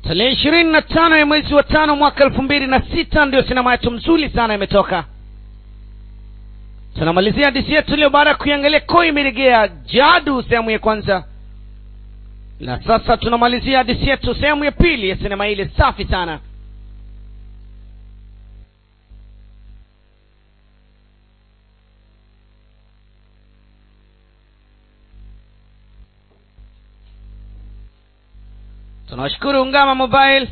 tarehe ishirini na tano ya mwezi wa tano mwaka elfu mbili na sita ndio sinema yetu mzuri sana imetoka tunamalizia hadithi yetu leo baada ya kuiangalia koi imeregea jadu sehemu ya kwanza na sasa tunamalizia hadithi yetu sehemu ya pili ya sinema ile safi sana tunawashukuru ungama mobile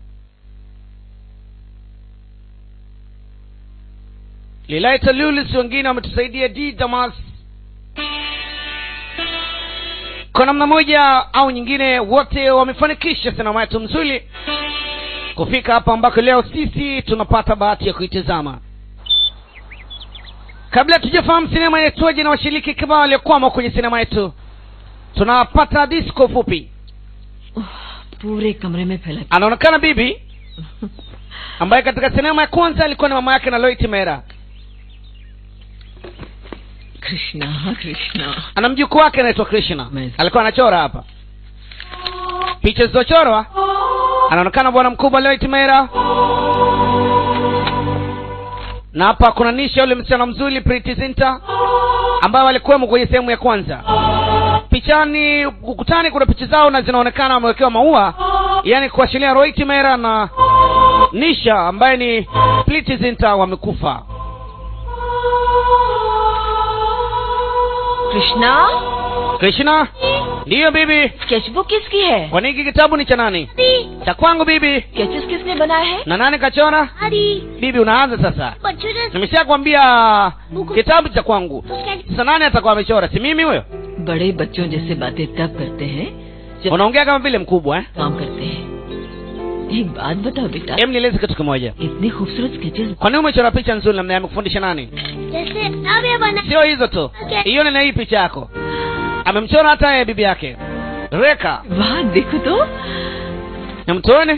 lilaita lulis wengine wametusaidia d damas kwa namna moja au nyingine wote wamefanikisha sinema yetu mzuri kufika hapa ambako leo sisi tunapata bahati ya kuitazama kabla tujafahamu sinema yetuaje na washiriki kibao waliokwama kwenye sinema yetu tunapata disco fupi पूरे कमरे में फैला anaonekana bibi ambaye katika sinema ya kwanza alikuwa ni mama yake na loit mera Krishna Krishna ana mjukuu wake anaitwa krishna Nice. alikuwa anachora hapa picha zilizochorwa anaonekana bwana mkubwa loit mera na hapa kuna nisha yule msichana mzuri Priti Zinta ambayo walikuwemo kwenye sehemu ya kwanza pichani ukutani kuna picha zao na zinaonekana wamewekewa maua yani kuashiria Rohit Mera na Nisha ambaye ni Priti Zinta wamekufa Krishna Krishna ndiyo bibi sketchbook किसकी है kwani hiki kitabu ni cha nani cha kwangu bibi sketches किसने बनाए हैं na nani kachora bibi unaanza sasa nimeshakwambia kitabu cha kwangu sasa nani atakuwa amechora si mimi huyo बड़े बच्चों जैसे बातें तब करते हैं जब unaongea kama vile mkubwa eh? काम करते हैं एक बात बताओ बेटा em nieleze kitu kimoja इतनी खूबसूरत sketches kwa nini umechora picha nzuri namna amekufundisha nani जैसे अब ये बना sio hizo tu hiyo ni na hii picha yako amemchora hata yeye bibi yake reka वाह देखो तो namtuone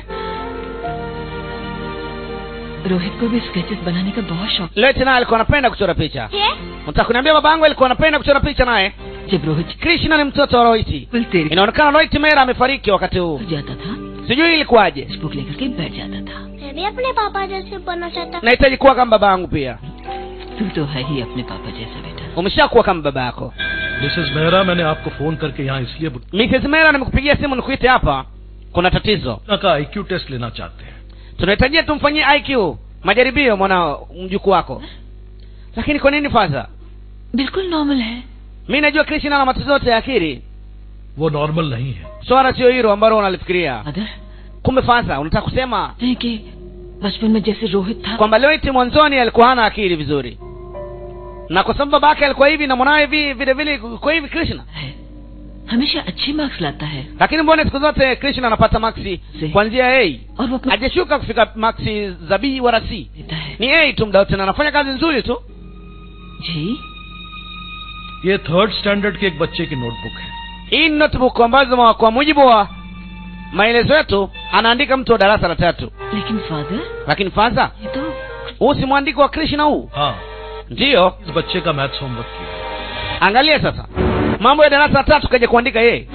रोहित को भी स्केचेस बनाने का बहुत शौक leo tena alikuwa anapenda kuchora picha है mtaka kuniambia baba yangu alikuwa anapenda kuchora picha naye जब Rohit krishna ni mtoto wa rohiti बिल्कुल तेरे inaonekana rohit mera amefariki wakati huu घर जाता था sijui ilikuwaje स्केचबुक लेकर के बैठ जाता था मैं भी अपने पापा जैसे बनना चाहता nahitaji kuwa kama baba yangu pia तू तो है ही अपने पापा जैसा बेटा umeshakuwa kama baba yako Mrs Mehra मैंने आपको फोन करके यहाँ इसलिए बुलाया mrs mera nimekupigia simu nikuite hapa kuna tatizo का आईक्यू टेस्ट लेना चाहते हैं tunahitajia tumfanyie iq majaribio mwana mjukuu wako lakini kwa nini faza बिल्कुल नॉर्मल है mi najua krishna ana matatizo yote ya akili वो नॉर्मल नहीं है swala sio hilo ambalo unalifikiria other kumbe faza unataka kusema नहीं कि बचपन में जैसे रोहित था kwamba loiti mwanzoni alikuwa hana akili vizuri na kwa sababu babake alikuwa hivi na mwanawe hivi vile vile kwa hivi krishna है हमेशा अच्छे मार्क्स लाता है lakini mbona siku zote krishna anapata maksi Si. kuanzia a और वो अपना hajashuka kufika maksi za b wala c देता है ni a tu mda wote na anafanya kazi nzuri tu जी ये थर्ड स्टैंडर्ड के एक बच्चे की नोटबुक है hii ni notebook ambazo ma- kwa mujibu wa maelezo yetu anaandika mtu wa darasa la tatu लेकिन father lakini faza ये तो huu si mwandiko wa krishna huu हाँ ndiyo इस बच्चे का मैथ्स होमवर्क किया angalia sasa mambo ya darasa la tatu kaja kuandika yeye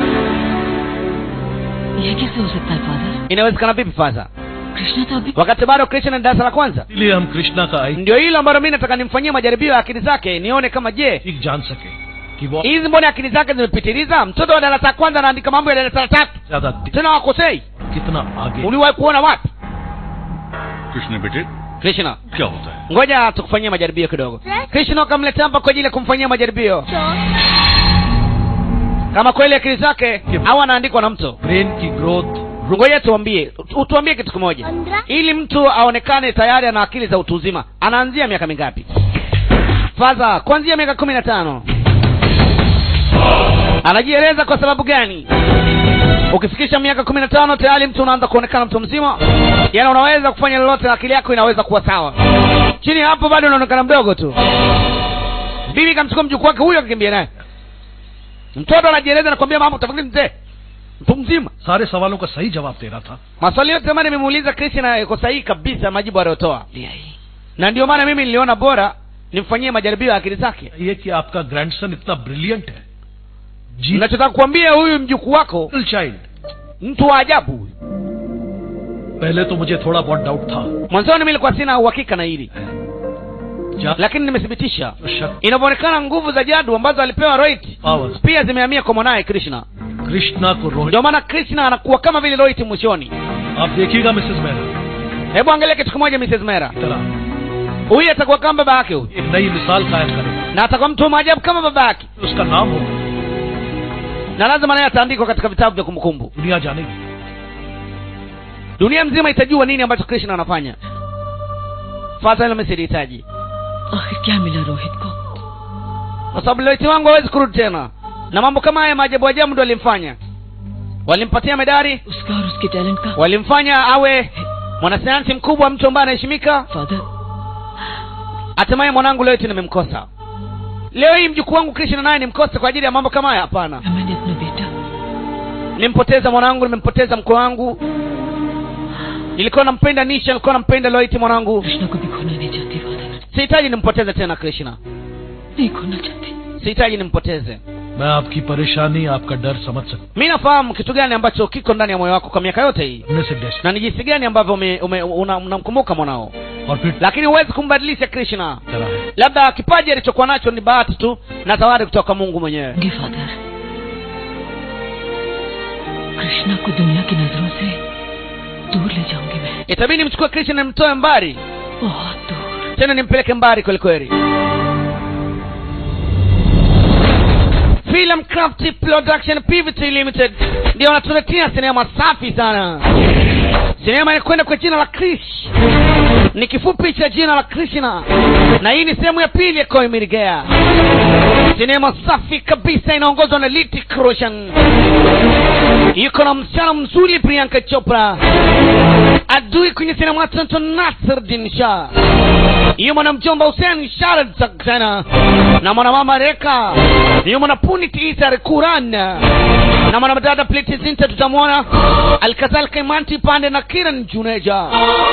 ये कैसे हो सकता है father inawezekana vipi faza Krishna तो अभी wakati bado krishna ni darasa la kwanza इसलिए हम कृष्णा का आई ndio hilo ambalo mi nataka nimfanyie majaribio ya akili zake nione kama je ठीक जान सके कि वो hizi mbona akili zake zimepitiliza mtoto wa darasa la kwanza anaandika mambo ya darasa la tatu ज्यादा दे- tena wakosei कितना आगे uliwahi kuona wapi Krishna बेटे krishna क्या होता है ngoja tukufanyie majaribio kidogo krishna ukamleta hapa kwa ajili ya kumfanyia majaribio kama kweli akili zake au anaandikwa na mtu brain की growth ngoja tuambie tu- tuambie kitu kimoja पंद्रह ili mtu aonekane tayari ana akili za utu uzima anaanzia miaka mingapi faza kuanzia miaka kumi na tano anajieleza kwa sababu gani ukifikisha miaka kumi na tano tayari mtu unaanza kuonekana mtu mzima yaani unaweza kufanya lolote na akili yako inaweza kuwa sawa chini ya hapo bado unaonekana mdogo tu bibi kamchukua mjukuu wake huyo akakimbia naye mtoto anajieleza nakwambia mama utafikiri mzee mtu mzima सारे सवालों का सही जवाब दे रहा था maswali yote ambayo nimemuuliza krishna iko sahihi kabisa majibu aliyotoa ले आई na ndio maana mimi niliona bora nimfanyie majaribio ya akili zake ये कि आपका ग्रैंडसन इतना ब्रिलियंट है जी nachotaka kuambia huyu mjukuu wako child mtu wa ajabu huyu पहले तो मुझे थोड़ा बहुत डाउट था mwanzoni mi nilikuwa sina uhakika na hili जा lakini nimethibitisha तो शक्ति inavyoonekana nguvu za jadu ambazo alipewa roit powers pia zimehamia kwa mwanaye krishna Krishna को Rohit ndio maana krishna anakuwa kama vile roit mwishoni आप देखिएगा Mrs Mehra hebu angalia kitu kimoja mrs mera की तरह huyu atakuwa kama baba yake huyu एक नई मिसाल कायम करेगा na atakuwa mtu wa maajabu kama baba yake उसका नाम होगा na lazima naye ataandikwa katika vitabu vya kumbukumbu दुनिया जानेगी dunia mzima itajua nini ambacho krishna anafanya fadha hilo mesilihitaji आखिर क्या मिला रोहित को kwa sababu loiti wangu hawezi kurudi tena na mambo kama haya maajabu ajabu ndo walimfanya walimpatia medari उसका और उसके टैलेंट का walimfanya awe mwanasayansi mkubwa mtu ambaye anaheshimika father hatimaye mwanangu leo eti nimemkosa leo hii mjukuu wangu krishna naye nimkose kwa ajili ya mambo kama haya hapana मैंने अपना बेटा nimpoteza mwanangu nimempoteza mkwe wangu nilikuwa nampenda nisha nilikuwa nampenda loiti mwanangu Krishna को भी खोना नहीं चाहती father sihitaji nimpoteze tena krishna नहीं खोना चाहती sihitaji nimpoteze मैं आपकी परेशानी आपका डर समझ सकता mi nafahamu kitu gani ambacho kiko ndani ya moyo wako kwa miaka yote hii हूं। से डेस्ट na ni jinsi gani ambavyo ume- ume- una- unamkumbuka mwanao और फिर lakini huwezi kumbadilisha krishna तरह है labda kipaji alichokuwa nacho ni bahati tu na zawadi kutoka mungu mwenyewe जी father Krishna को दुनिया की नजरों से दूर ले जाऊंगी मैं itabidi mchukue krishna nimtoe mbali बहुत दूर tena nimpeleke mbali kwelikweli film craft production pvt limited ndio wanatuletea sinema safi sana sinema inakwenda kwa jina la krish ni kifupi cha jina la krishna na hii ni sehemu ya pili ya koimirigea sinema safi kabisa inaongozwa na litik roshan yuko na msichana mzuri priyanka chopra adui kwenye sinema tonto nasrdin shah hiyo mwanamjomba hussein sharad saksena na mwanamama reka hiyo mwanapunit isar kuran na mwanadada pleti zinta tutamwona alkadhalika imanti pande na kiran juneja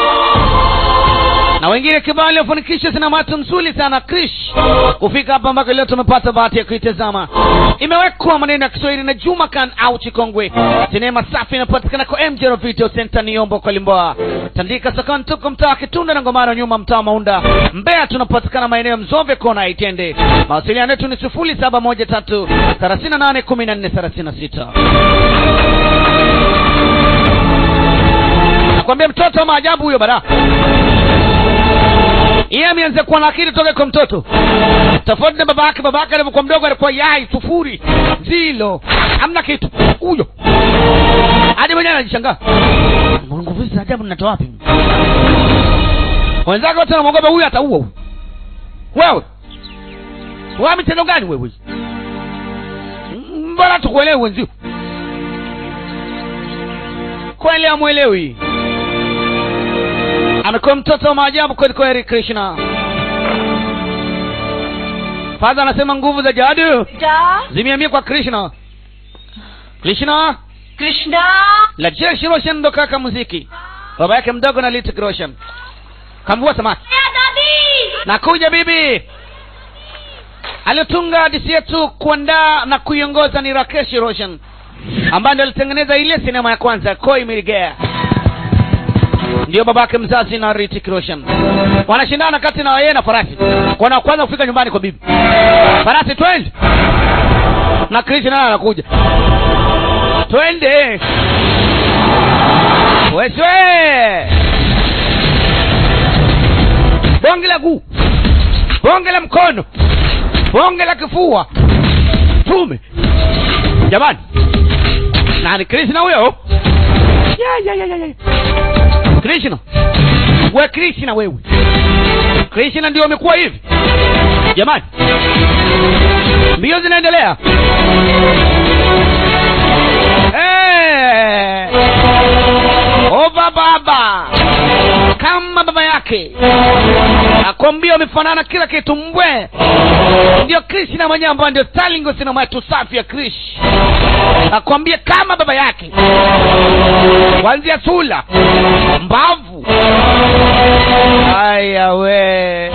na wengine kibao waliofanikisha sinamatu mzuri sana krish kufika hapa ambako leo tumepata bahati ya kuitazama imewekwa maneno ya kiswahili na juma kan au chikongwe sinema safi inapatikana kwa mjero video center niombo kwa limboa tandika sokoni tuko mtaa wa kitunda na ngomano nyuma mtaa wa maunda mbeya tunapatikana maeneo ya mzove kona ya itende mawasiliano yetu ni sifuri saba moja tatu thelathini na nane kumi na nne thelathini na sita nakwambia mtoto wa maajabu huyo bada yeye ameanza kuwa na akili toka kwa mtoto tofauti na baba yake baba yake alivyokuwa mdogo alikuwa yai sufuri zilo hamna kitu huyo hadi mwenyewe anajishangaa nguvu hizi za ajabu ninatoa wapi wenzake wote wanamwogopa huyu ataua huyu wewe wa mitendo gani wewe mbona tukuelewi wenzio kweli amwelewi amekuwa mtoto wa maajabu kweli kweli krishna fadha anasema nguvu za jadu zimeamia kwa krishna krishna Krishna lajeshi roshan ndo kaka muziki baba yake mdogo na litik roshan kamvua samaki nakuja bibi aliyotunga hadisi yetu kuandaa na kuiongoza ni rakeshi roshan ambaye ndo alitengeneza ile sinema ya kwanza koi mirigea ndio babake mzazi na ritik roshan wanashindana kati na yeye na farasi kwana wa kwanza kufika nyumbani kwa bibi farasi twende na krishna naye anakuja twende weswe bonge la guu bonge la mkono bonge la kifua tume jamani nani krishna huyo ya, ya, ya, ya, ya. krishna we krishna wewe krishna ndio amekuwa hivi jamani mbio zinaendelea Eh. ova baba kama baba yake akwambia wamefanana kila kitu mbwe ndio krishna mwenyewe ambayo ndio stalingo sinema yetu safi ya krish akwambia kama baba yake kuanzia sula mbavu aya we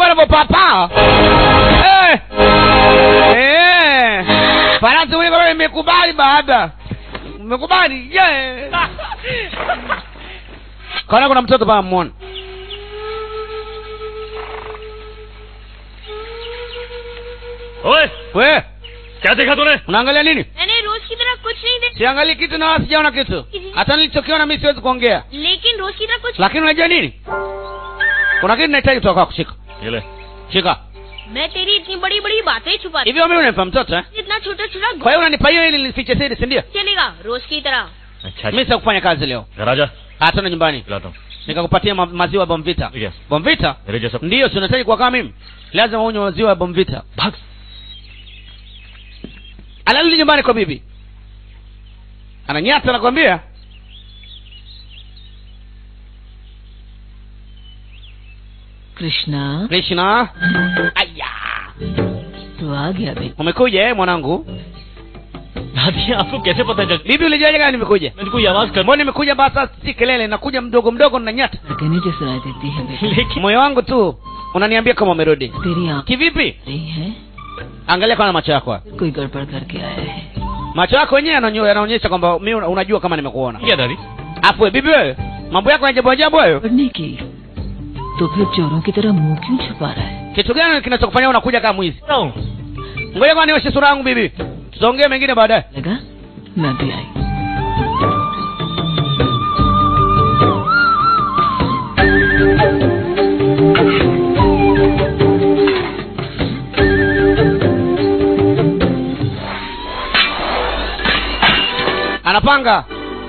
anavyopapa Eh. Eh. farasi huyu kama imekubali baada umekubali yeah. kaona kuna mtoto paa mwona ओए we क्या देखा तूने unaangalia nini मैंने रोज की तरह कुछ नहीं देखा siangalii kitu na wala sijaona kitu hata nilichokiona mi siwezi kuongea लेकिन रोज की तरह कुछ lakini unajua nini kuna kitu nahitaji kutoka kwako shika ये ले shika मैं तेरी इतनी बड़ी बड़ी बातें छुपा hivyo mimi unanipa mtoto eh? इतना छोटा छोटा kwa hiyo unanipa hiyo ili nifiche siri si ndio चलेगा रोज की तरह अच्छा mi sikufanya kazi leo घर आजा hata na nyumbani खिलाता हूँ nikakupatia ma maziwa ya bomvita Yes. bomvita मेरे जैसा ndiyo si unahitaji kuwa kama mimi lazima unywe maziwa ya bomvita भाग anarudi nyumbani kwa bibi ananyata nakwambia Krishna krishna aya तू आ गया बेटा umekuja eh mwanangu दादी आपको कैसे पता चल bibi ulijuaje kama nimekuja मैंने कोई आवाज कर mbona nimekuja basa si kelele nakuja mdogo mdogo nanyata कहने जो सुनाई देती है बेटा लेकिन moyo wangu tu unaniambia kama umerudi तेरी आंख kivipi रही है angalia kwana macho yako haya. कोई गड़बड़ करके आया है macho yako wenyewe yananyo- yanaonyesha kwamba mi unajua kama nimekuona क्या दादी afu we, bibi wewe mambo yako ya ajabu ajabu hayo पढ़ने की तो फिर चोरों की तरह मुंह क्यों छुपा रहा है kitu gani kinachokufanya unakuja kama mwizi हूँ ngoja kwa nioshe sura yangu bibi tutaongea mengine baadaye लगा मैं भी आई anapanga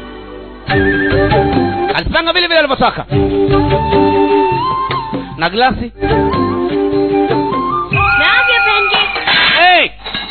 alipanga vile vile alivyotaka na glasi मैं आ गया बहन जी hey!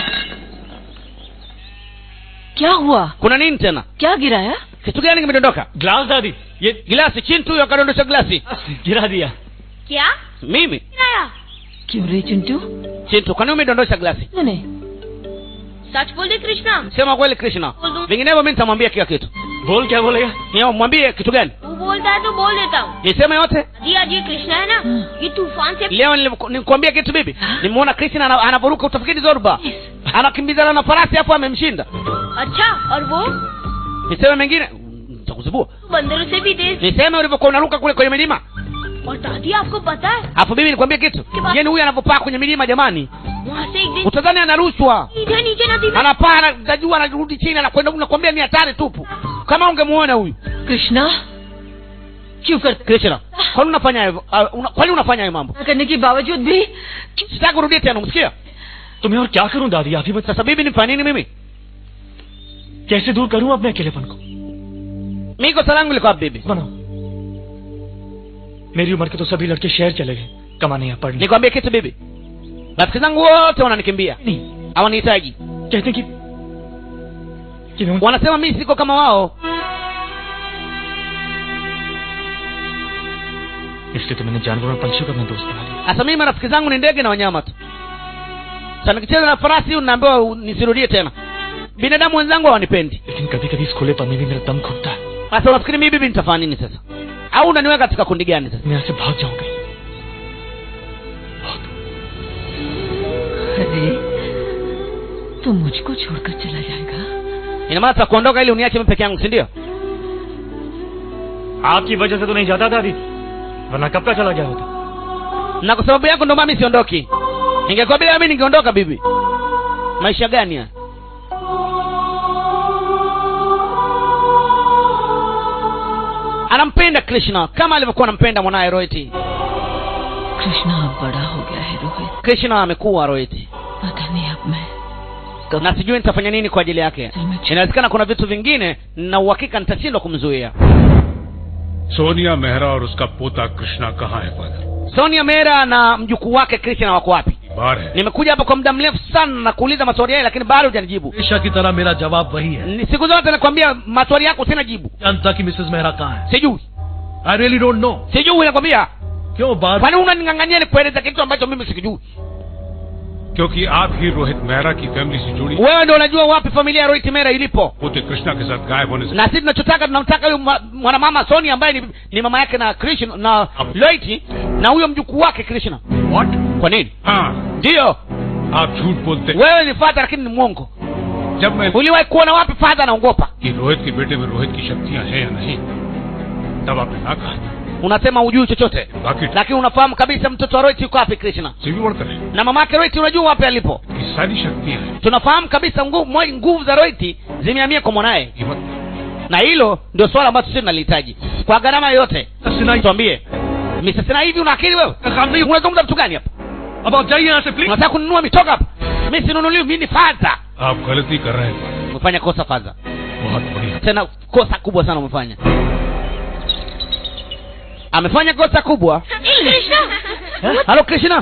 क्या हुआ kuna nini tena क्या गिराया kitu gani kimedondoka ग्लास दादी ये glasi chini tu huyo akadondosha glasi गिरा दिया क्या mimi आया क्यों रे Chintu chintu kwani umedondosha glasi मैंने सच बोल दे Krishna sema kweli krishna vinginevyo mi nitamwambia kila kitu बोल क्या बोलेगा Niyo, mwambie kitu gani तू बोलता है तो बोल देता हूँ niseme yote जी आज ये कृष्णा है ना ये तूफान से leo niliku- nikuambia kitu bibi nimeona krishna ana- anavuruka utafikiri zorba anakimbizana na farasi hapo amemshinda अच्छा और वो niseme mengine nitakuzibua बंदरों से भी तेज niseme ulivyokuwa unaruka kule kwenye milima और दादी आपको पता है alafu bibi nikwambie kitu jeni huyu anavyopaa kwenye milima jamani वहाँ से एक दिन utadhani anarushwa सीधे नीचे नदी में anapaa anajua anarudi chini anakwenda huku, nakwambia ni hatari tupu kama ungemuona huyu Krishna क्यों करते krishna kwani unafanya hivyo uh, una, kwani unafanya hayo mambo करने के बावजूद भी sitaki kurudia tena umsikia तो मैं और क्या करूं दादी आप ही बता sasa bibi nifanye nini mimi कैसे दूर करूं अपने अकेलेपन को mi kosa langu liko wapi bibi बनाओ मेरी उम्र के तो सभी लड़के शहर चले गए कमाने या पढ़ने nikwambie kitu bibi rafiki zangu wote wananikimbia नहीं hawanihitaji कहते कि कि मैं उन- wanasema mi siko kama wao इसलिए तो मैंने जानवरों और पंछियों का अपना दोस्त बना लिया sasa mimi marafiki zangu ni ndege na wanyama tu sasa nikicheza na farasi huyu naambiwa u- nisirudie tena binadamu wenzangu hawanipendi लेकिन कभी कभी इस खुलेपन में भी मेरा दम घुटता है sasa unafikiri mimi bibi nitafanya nini sasa au unaniweka katika kundi gani sasa मैं यहाँ से भाग जाऊंगा बहुत अरे तू मुझको छोड़कर चला जाएगा ina maana tutakuondoka ili uniache mimi peke yangu si ndio आपकी वजह से तो नहीं जाता दादी वरना कब का चला गया होता na kwa sababu yako ndio maana mimi siondoki ingekuwa bila mimi ningeondoka bibi maisha gani haya anampenda krishna kama alivyokuwa anampenda mwanaye rohiti Krishna अब बड़ा हो गया है रोहित krishna amekuwa rohiti पता नहीं अब मैं कब na sijui nitafanya nini kwa ajili yake दिल में छुप- inawezekana kuna vitu vingine na uhakika nitashindwa kumzuia Sonia मेहरा और उसका पोता कृष्णा कहाँ है father sonia mera na mjukuu wake krishna wako wapi बाहर है nimekuja hapa kwa muda mrefu sana na kuuliza maswali yale lakini bado hujanijibu हमेशा की तरह मेरा जवाब वही है Ni- siku zote nakwambia maswali yako sina jibu जानता कि मिसेस मेहरा कहाँ है sijui I really don't know sijui nakwambia क्यों बात kwani unaning'ang'ania nikueleza kitu ambacho mimi sikijui क्योंकि आप ही रोहित मेहरा की फैमिली से जुड़ी wewe ndio unajua wapi familia ya rohit mera ilipo पोते कृष्णा के साथ गायब होने से na sisi tunachotaka tunamtaka huyu mwa- mwanamama soni ambaye ni, ni mama yake na krishna na loiti na huyo mjukuu wake krishna What? kwa nini हाँ ndiyo आप झूठ बोलते wewe ni fadha lakini ni mwongo जब मैं uliwahi kuona wapi fadha anaogopa कि रोहित के बेटे में रोहित की शक्तियां हैं या नहीं तब आपने ना कहा unasema hujui chochote बाकी lakini unafahamu kabisa mtoto wa rohit yuko wapi krishna से भी बढ़कर है na mama yake rohit unajua wapi alipo कि सारी शक्तियां हैं tunafahamu kabisa nguvu mo- nguvu za rohit zimehamia kwa mwanaye ये मत na hilo ndio swala ambalo sisi tunalihitaji kwa gharama yoyote Sinai tuambie misasina hivi una akili wewe काम नहीं unazungumza vitu gani hapa अब आप जाइए यहाँ से please unataka kununua mitoka hapa mi sinunuliwi mi ni fadha आप गलती कर रहे हैं umefanya kosa fadha बहुत बढ़िया tena kosa kubwa sana umefanya amefanya kosa kubwa Krishna halo krishna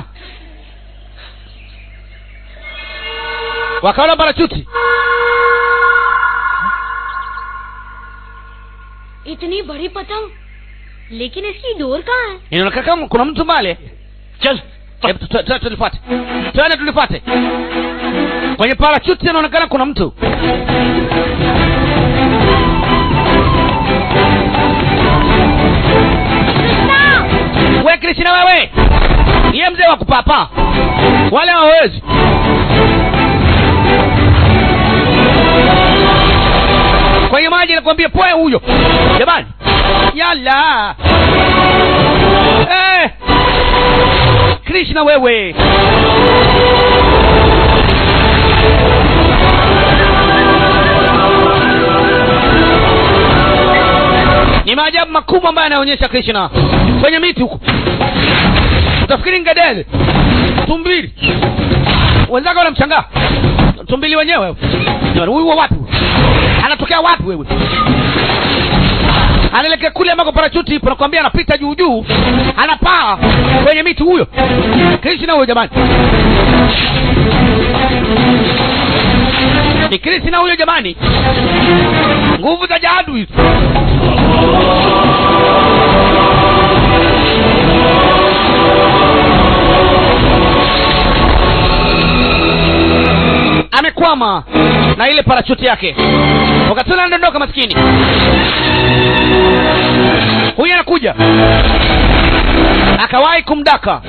wakaona parachuti इतनी बड़ी पतंग लेकिन इसकी डोर कहाँ है inaonekana kama kuna mtu mbale चल Hebu tu- tu- tu- tulipate twende tulipate kwenye parachuti inaonekana kuna mtu we krishna wewe iye mzee wa kupapa wale hawawezi kwenye maji nakwambia poe huyo jamani yala eh. krishna wewe ni maajabu makubwa ambayo anaonyesha krishna kwenye miti huko utafikiri ngedele tumbili wenzake wanamshangaa tumbili wenyewe Jamani, huyu wa wapi anatokea wapi wewe anaelekea kule ambako parachuti ipo nakwambia anapita juu juu anapaa kwenye miti huyo krishna huyo jamani ni krishna huyo jamani nguvu za jadu hizo amekwama na ile parachuti yake wakati ule anadondoka maskini huyu anakuja akawahi kumdaka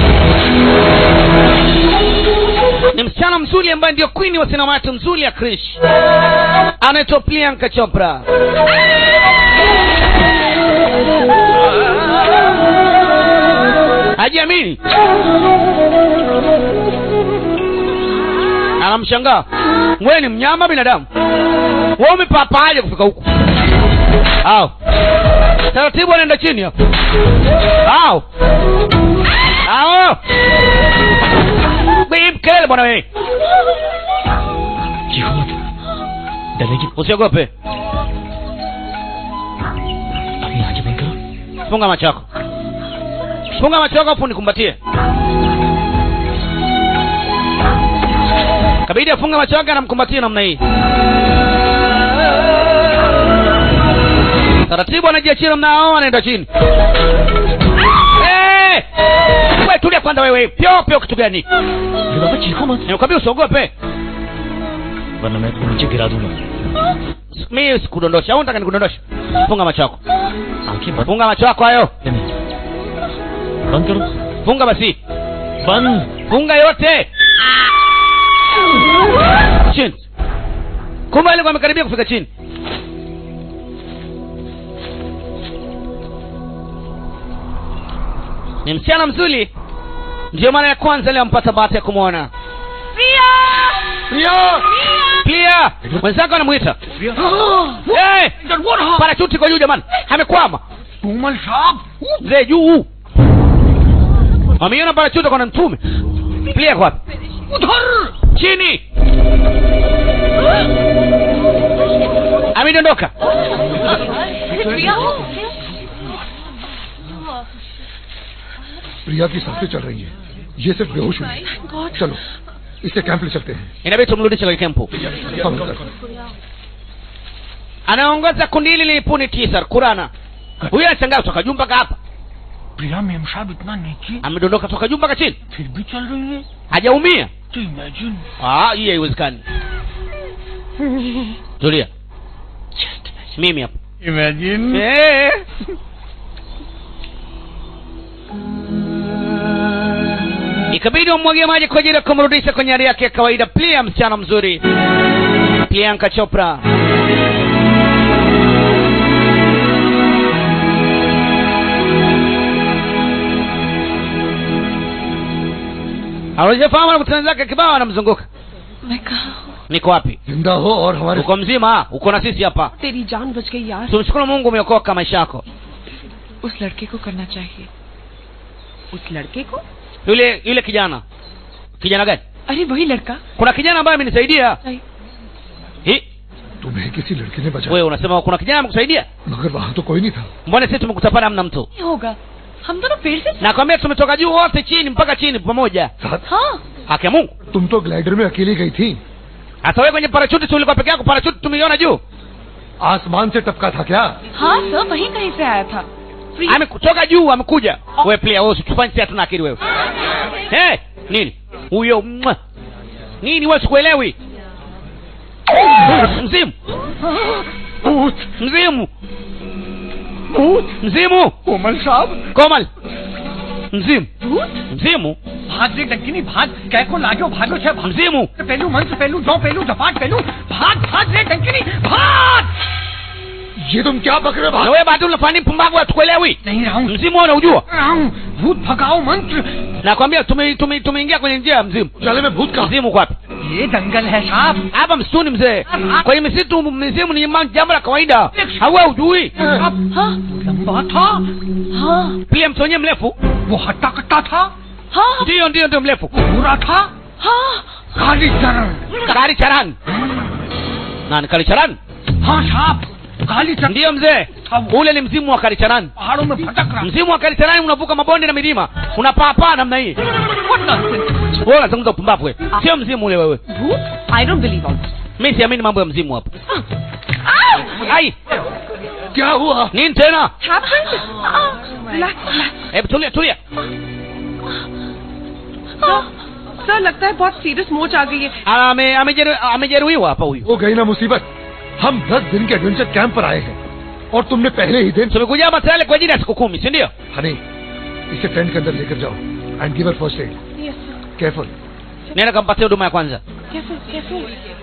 ni msichana mzuri ambaye ndio kwini wa sinema yetu mzuri ya krish anaitwa priyanka chopra hajiamini anamshangaa wewe ni mnyama binadamu wewe umepapaaje kufika huku au taratibu anaenda chini hapo au au Bim, kelele bwana wewe चीखो मत डरेगी usiogope अपनी आंखें बंद करो funga macho yako funga macho yako afu nikumbatie kabidi afunge macho yake anamkumbatia namna hii taratibu anajiachia namna hao anaenda chini Eh! we tulia kwanza wewe pyo pyo kitu gani अरे बाबा चीखो मत nikwambia usiogope वरना मैं तुम्हें नीचे गिरा दूंगा mi sikudondosha au nataka nikudondosha funga macho yako आंखें बंद funga macho yako hayo नहीं बंद करो funga basi बंद funga yote chini kumbe alikuwa amekaribia kufika chini ni msichana mzuri ndiyo mara ya kwanza leo ampata bahati ya kumwona Pia! Pia! mwenzako anamwita Eh! parachuti kwa juu jamani amekwama mzee juu wameiona parachuti kwa na mtume plia kwa wapi chini amedondoka प्रिया की सांसें चल रही हैं ये सिर्फ बेहोश हुई है चलो इसे कैंप ले चलते हैं inabidi tumrudishe kwenye kempu समझ कर anaongoza kundi hili lilipuni tisa kurana huyu anashangaa toka juu mpaka hapa Priya ma'am साहब इतना नीचे amedondoka toka juu mpaka chini फिर भी चल रही है hajaumia तो imagine Ah, hii haiwezekani tulia mimi hapa imagine Eh. ikabidi wamwagie maji kwa ajili ya kumrudisha kwenye hali yake ya kawaida plia msichana mzuri priyanka chopra anajefahamu anakutana zake kibao anamzunguka मैं कहा हूँ niko wapi जिंदा हो और हमारे uko mzima uko na sisi hapa तेरी जान बच गई यार tumshukuru mungu umeokoka maisha yako उस लड़के को करना चाहिए उस लड़के को yule yule kijana kijana gani अरे वही लड़का kuna kijana ambaye amenisaidia नहीं Hi, तुम्हें किसी लड़के ने बचाया wewe unasema kuna kijana amekusaidia मगर वहाँ तो कोई नहीं था mbona sisi tumekuta pale hamna mtu नहीं होगा हम दोनों पेड़ से nakwambia tumetoka juu wote chini mpaka chini pamoja साथ हाँ haki ya mungu तुम तो ग्लाइडर में अकेली गई थी hata wewe kwenye parachuti si ulikuwa peke yako parachuti tumeiona juu आसमान से टपका था क्या हाँ सर वहीं कहीं से आया था free amekutoka juu amekuja wewe pia wewe usitufanye sisi hatuna akili wewe hey, nini huyo mwa. nini wewe sikuelewi mzimu भूत mzimu भूत mzimu कोमल साहब komal mzimu mzimu भाग रे डंकिनी भाग कै को लाग्यो भागो छे भाग mzimu पहलू मंत्र पहलू दो पहलू दपाट पहलू भाग भाग रे डंकिनी भाग ये तुम क्या बक रहे हो na भाई wewe bado unafanya mpumbavu hatukuelewi नहीं रहा हूँ mzimu wewe unaujua रहा हूँ भूत भगाओ मंत्र nakwambia tume- tume- tumeingia kwenye njia ya mzimu उजाले में भूत का mzimu uko wapi ये दंगल है साहब hapa msituni mzee kwenye misitu mizimu ni ma- jambo la kawaida hawe ujui हाँ लंबा था हाँ pia mtu wenyewe mrefu वो हट्टा कट्टा था हाँ ndiyo ndiyo ndio mrefu बुरा था हाँ काली चरण kari charani nani kari charani हाँ साहब काली चरण ndiyo mzee ule ni mzimu wa kari charani पहाड़ों में भटक रहा mzimu wa kari charani unavuka mabonde na milima unapaapaa namna hii What nonsense. wewe unazungumza upumbavu wewe sio mzimu ule wewe भूत I don't believe all mi siamini mambo ya mzimu hapo ai क्या हुआ nini tena happened relax relax hebu tulia tulia sir लगता है बहुत सीरियस मोच आ गई है Ame- amejeru- amejeruhiwa hapa huyu हो गई ना मुसीबत हम दस दिन के एडवेंचर कैंप पर आए हैं और तुमने पहले ही दिन tumekuja hapa tayari kwa ajili ya siku kumi si ndio Honey इसे टेंट के अंदर लेकर जाओ and give first aid yes sir careful nenda kampatia huduma ya kwanza careful careful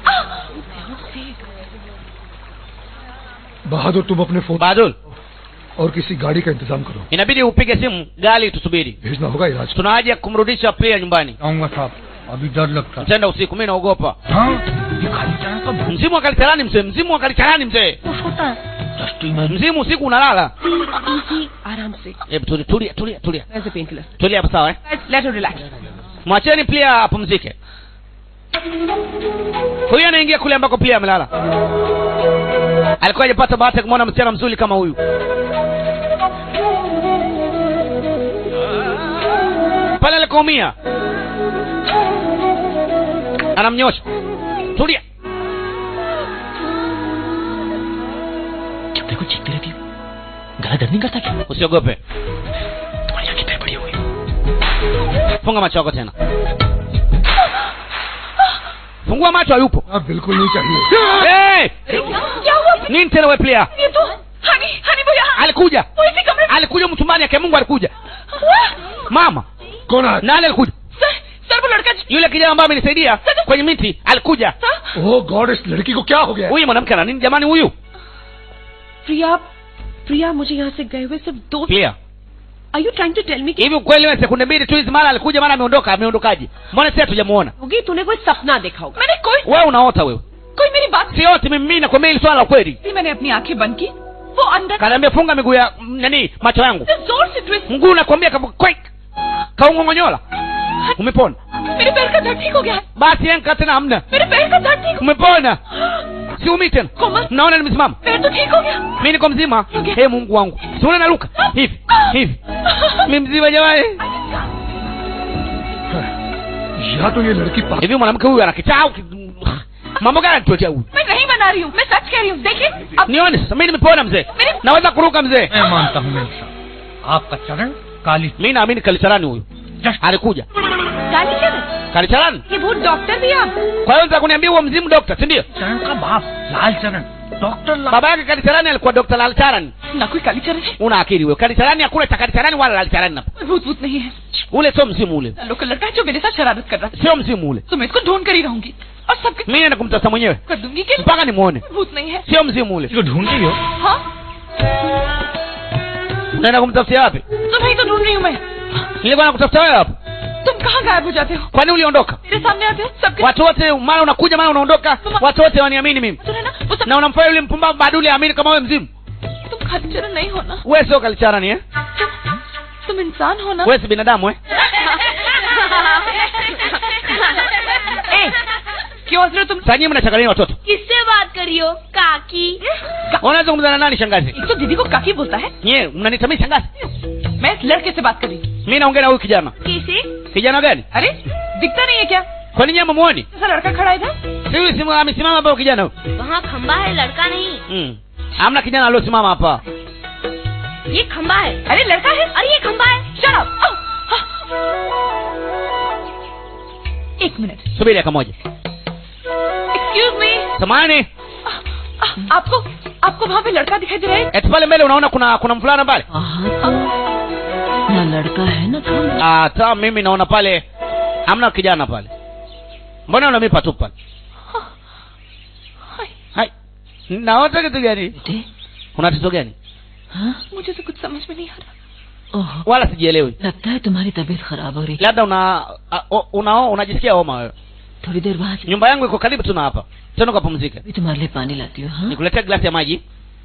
Bahadur तुम अपने फोन badul और किसी गाड़ी का इंतजाम करो inabidi upige simu gari tusubiri भेजना होगा इलाज को tuna haja ya kumrudisha pia nyumbani आऊंगा साहब अभी डर लगता है tenda usiku mi naogopa हाँ ये खाली चरण का भूत mzimu wa kalitarani mzee mzimu wa kalitarani mzee होता है दस्ती में mzimu usiku unalala इजी आराम से hebu tulia tulia tulia tulia as a painkiller tulia hapa sawa eh let her relax mwacheni pia apumzike huyu anaingia kule ambako pia amelala alikuwa hajapata bahati ya kumwona msichana mzuri kama huyu pale alikoumia anamnyosha tulia जब देखो चीखती रहती है गला दर्द नहीं करता क्या usiogope तुम्हारी आंखें फिर बड़ी हो गई funga macho yako tena fungua macho hayupo अब बिल्कुल नहीं चाहिए hey! क्या हुआ nini tena we pia ये तो हनी हनी भैया alikuja वो इसी कमरे में alikuja mchumbani yake mungu alikuja mama कौन आया nani alikuja सर सर वो लड़का yule kijana ambaye amenisaidia kwenye miti alikuja oh God इस लड़की को क्या हो गया huyu mwanamke ana nini jamani huyu प्रिया प्रिया मुझे यहाँ से गए हुए सिर्फ दो clear are you trying to tell me कि hivi ukweli wewe sekunde mbili tu hizi mara alikuja mara ameondoka ameondokaje mbona sisi hatujamuona होगी तूने कोई सपना देखा होगा मैंने कोई wewe unaota wewe कोई मेरी बात si yote mimi mimi nakwambia hili swala la kweli नहीं मैंने अपनी आंखें बंद की वो अंदर kanaambia funga miguu ya mm, nani macho yangu से जोर से twist mguu nakwambia kama kwek kaungongonyola umepona मेरे पैर का दर्द ठीक हो गया है basi yenka tena hamna मेरे पैर का दर्द ठीक umepona siumii tena कोमल naona nimesimama पैर तो ठीक हो गया mi niko mzima Okay. hey, mungu wangu siona naruka hivi hivi mi mzima jamani या तो ये लड़की पागल hivi mwanamke huyu anakichaa au ki- mambo gani anatuletea huyu मैं नहीं बना रही हूँ मैं सच कह रही हूँ देखिए अब nione sasa mi nimepona mzee मेरे naweza kuruka mzee मैं मानता हूँ मेरे साहब आपका चरण काली mi naamini kalisarani huyu Just- alikuja काली चरण kalicharani ये भूत डॉक्टर भी आप kwa hiyo nataka kuniambia huo mzimu dokta si ndio चरण का बाप Lal Charan doctor Lal baba yake kalicharani alikuwa dokta lalcharan ना कोई कालीचरण है una akili wewe kalicharani hakuna cha kalicharani wala lalcharani hapa कोई भूत भूत नहीं है ule sio mzimu ule Lalu का लड़का है जो मेरे साथ शरारत कर रहा था sio mzimu ule तो मैं इसको ढूंढ कर ही रहूंगी और सबके mimi naenda kumtafuta mwenyewe कर दूंगी कि mpaka nimuone भूत नहीं है sio mzimu ule इसको ढूंढ रही हो हाँ unaenda kumtafutia wapi तुम्हें तो ढूंढ रही हूँ मैं nilikuwa nakutafuta wewe hapa तुम कहाँ गायब हो जाते हो kwani uliondoka मेरे सामने आते हो सबके watu wote mara unakuja mara unaondoka watu wote waniamini mimi सुने ना वो सब na unamfanya yule mpumbavu baduli aamini kama wewe mzimu तुम कालीचरण नहीं हो ना wewe sio kalicharani eh तुम तुम इंसान हो ना wewe si binadamu eh ए, क्यों हंस रहे हो तुम sasa nyinyi mnachanganya nini watoto किससे बात करी हो काकी unaweza kuzungumza na nani shangazi एक तो दीदी को काकी बोलता है nyewe mnaniita mimi shangazi मैं इस लड़के से बात कर रही हूँ mimi naongea na huyu kijana किसे kijana gani अरे दिखता नहीं है क्या kwani nyinyi mmuoni ऐसा लड़का खड़ा है इधर si huyu simu amesimama hapa huyu kijana huyu वहाँ खम्बा है लड़का नहीं mm. hamna kijana aliosimama hapa ये खम्बा है अरे लड़का है अरे ये खम्बा है Shut up! Oh, ah. एक minute subiri dakika moja excuse me samani आपको आपको वहाँ पे लड़का दिखाई दे रहा है eti pale mbele unaona kuna kuna mvulana pale हाँ तो ना लड़का है ना था Ah, ta mimi naona pale hamna kijana pale mbona unamipa tu pale hai naota kitu gani बेटे una tatizo gani हाँ मुझे तो कुछ समझ में नहीं आ रहा ओह wala sijielewi लगता है तुम्हारी तबीयत खराब हो रही labda una a- o- unao unajisikia homa wewe थोड़ी देर बाद nyumba yangu iko karibu tu na hapa tena ukapumzike भी तुम्हारे लिए पानी लाती हूँ हाँ nikuletea glasi ya maji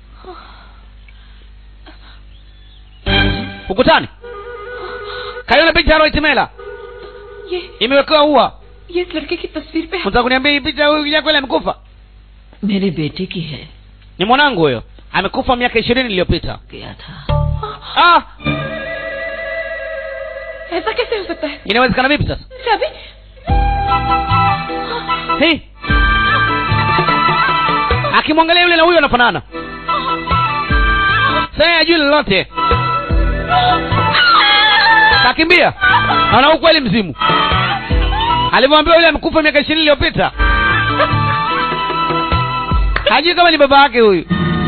ukutani kaiona picha ya Roy Timela ये imewekewa ua ये इस लड़के की तस्वीर पे है unataka kuniambia hii picha huyu kijana kweli amekufa मेरे बेटे की है ni mwanangu huyo amekufa miaka ishirini iliyopita गया था ah ऐसा कैसे हो सकता है inawezekana vipi sasa चाबी Hey. akimwangalia yule na huyo anafanana sasa ajui lolote kakimbia ana ukweli mzimu alivyomwambia yule amekufa miaka ishirini iliyopita hajui kama ni baba yake huyu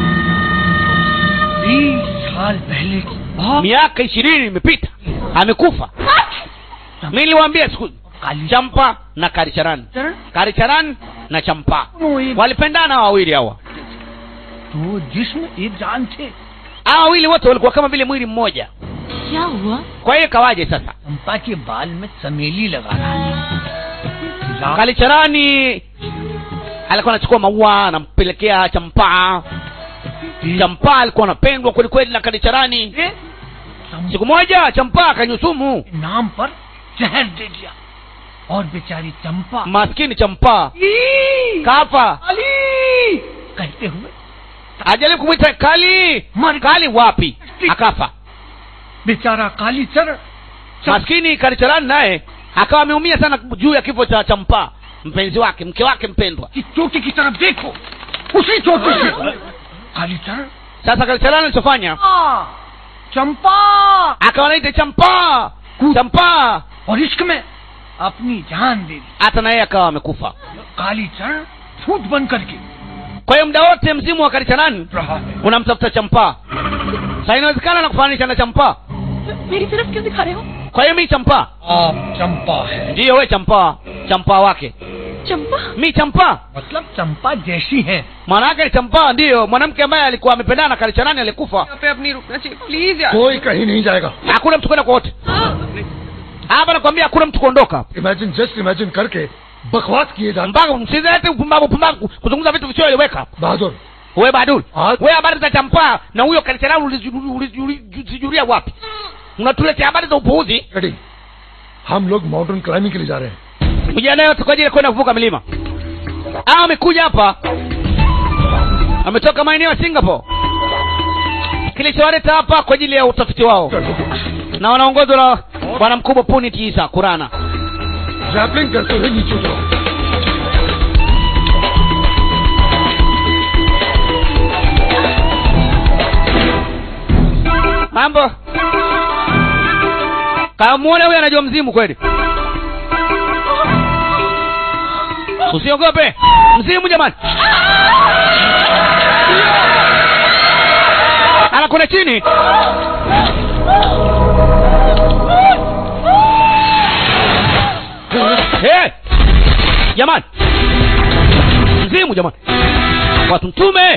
बीस साल पहले की बात miaka ishirini imepita amekufa mi niliwaambia siku काली champa na karicharani चरण karicharani na champa वो एक walipendana hawa wawili hawa दो जिस्म एक जान थे hawa wawili wote walikuwa kama vile mwili mmoja क्या हुआ kwa hiyo kawaje sasa चंपा के बाल में चमेली लगा रहा है लाल kalicharani alikuwa anachukua maua anampelekea champa champa alikuwa anapendwa kwelikweli na kalicharani के चंपा siku moja champa akanyusumu के नाम पर जहर दे दिया और बेचारी चंपा maskini champa ई! kafa काली कहते हुए ajaribu kumwita kali मर kali wapi akafa बेचारा काली चरण maskini kalicharani naye akawa ameumia sana juu ya kifo cha champa mpenzi wake mke wake mpendwa की चोटी की तरफ देखो उसी चोटी से काली चरण sasa kalicharani alichofanya आ, चंपा akawa naita champa champa और इश्क में अपनी जान दे दी hata na yeye akawa amekufa काली चरण फूट बन करके kwa hiyo muda wote mzimu wa kalicharani रहा है unamtafuta champa sa inawezekana na kufananisha na champa मेरी तरफ क्यों दिखा रहे हो kwa hiyo mi champa आप चंपा है ndiyo we champa champa wake Champa mi champa मतलब चंपा जैसी है maana yake ni champa ndiyo mwanamke ambaye alikuwa amependana na kalicharani alikufa पे अपनी रुकना चाहिए प्लीज यार कोई कहीं नहीं जाएगा hakuna mtu kwenda kote hapa nakwambia hakuna mtu kuondoka imagine just imagine करके बकवास किए जाते mpaka msizete upumbavu upumbavu kuzungumza vitu visioeleweka Bahadur we badul Ah. we habari za champa na huyo kalicharani ulizijuria wapi unatuletea habari za upuuzi ready हम लोग mountain climbing के लिए जा रहे हैं vijana yote kwa ajili ya kwenda kuvuka milima ah amekuja hapa ametoka maeneo ya singapore kilichowaleta hapa kwa ajili ya utafiti wao na wanaongozwa na bwana mkubwa punit isa kurana rappelling करते हुए नीचे उतरो mambo kamwona huyo anajua mzimu kweli usiogope mzimu jamani anakwenda chini hey! jamani mzimu jamani watu mtume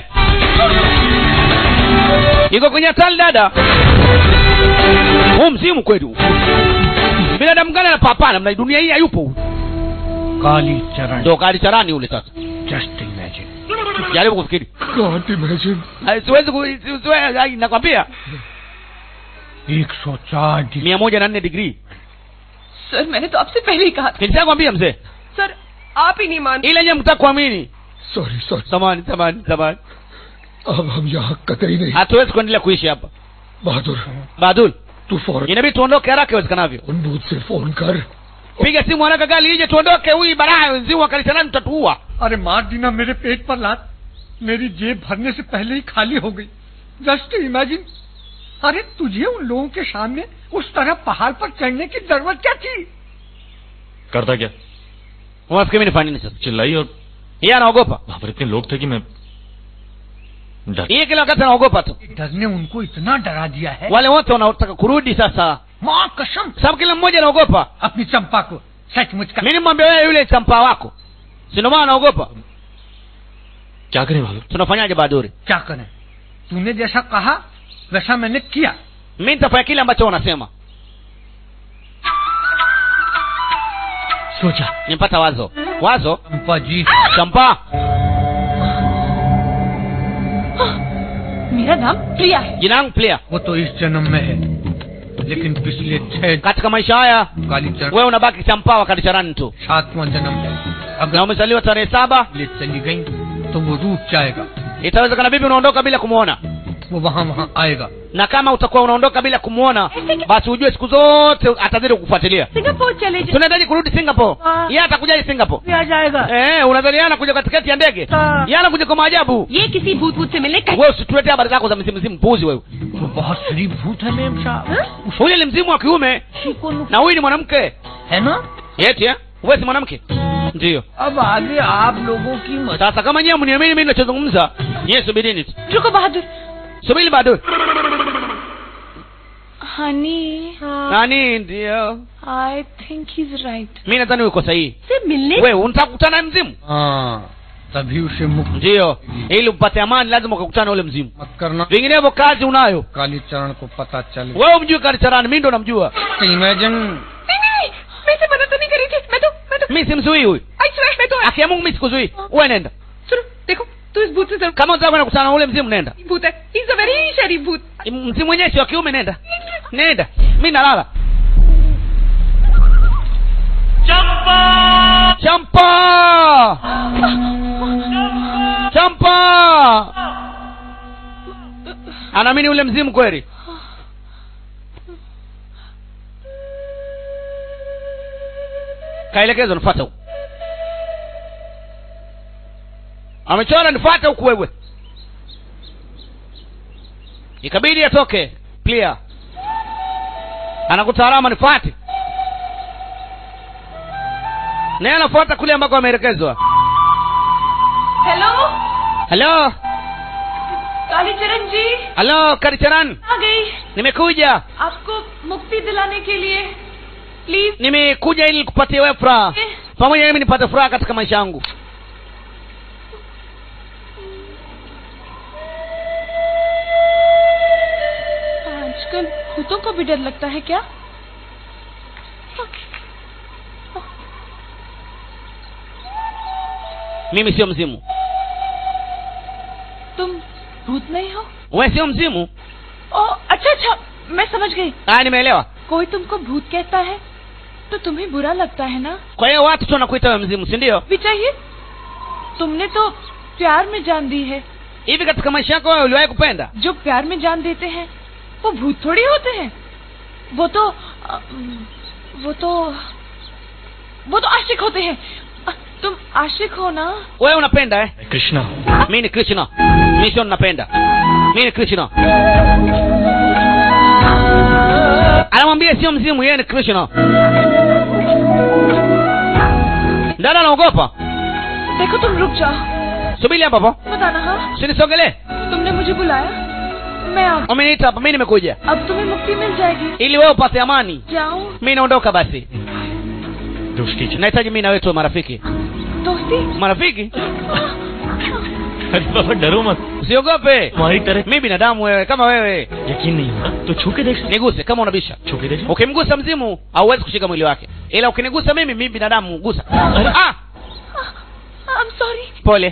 iko kwenye hatari dada huu mzimu kweli huu. binadamu gani anapapana mna dunia hii hayupo huyu. काली चरण ndo kali charani ule sasa just imagine jaribu kufikiri Can't imagine. Ai, siwezi ku- si- siwe- ai, nakwambia एक सौ चार degree mia moja na nne digrii sir मैंने तो आपसे पहले ही कहा था nilishakwambia mzee सर आप ही नहीं मानते ile nye mtaka kuamini sorry sorry samani samani samani अब हम यहाँ कतई नहीं hatuwezi kuendelea kuishi hapa बहादुर badul तू फौरन inabidi tuondoke haraka iwezekanavyo उन बूथ से फोन कर piga simu haraka gari ije tuondoke huyu baraa wenziu wakalishanani tutatuua अरे मार दीना मेरे पेट पर लात मेरी जेब भरने से पहले ही खाली हो गई जस्ट इमेजिन अरे तुझे उन लोगों के सामने उस तरह पहाड़ पर चढ़ने की जरूरत क्या थी करता क्या unafikiri mimi nifanye nini sasa चिल्लाई और yeye anaogopa वहां पर इतने लोग थे कि मैं डर yeye kila wakati anaogopa tu डर ने उनको इतना डरा दिया है wale wote wanaotaka kurudi sasa माँ कसम sababu kila mmoja anaogopa अपनी चंपा को सचमुच का mi nimwambia wewe yule champaa wako sindomaa anaogopa क्या करें भालू tunafanyaje baduri क्या करें तूने जैसा कहा वैसा मैंने किया mi nitafanya kile ambacho unasema सोचा nimpata wazo wazo चंपा जी champaa मेरा नाम प्रिया है jina langu plia वो तो इस जन्म में है लेकिन पिछले छह katika maisha haya काली चरण wewe unabaki champaa wakati charani tu सातवां जन्म है अगर na umezaliwa tarehe saba ले चली गई तो वो रूप जाएगा itawezekana vipi unaondoka bila kumwona वो वहाँ वहाँ आएगा na kama utakuwa unaondoka bila kumwona basi ujue siku zote atazidi kukufuatilia Singapore चले जाए tunahitaji kurudi singapore Ah. yeye atakujaje singapore आ जाएगा eh unadhaniana kuja katikati ya ndege Ah. yeye anakuja kwa maajabu ये किसी भूत भूत से मिलने का wewe usituletee habari zako za mzimu mzimu mpuzi wewe वो बहुत शरीफ भूत है मेम साहब huyu ni mzimu wa kiume na huyu ni mwanamke है ना eti eh wewe si mwanamke ndiyo अब आगे आप लोगों की मत sasa kama nyewe mniamini mimi ninachozungumza nyewe subirini tu रुको Bahadur subiri bado honey nani ndio I think he is right mi nadhani uko sahihi से मिलने wewe unataka kukutana na mzimu हाँ तभी उसे मुक्त ndiyo ili upate amani lazima ukakutana na ule mzimu मत करना vinginevyo kazi unayo काली चरण को पता चल wewe umjui karicharani mi ndo namjua imagine नहीं नहीं नहीं मैं इसे मदद तो नहीं करी थी मैं तो मैं तो mi simzuii huyu I swear मैं तो akia mungu mi sikuzuii uwe nenda सुनो देखो तू इस भूत से जरूर kama unataka kwenda kukutana na ule mzimu nenda भूत है इज अ वेरी शरीफ भूत mzimu wenyewe si wa kiume nenda nenda mi nalala champa champa anaamini ule mzimu kweli kaelekezwa nifata huku amechora nifata huku wewe ikabidi atoke clear anakuta alama nifate naye anafuata kule ambako ameelekezwa hello halo Kalicharan ji halo karicharan आ गई nimekuja आपको मुक्ति दिलाने के लिए please nimekuja ili kupatia wewe furaha pamoja na mimi nipate furaha katika maisha yangu आजकल भूतों को भी डर लगता है क्या mimi sio mzimu तुम भूत नहीं हो wewe sio mzimu ओ अच्छा अच्छा मैं समझ गई aya nimeelewa कोई तुमको भूत कहता है तो तुम्हें बुरा लगता है ना kwa hiyo watu tu wanakuita wewe mzimu si ndio भी चाहिए तुमने तो प्यार में जान दी है hivi katika maisha yako wewe uliwahi kupenda जो प्यार में जान देते हैं वो भूत थोड़ी होते हैं वो तो अ, वो तो वो तो आशिक होते हैं अ, तुम आशिक हो ना wewe unapenda eh Krishna mi ni krishna mi sio ninapenda mi ni krishna anamwambia sio mzimu yeye ni krishna dada anaogopa देखो तुम रुक जाओ subiri hapa hapo बताना हाँ usinisogelee तुमने मुझे बुलाया मैं आ umeniita hapa mi nimekuja अब तुम्हें मुक्ति मिल जाएगी ili wewe upate amani जाऊं mi naondoka basi दोस्ती चाहिए nahitaji mi na wewe tuwe marafiki दोस्ती marafiki अरे बाबा डरो मत usiogope तुम्हारी तरह mi binadamu wewe kama wewe यकीन नहीं होगा तो छू के देख सकते niguse kama unabisha छू के देख ukimgusa mzimu hauwezi kushika mwili wake ila ukinigusa mimi mi binadamu gusa ah, I am sorry pole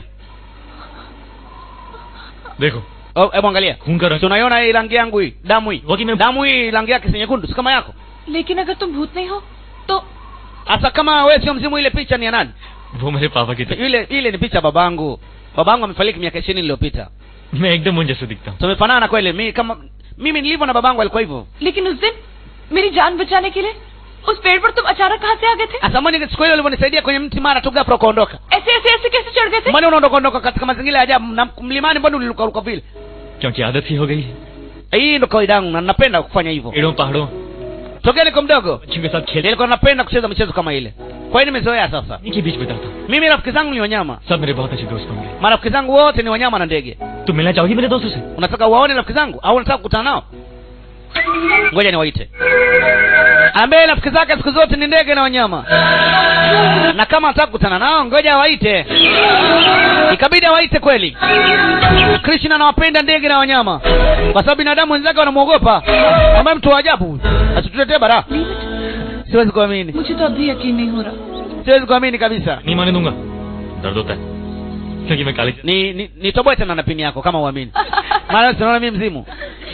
देखो oh, hebu angalia खून का रंग tunaiona hii rangi yangu hii damu hii Waki me- damu hii rangi yake si nyekundu si kama yako लेकिन अगर तुम भूत नहीं हो तो hasa kama wewe sio mzimu ile picha ni ya nani वो मेरे पापा की तरह ile ile ni picha ya babangu babangu amefariki miaka ishirini iliyopita मैं एकदम उन जैसे दिखता हूँ tumefanana kweli mi kama mimi nilivyo na babangu alikuwa hivyo लेकिन उस दिन मेरी जान बचाने के लिए उस पेड़ पर तुम अचानक कहाँ से आ गए थे hasa mbona siku hiyo ulivyonisaidia kwenye mti mara tu ghafla ukaondoka ऐसे ऐसे ऐसे कैसे चढ़ गए थे mbona unaondoka ondoka katika mazingira ya ajabu na mlimani mbona ulirukaruka vile क्योंकि आदत ही हो गई है hii ndo kawaida yangu na napenda kufanya hivyo पेड़ों पहाड़ों tokea niko mdogo बच्चों के साथ खेलने nilikuwa napenda kucheza michezo kama ile kwa hiyo nimezoea sasa के बीच बिताता हूँ mimi rafiki zangu ni wanyama सब मेरे बहुत अच्छे दोस्त होंगे marafiki zangu wote ni wanyama na ndege तुम मिलना चाहोगी मेरे दोस्तों से unataka uwaone rafiki zangu au unataka kukutana nao ngoja niwaite ambaye rafiki zake siku zote ni ndege na wanyama na kama anataka kukutana nao ngoja awaite ikabidi awaite kweli krishna anawapenda ndege na wanyama kwa sababu binadamu wenzake wanamwogopa ambaye mtu wa ajabu asituletee bara siwezi kuamini मुझे तो अभी यकीन नहीं हो रहा siwezi kuamini kabisa नहीं माने दूंगा दर्द होता है क्योंकि मैं काली ni ni nitoboe tena na pini yako kama uamini maana sinaona mimi mzimu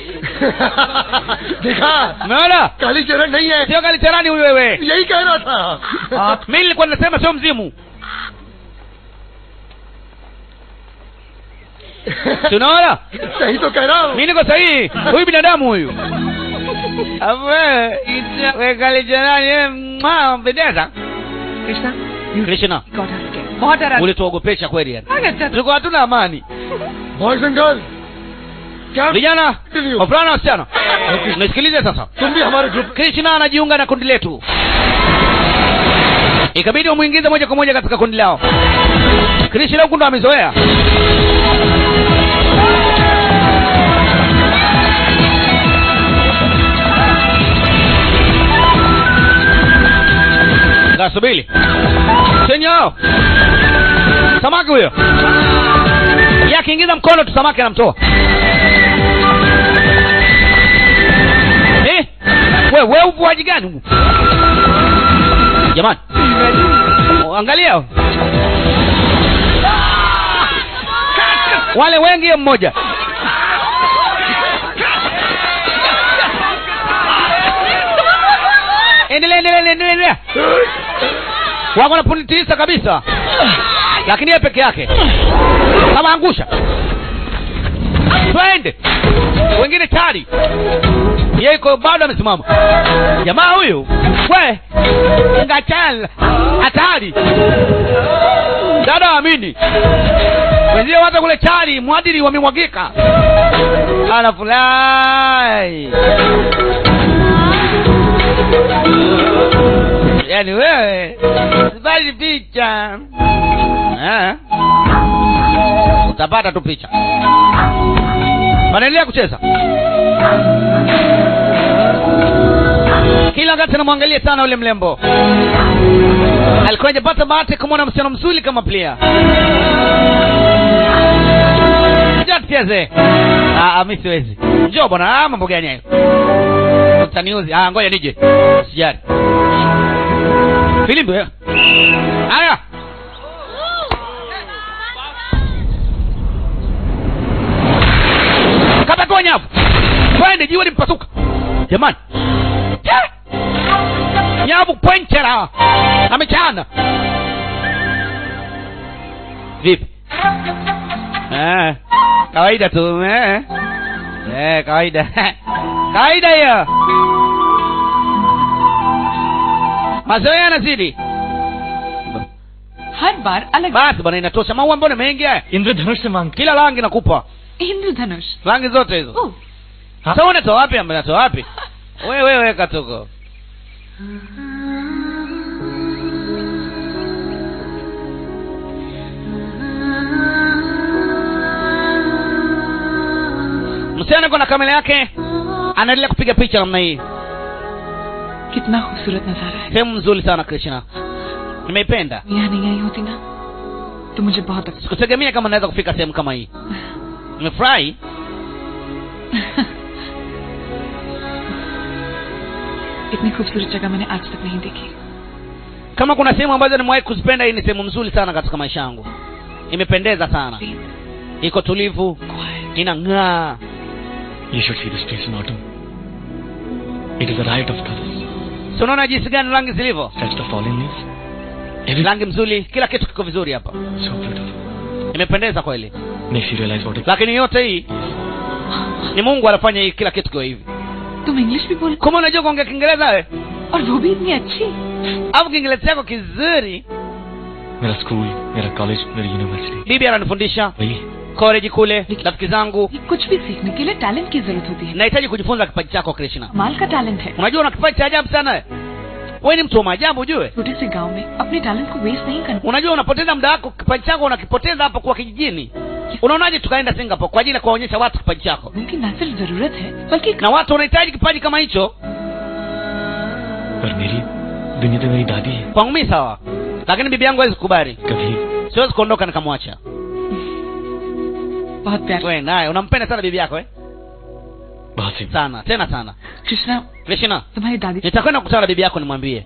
देखा umeona काली चरण नहीं है sio kalicherani huyu wewe यही कह रहा था mi nilikuwa ninasema sio mzimu tunaona सही तो कह रहा हूँ mi niko sahihi huyu binadamu huyu Alafu wewe, ita- we kalicherani wewe, mwa, mpendeza Krishna krishna बहुत डरा ulituogopesha kweli yani अच्छा tulikuwa hatuna amani boys and girl क्या vijana Ndio. wavulana na wasichana nisikilize sasa तुम भी हमारे group krishna anajiunga na kundi letu ikabidi wamwingize moja kwa moja katika kundi lao krishna huku ndo amezoea kasubili chenyao samaki huyo ye akiingiza mkono tu samaki anamtoa Eh? we we uvuaji gani huu? jamani Oh, angalia wale wengi ye mmoja endelea endelea endelea wako na pundi tisa kabisa lakini yeye peke yake kama angusha twende wengine tari yeye iko bado amesimama jamaa huyu we ngachal hatari dada amini wenzie hata kule chari mwadili wamemwagika anafurahi yaani wewe sipati picha Eh. utapata tu picha wanaendelea kucheza kila wakati namwangalia sana ule mlembo alikuwa hajapata bahati kumwona msichana mzuri kama plia njoo tucheze Ah, ah, mi siwezi njoo bwana ah, mambo gani hayo utaniuzi ah, ngoja nije sijari filimbi eh? haya kapatoa nyavu twende jiwe limpasuka jamani Che! nyavu pwenchera amechana vipi eh, kawaida tu eh. Eh, kawaida kawaida hiyo mazoea yanazidi हर बार अलग basi bwana inatosha maua mbona mengi haya इंद्रधनुष से मांग kila rangi nakupa इंद्रधनुष rangi zote hizo ओह हाँ? sasa unatoa wapi ambe natoa wapi wewe weka tuko msichana yuko na kamera yake anaendelea kupiga picha namna hii कितना खूबसूरत नजारा है sehemu nzuri sana krishna nimeipenda यहाँ नहीं आई होती ना तो मुझे बहुत अच्छा sikutegemea kama naweza kufika sehemu kama hii nimefurahi इतनी खूबसूरत जगह मैंने आज तक नहीं देखी kama kuna sehemu ambazo nimewahi kuzipenda hii ni sehemu nzuri sana katika maisha yangu imependeza sana iko tulivu inang'aa You should see this place in autumn. It is a riot of colors. si unaona jinsi gani rangi zilivyo That's the fallen leaves. Everything rangi mzuri kila kitu kiko vizuri hapa so beautiful. imependeza kweli Makes you realize what it lakini yote hii ni mungu anafanya hii kila kitu kiwe hivi तुम English भी बोल kama unajua kuongea kiingereza we और वो भी इतनी अच्छी au kiingereza chako kizuri मेरा school मेरा कॉलेज मेरी यूनिवर्सिटी bibi ananifundisha वही koleji kule rafiki zangu कुछ भी सीखने के लिए टैलेंट की जरूरत होती है nahitaji kujifunza kipaji chako krishna कमाल का टैलेंट है unajua una kipaji cha ajabu sana we wewe ni mtu wa maajabu ujue छोटे से गांव में अपने टैलेंट को वेस्ट नहीं करना unajua unapoteza muda wako kipaji chako unakipoteza hapo kwa kijijini unaonaje tukaenda singapore kwa ajili ya kuwaonyesha watu kipaji chako उनकी न सिर्फ जरूरत है बल्कि na watu wanahitaji kipaji kama hicho पर मेरी दुनिया तो मेरी दादी है kwangu mii sawa lakini bibi yangu hawezi kukubali कभी siwezi kuondoka nikamwacha बहुत प्यार we naye unampenda sana bibi yako eh? बहुत सी sana tena sana कृष्णा krishna तुम्हारी दादी nitakwenda kukutana na bibi yako nimwambie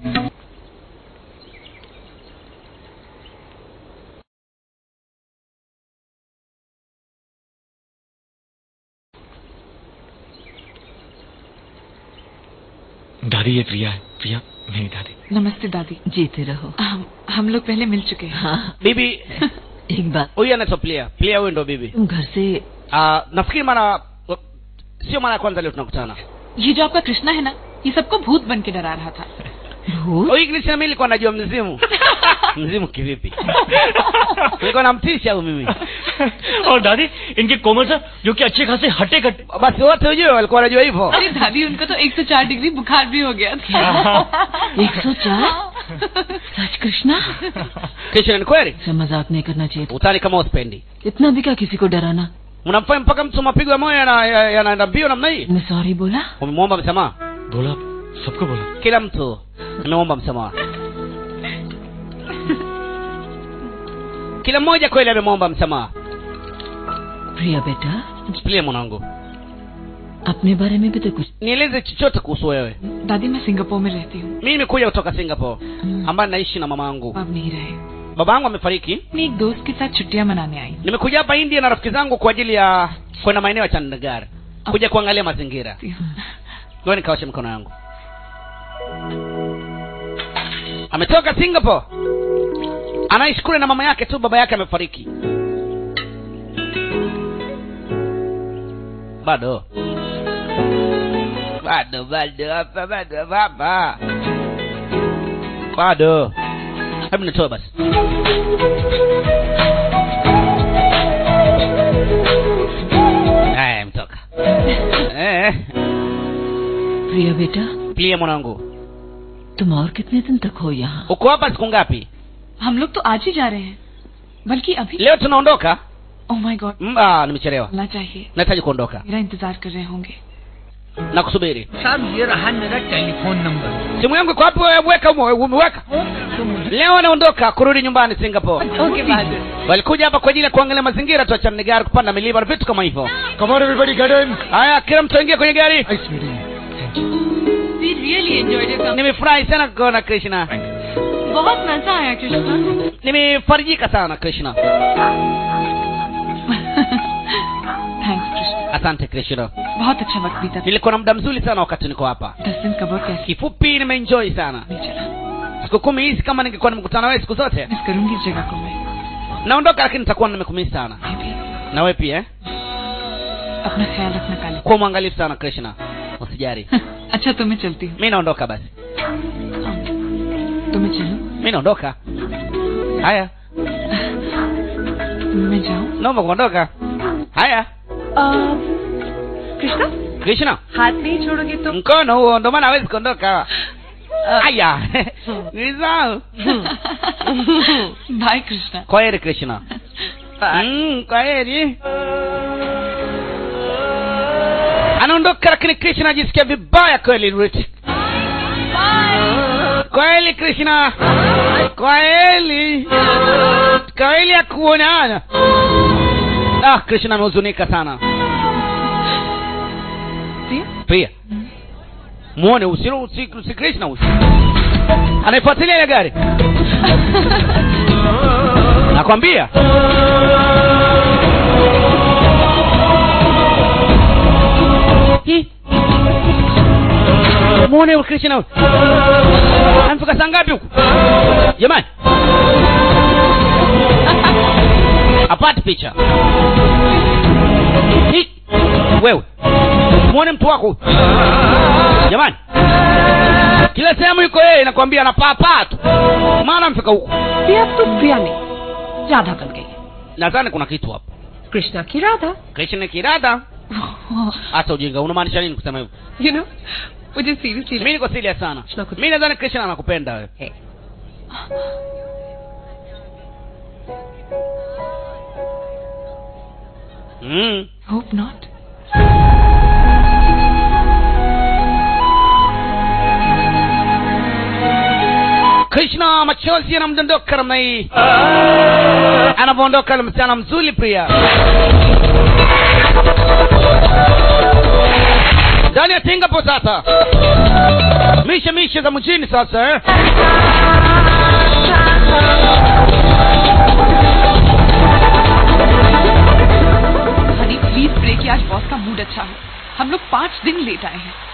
दादी ये प्रिया है प्रिया मेरी दादी नमस्ते दादी जीते रहो हम हम लोग पहले मिल चुके हैं हाँ bibi एक बात huyu anaitwa plia plia huyu ndo bibi तुम घर से uh, nafikiri mara sio mara ya kwanza leo tunakutana ये जो आपका कृष्णा है ना ये सबको भूत बन के डरा रहा था भूत huyu krishna mi nilikuwa najua mzimu mzimu kivipi nilikuwa namtisha huyu mimi और दादी इनके कोमल सर जो कि अच्छे खासे हटे कटे basi wote ujue walikuwa wanajua hivyo अरे दादी उनको तो 104 डिग्री बुखार भी हो गया था एक सौ चार सच कृष्णा krishna ni kweli से मजाक नहीं करना चाहिए था। utani kama uspendi इतना भी क्या किसी को डराना mnamfanya mpaka mtu mapigo ya moyo yana- ya- yanaenda mbio namna hii मैं सॉरी बोला umemwomba msamaha बोला सबको बोला kila mtu amemwomba msamaha kila mmoja kweli amemwomba msamaha प्रिया बेटा plie mwanangu अपने बारे में भी तो कुछ nieleze chochote kuhusu wewe दादी मैं सिंगापुर में रहती हूँ mi nimekuja kutoka singapore हम्म, ambaye naishi na mama yangu अब नहीं रहे baba yangu amefariki मैं एक दोस्त के साथ छुट्टियां मनाने आई nimekuja hapa india na rafiki zangu kwa ajili ya kwenda maeneo ya chandagar kuja kuangalia mazingira ngoja nikaoshe mikono yangu ametoka singapore anaishi kule na mama yake tu baba yake amefariki bado bado bado hapa bado baba bado hebu nitoe basi haya mtoka eh, प्रिया बेटा plie mwanangu तुम और कितने दिन तक हो यहाँ uko hapa siku ngapi हम लोग तो आज ही जा रहे हैं बल्कि अभी leo tunaondoka oh my god Mm, ah, nimechelewa चलना चाहिए nahitaji kuondoka मेरा इंतजार कर रहे होंगे na kusubiri साहब ये रहा मेरा telephone number simu yangu iko wapi wewe weka ume- umeweka leo anaondoka kurudi nyumbani singapore okay बाद walikuja hapa kwa ajili ya kuangalia mazingira tu achana gari kupanda milima na vitu kama hivyo Come on, everybody, get in. haya kila mtu aingie kwenye gari Nice meeting you. We really enjoyed your nimefurahi sana kuona krishna बहुत मजा आया Krishna nimefarijika sana krishna thanks Krishna asante krishna बहुत अच्छा वक्त बीता nilikuwa na muda mzuri sana wakati niko hapa दस दिन कबर कैसे kifupi nimeenjoy sana नहीं चला siku kumi hizi kama ningekuwa nimekutana wewe siku zote miss करूंगी इस जगह को मैं naondoka lakini nitakuwa nimekumisi sana मैं भी na wewe pia eh? अपना ख्याल रखना काली kuwa mwangalifu sana krishna usijari अच्छा तो मैं चलती हूँ mi naondoka basi तो मैं चलूँ mi naondoka haya मैं जाऊँ naomba kuondoka haya कृष्णा krishna हाथ नहीं छोड़ोगे तो mkono huo ndo maana hawezi kuondoka haya nilisahau bye Krishna kwa heri krishna mm, kwa heri anaondoka lakini krishna ajisikia vibaya kweli Rich. kweli krishna kweli kweli ya kuonana ah krishna amehuzunika sana Priya? pia muone usilo usi, usi krishna usi anaifuatilia ile gari nakwambia Hi. muone huyu krishna huyu amefika saa ngapi huku jamani apati picha Hi. wewe muone mtu wako huyu jamani kila sehemu yuko yeye nakwambia anapaapaa tu maana amefika huku Priya अब तो प्रिया नहीं राधा बन गई nadhani kuna kitu hapo Krishna की Radha krishna kirada hata ujinga unamaanisha nini kusema hivyo you know मुझे seriously mi niko serious sana Tunakuja. mi nadhani krishna anakupenda wewe Hey. mm. Hope not krishna machozi yanamdondoka namna hii anavyoondoka yule msichana mzuri pia ndani ya tingapo sasa mishe mishe za mjini sasa eh? Honey please pray कि आज बॉस का मूड अच्छा हो हम लोग पाँच दिन लेट आए हैं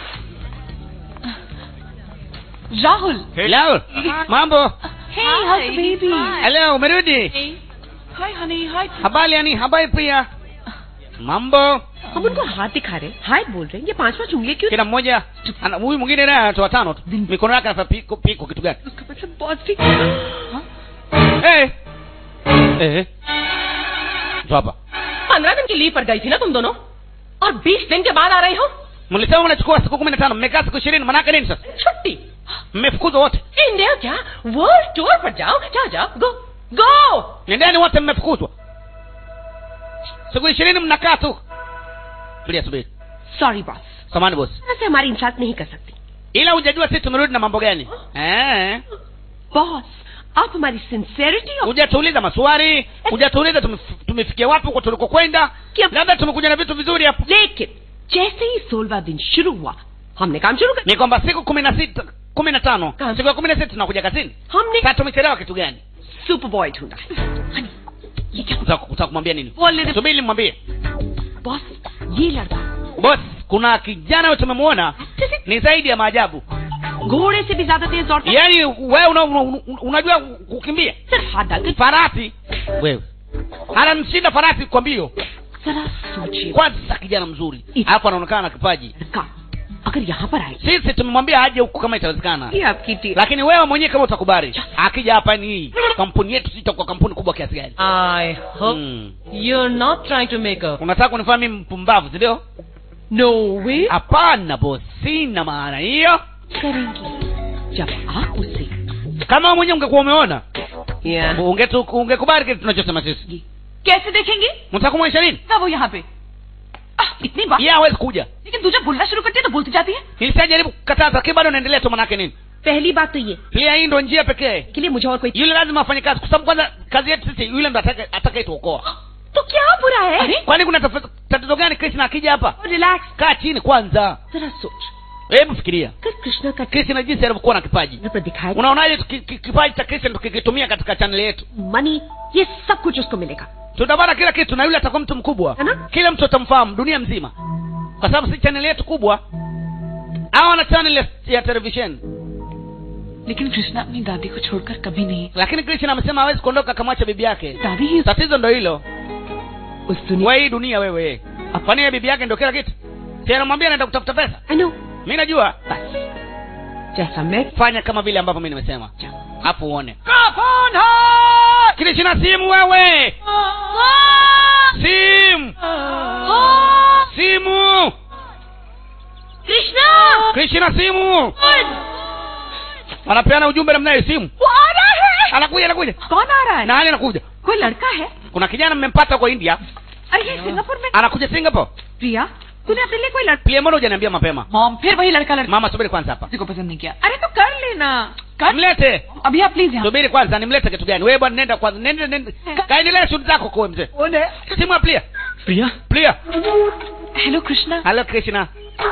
Rahul Hello. mambo Hey, how's the baby? hello umerudi Hi, honey. Hi. habari yani habari pia mambo हम उनको हाथ दिखा रहे हैं हाय बोल रहे हैं ये पांच पांच उंगलियां क्यों kila mmoja ana- huyu mwingine naye anatoa tano tu mikono yake anafanya piko piko kitu gani उसका मतलब बहुत भी eh eh jo hapa पंद्रह दिन की लीव पर गई थी ना तुम दोनों और बीस दिन के बाद आ रहे हो mlisema mnachukua siku kumi na tano mmekaa siku ishirini manake nini sasa छुट्टी mmefukuzwa wote इंडिया क्या वर्ल्ड टूर पर जाओ जाओ जाओ go go nendeni wote mmefukuzwa siku ishirini mnakaa tu tulia subiri sorry boss samani bosi ऐसे हमारी इंसाफ नहीं कर सकती ila hujajua sisi tumerudi na mambo gani eh boss आप हमारी सिंसेरिटी और hujatuuliza maswali hujatuuliza tumef- tumefikia wapi huko tulikokwenda Kia- labda tumekuja na vitu vizuri hapo लेकिन जैसे ही सोलवा दिन शुरू हुआ हमने काम शुरू कर ni kwamba siku kumi na sita kumi na tano Kazi. siku ya kumi na sita tunakuja kazini हमने sasa tumechelewa kitu gani super boy ढूंढा हनी, ये क्या Utaka- utaka kumwambia nini बोल रहे subiri nimwambie बॉस ये लड़का boss kuna kijana wewe tumemwona ni zaidi ya maajabu घोड़े से भी ज्यादा तेज दौड़ता है yaani wewe una, una, una, unajua kukimbia सिर्फ हाथ डालकर farasi wewe anamshinda farasi kwa mbio जरा सोचिए kwanza kijana mzuri alafu anaonekana na kipaji लड़का अगर यहाँ पर आए sisi tumemwambia aje huku kama itawezekana ये आपकी team lakini wewe mwenyewe kama utakubali akija hapa ni hii kampuni yetu sitakuwa kampuni kubwa kiasi gani I hope Hmm. you're not trying to make a unataka kunifanya mimi mpumbavu sindio no way hapana boss sina maana hiyo करेंगी जब आप उससे kama wewe mwenyewe ungekuwa umeona yeah. ungetu- ungekubali kile tunachosema sisi कैसे देखेंगे mtaka kumwonyesha nini ना वो यहाँ पे आह, इतनी बात yeye hawezi kuja लेकिन तू जब बोलना शुरू करती है तो बोलती जाती है nilishajaribu kukataza lakini bado naendelea tu manake nini पहली बात तो ये pia hii ndo njia pekee के लिए मुझे और कोई yule lazima afanye kazi kwa sababu kwanza kazi yetu sisi yule ndo ataka- atakayetuokoa तो क्या बुरा है अरे kwani kuna taf- tatizo gani krishna akija hapa relax kaa chini kwanza जरा सोच hebu fikiria अगर कृष्णा का krishna jinsi alivyokuwa na kipaji channel पर दिखाया unaonaje tuki- ki- kipaji cha krishna tukikitumia katika chaneli yetu money ये सब कुछ उसको मिलेगा tutapata kila kitu na yule atakuwa mtu mkubwa Ana? kila mtu atamfahamu dunia mzima kwa sababu si chaneli yetu kubwa au ana chaneli ya, ya televisheni लेकिन कृष्णा अपनी दादी को छोड़कर कभी नहीं lakini krishna amesema hawezi kuondoka akamwacha bibi yake दादी ही tatizo ndo hilo उस दुनिया wa hii dunia wewe kwani yeye bibi yake ndo kila kitu si anamwambia anaenda kutafuta pesa I know mi najua बस जैसा मैं fanya kama vile ambavyo mi nimesema hapo uone krishna simu wewe simu simu Krishna krishna simu anapeana ujumbe namna hiyo simu वो आ रहा है anakuja anakuja कौन आ रहा है nani anakuja कोई लड़का है kuna kijana mmempata kwa india अरे ये सिंगापुर में anakuja singapore प्रिया तूने अपने लिए कोई लड़का pia mbona hujaniambia mapema mom फिर वही लड़का लड़का mama subiri kwanza hapa किसी को पसंद नहीं किया अरे तो कर लेना कर mlete अभी आप प्लीज यहाँ subiri kwanza nimlete kitu gani wewe bwana nenda kwanza nenda nenda kaendelea shughuli zako kwa mzee simu ya plia Priya plia hello Krishna halo krishna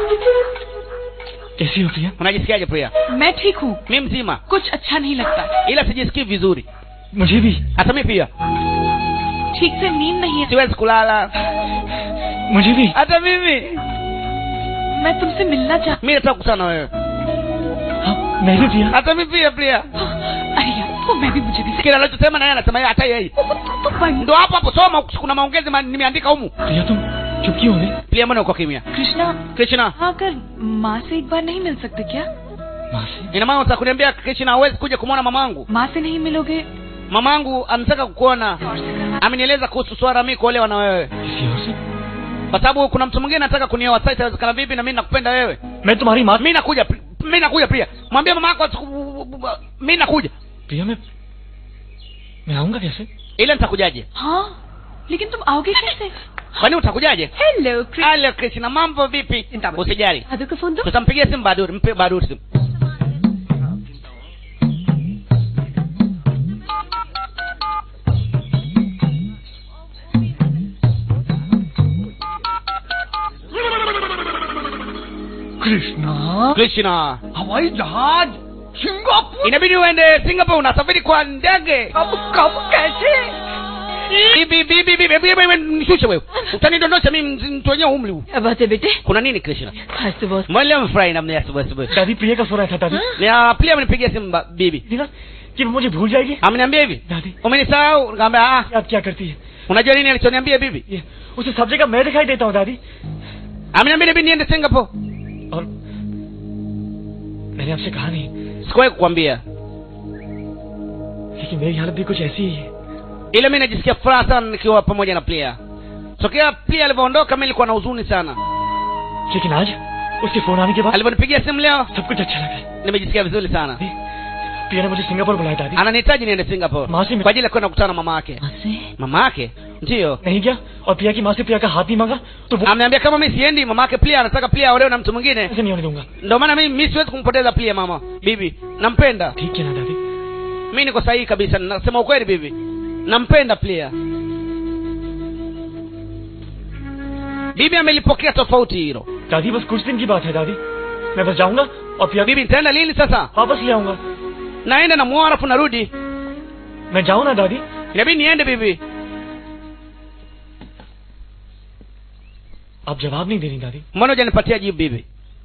कैसी हो प्रिया unajisikiaje pria मैं ठीक हूँ mi mzima कुछ अच्छा नहीं लगता ila sijisikii vizuri मुझे भी hata mi pia ठीक से नींद नहीं है siwezi kulala मुझे भी hata mimi मैं तुमसे मिलना चाह mi nataka kukutana na wewe हाँ मैं भी प्रिया hata mi pia pia अरे यार वो मैं भी मुझे भी kile anachosema na yeye anasema yeye hata yeye तो बन ndo hapo hapo soma kuna maongezi ma- nimeandika humu प्रिया तुम चुप क्यों हो गई pia mbona uko kimya Krishna krishna हाँ कर माँ से एक बार नहीं मिल सकते क्या माँ से ina maana unataka kuniambia krishna hawezi kuja kumwona mamangu माँ से नहीं मिलोगे mamangu anataka kukuona और से करवा amenieleza kuhusu swala mi kuolewa na wewe किसी और से kwa sababu kuna mtu mwingine anataka kunioa sasa itawezekana vipi na mimi nakupenda wewe मैं तुम्हारी माँ mi nakuja Pri- mi nakuja pia mwambie mama yako asiku- mi nakuja प्रिया मैं मैं आऊंगा कैसे ile nitakujaje हाँ लेकिन तुम आओगे कैसे kwani utakujaje hello halo krishna mambo vipi Sinta basi. usijali दादू को फोन दो tutampigia simu baduri mpe baduri simu Krishna krishna हवाई जहाज Singapore inabidi uende singapore unasafiri kwa ndege कब कब कैसे bibi bibi bibi bibi bibi nishushe wewe utanidondosha mimi mzi- mtu wenyewe umri huu क्या बात है बेटे kuna nini krishna आज तो बहुत mwele mfurahi namna ya asubuhi asubuhi दादी प्रिया का सो रहा था दादी na pia amenipigia simu ba- bibi देखा कि वो मुझे भूल जाएगी ameniambia hivi दादी umenisahau nikamwambia ah याद क्या करती है unajua nini alichoniambia bibi ये उसे सब जगह मैं दिखाई देता हूँ दादी ameniambia bibi niende singapore और मैंने आपसे कहा नहीं sikuwahi kukwambia लेकिन मेरी हालत भी कुछ ऐसी ही है ila mi najisikia furaha sana nikiwa pamoja na plia tokea plia alivyoondoka mi nilikuwa na huzuni sana लेकिन आज उसके फोन आने के बाद alivyonipigia simu leo सब कुछ अच्छा लगा nimejisikia vizuri sana प्रिया ने मुझे सिंगापुर बुलाया दादी ananihitaji niende singapore माँ से kwa ajili ya kwenda kukutana na mama yake माँ से mama yake ndiyo नहीं गया और प्रिया की माँ से प्रिया का हाथ नहीं मांगा तो वो ameniambia kama mi siendi mama yake plia anataka plia aolewe na mtu mwingine ऐसे नहीं होने दूंगा ndio maana mi mi siwezi kumpoteza plia mama bibi nampenda ठीक है ना दादी mi niko sahihi kabisa nasema ukweli bibi nampenda plia bibi amelipokea tofauti hilo दादी बस कुछ दिन की बात है दादी मैं बस जाऊंगा और प्रिया bibi nitaenda lini sasa वापस ले आऊंगा naenda namuoa alafu narudi मैं जाऊँ ना दादी inabidi niende bibi आप जवाब नहीं दे रही दादी mbona hujanipatia jibu bibi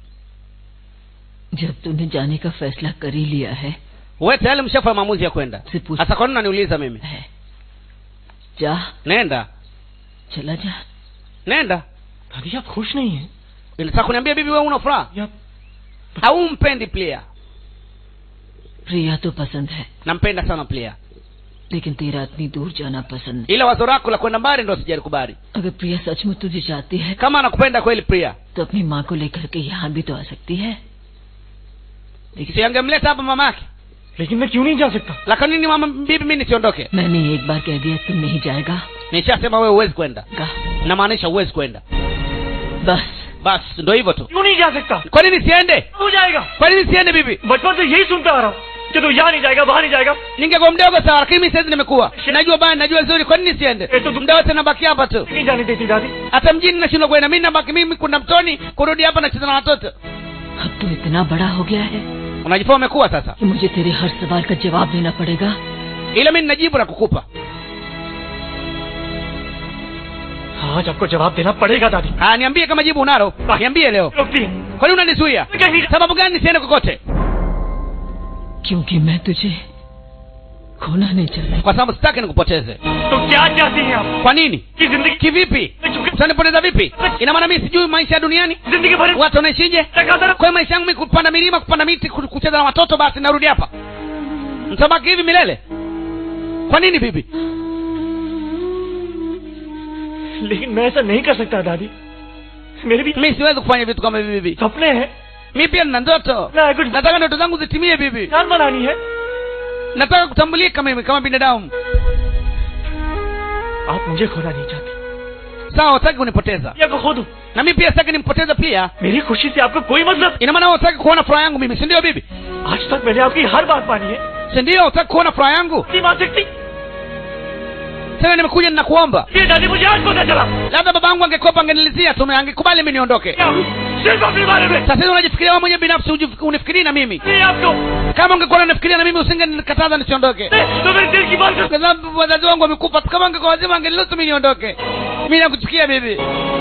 जब तूने जाने का फैसला कर ही लिया है we tayari mshafanya maamuzi ya kwenda से पूछ hasa kwa nini unaniuliza mimi है जा nenda चला जा nenda दादी आप खुश नहीं हैं inataka kuniambia bibi wewe una furaha या au mpendi plia प्रिया तो पसंद है nampenda sana plia लेकिन तेरा इतनी दूर जाना पसंद नहीं ila wazo lako la kwenda mbali ndo sijalikubali अगर प्रिया सचमुच तुझे चाहती है kama anakupenda kweli pria तो अपनी माँ को लेकर के यहाँ भी तो आ सकती है लेकिन siangemleta hapa mama yake लेकिन मैं क्यों नहीं जा सकता la kwa nini mama bibi mi nisiondoke मैंने एक बार कह दिया तुम नहीं जाएगा nishasema wewe huwezi kwenda का namaanisha huwezi kwenda बस basi ndo hivyo tu क्यों नहीं जा सकता kwa nini siende हो जाएगा kwa nini siende bibi बचपन से यही सुनता आ रहा हूँ कि तू यहाँ नहीं जाएगा वहाँ नहीं जाएगा ningekuwa mdogo sawa lakini mi saizi nimekuwa najua baya najua zuri kwa nini siende Eh, tu- muda wote nabaki hapa tu नहीं जाने देती दादी hata mjini nashindwa kwenda mi nabaki mimi kuna mtoni kurudi hapa nacheza na watoto अब तू इतना बड़ा हो गया है unajifaa umekuwa sasa कि मुझे तेरे हर सवाल का जवाब देना पड़ेगा ila mi ninajibu la kukupa आज आपको जवाब देना पड़ेगा दादी haya niambie kama jibu unalo niambie leo रोकती है kwa nini unanizuia कहीं sababu gani nisiende kokote क्योंकि मैं तुझे खोना नहीं चाहती kwa sababu sitaki nikupoteze तो क्या चाहती हैं आप kwa nini कि जिंदगी kivipi utanipoteza vipi ina maana mi sijui maisha ya duniani जिंदगी भर watu wanaishije लगातार kwa hiyo maisha yangu mi kupanda milima kupanda miti ku- kucheza na watoto basi narudi hapa mtabaki hivi milele kwa nini bibi लेकिन मैं ऐसा नहीं कर सकता दादी मेरे भी mi siwezi kufanya vitu kama hivi bibi सपने हैं mi pia nina ndoto ना कुछ nataka ndoto zangu zitimie bibi जान बनानी है nataka kutambulika mimi kama binadamu आप मुझे खोना नहीं चाहती sawa hutaki kunipoteza या को खो दूं na mi pia sitaki nimpoteze pia मेरी खुशी से आपको कोई मतलब ina maana hutaki kuona furaha yangu mimi si ndio bibi आज तक मैंने आपकी हर बात मानी है si ndio hutaki kuona furaha yangu नहीं मान सकती tena nimekuja ninakuomba ये दादी मुझे आज पता चला labda baba yangu angekuwepo angenilizia tume angekubali mi niondoke क्या हूँ? सिर्फ अपने बारे में sasa hivi unajifikiria wewe mwenyewe binafsi uji- unifikirii na mimi नहीं आपको kama ungekuwa unanifikiria na mimi usingenikataza nisiondoke नहीं, तो मेरे दिल की बात kwa sababu wazazi wangu wamekufa kama angekuwa wazima angeniruhusu mi niondoke mi nakuchukia bibi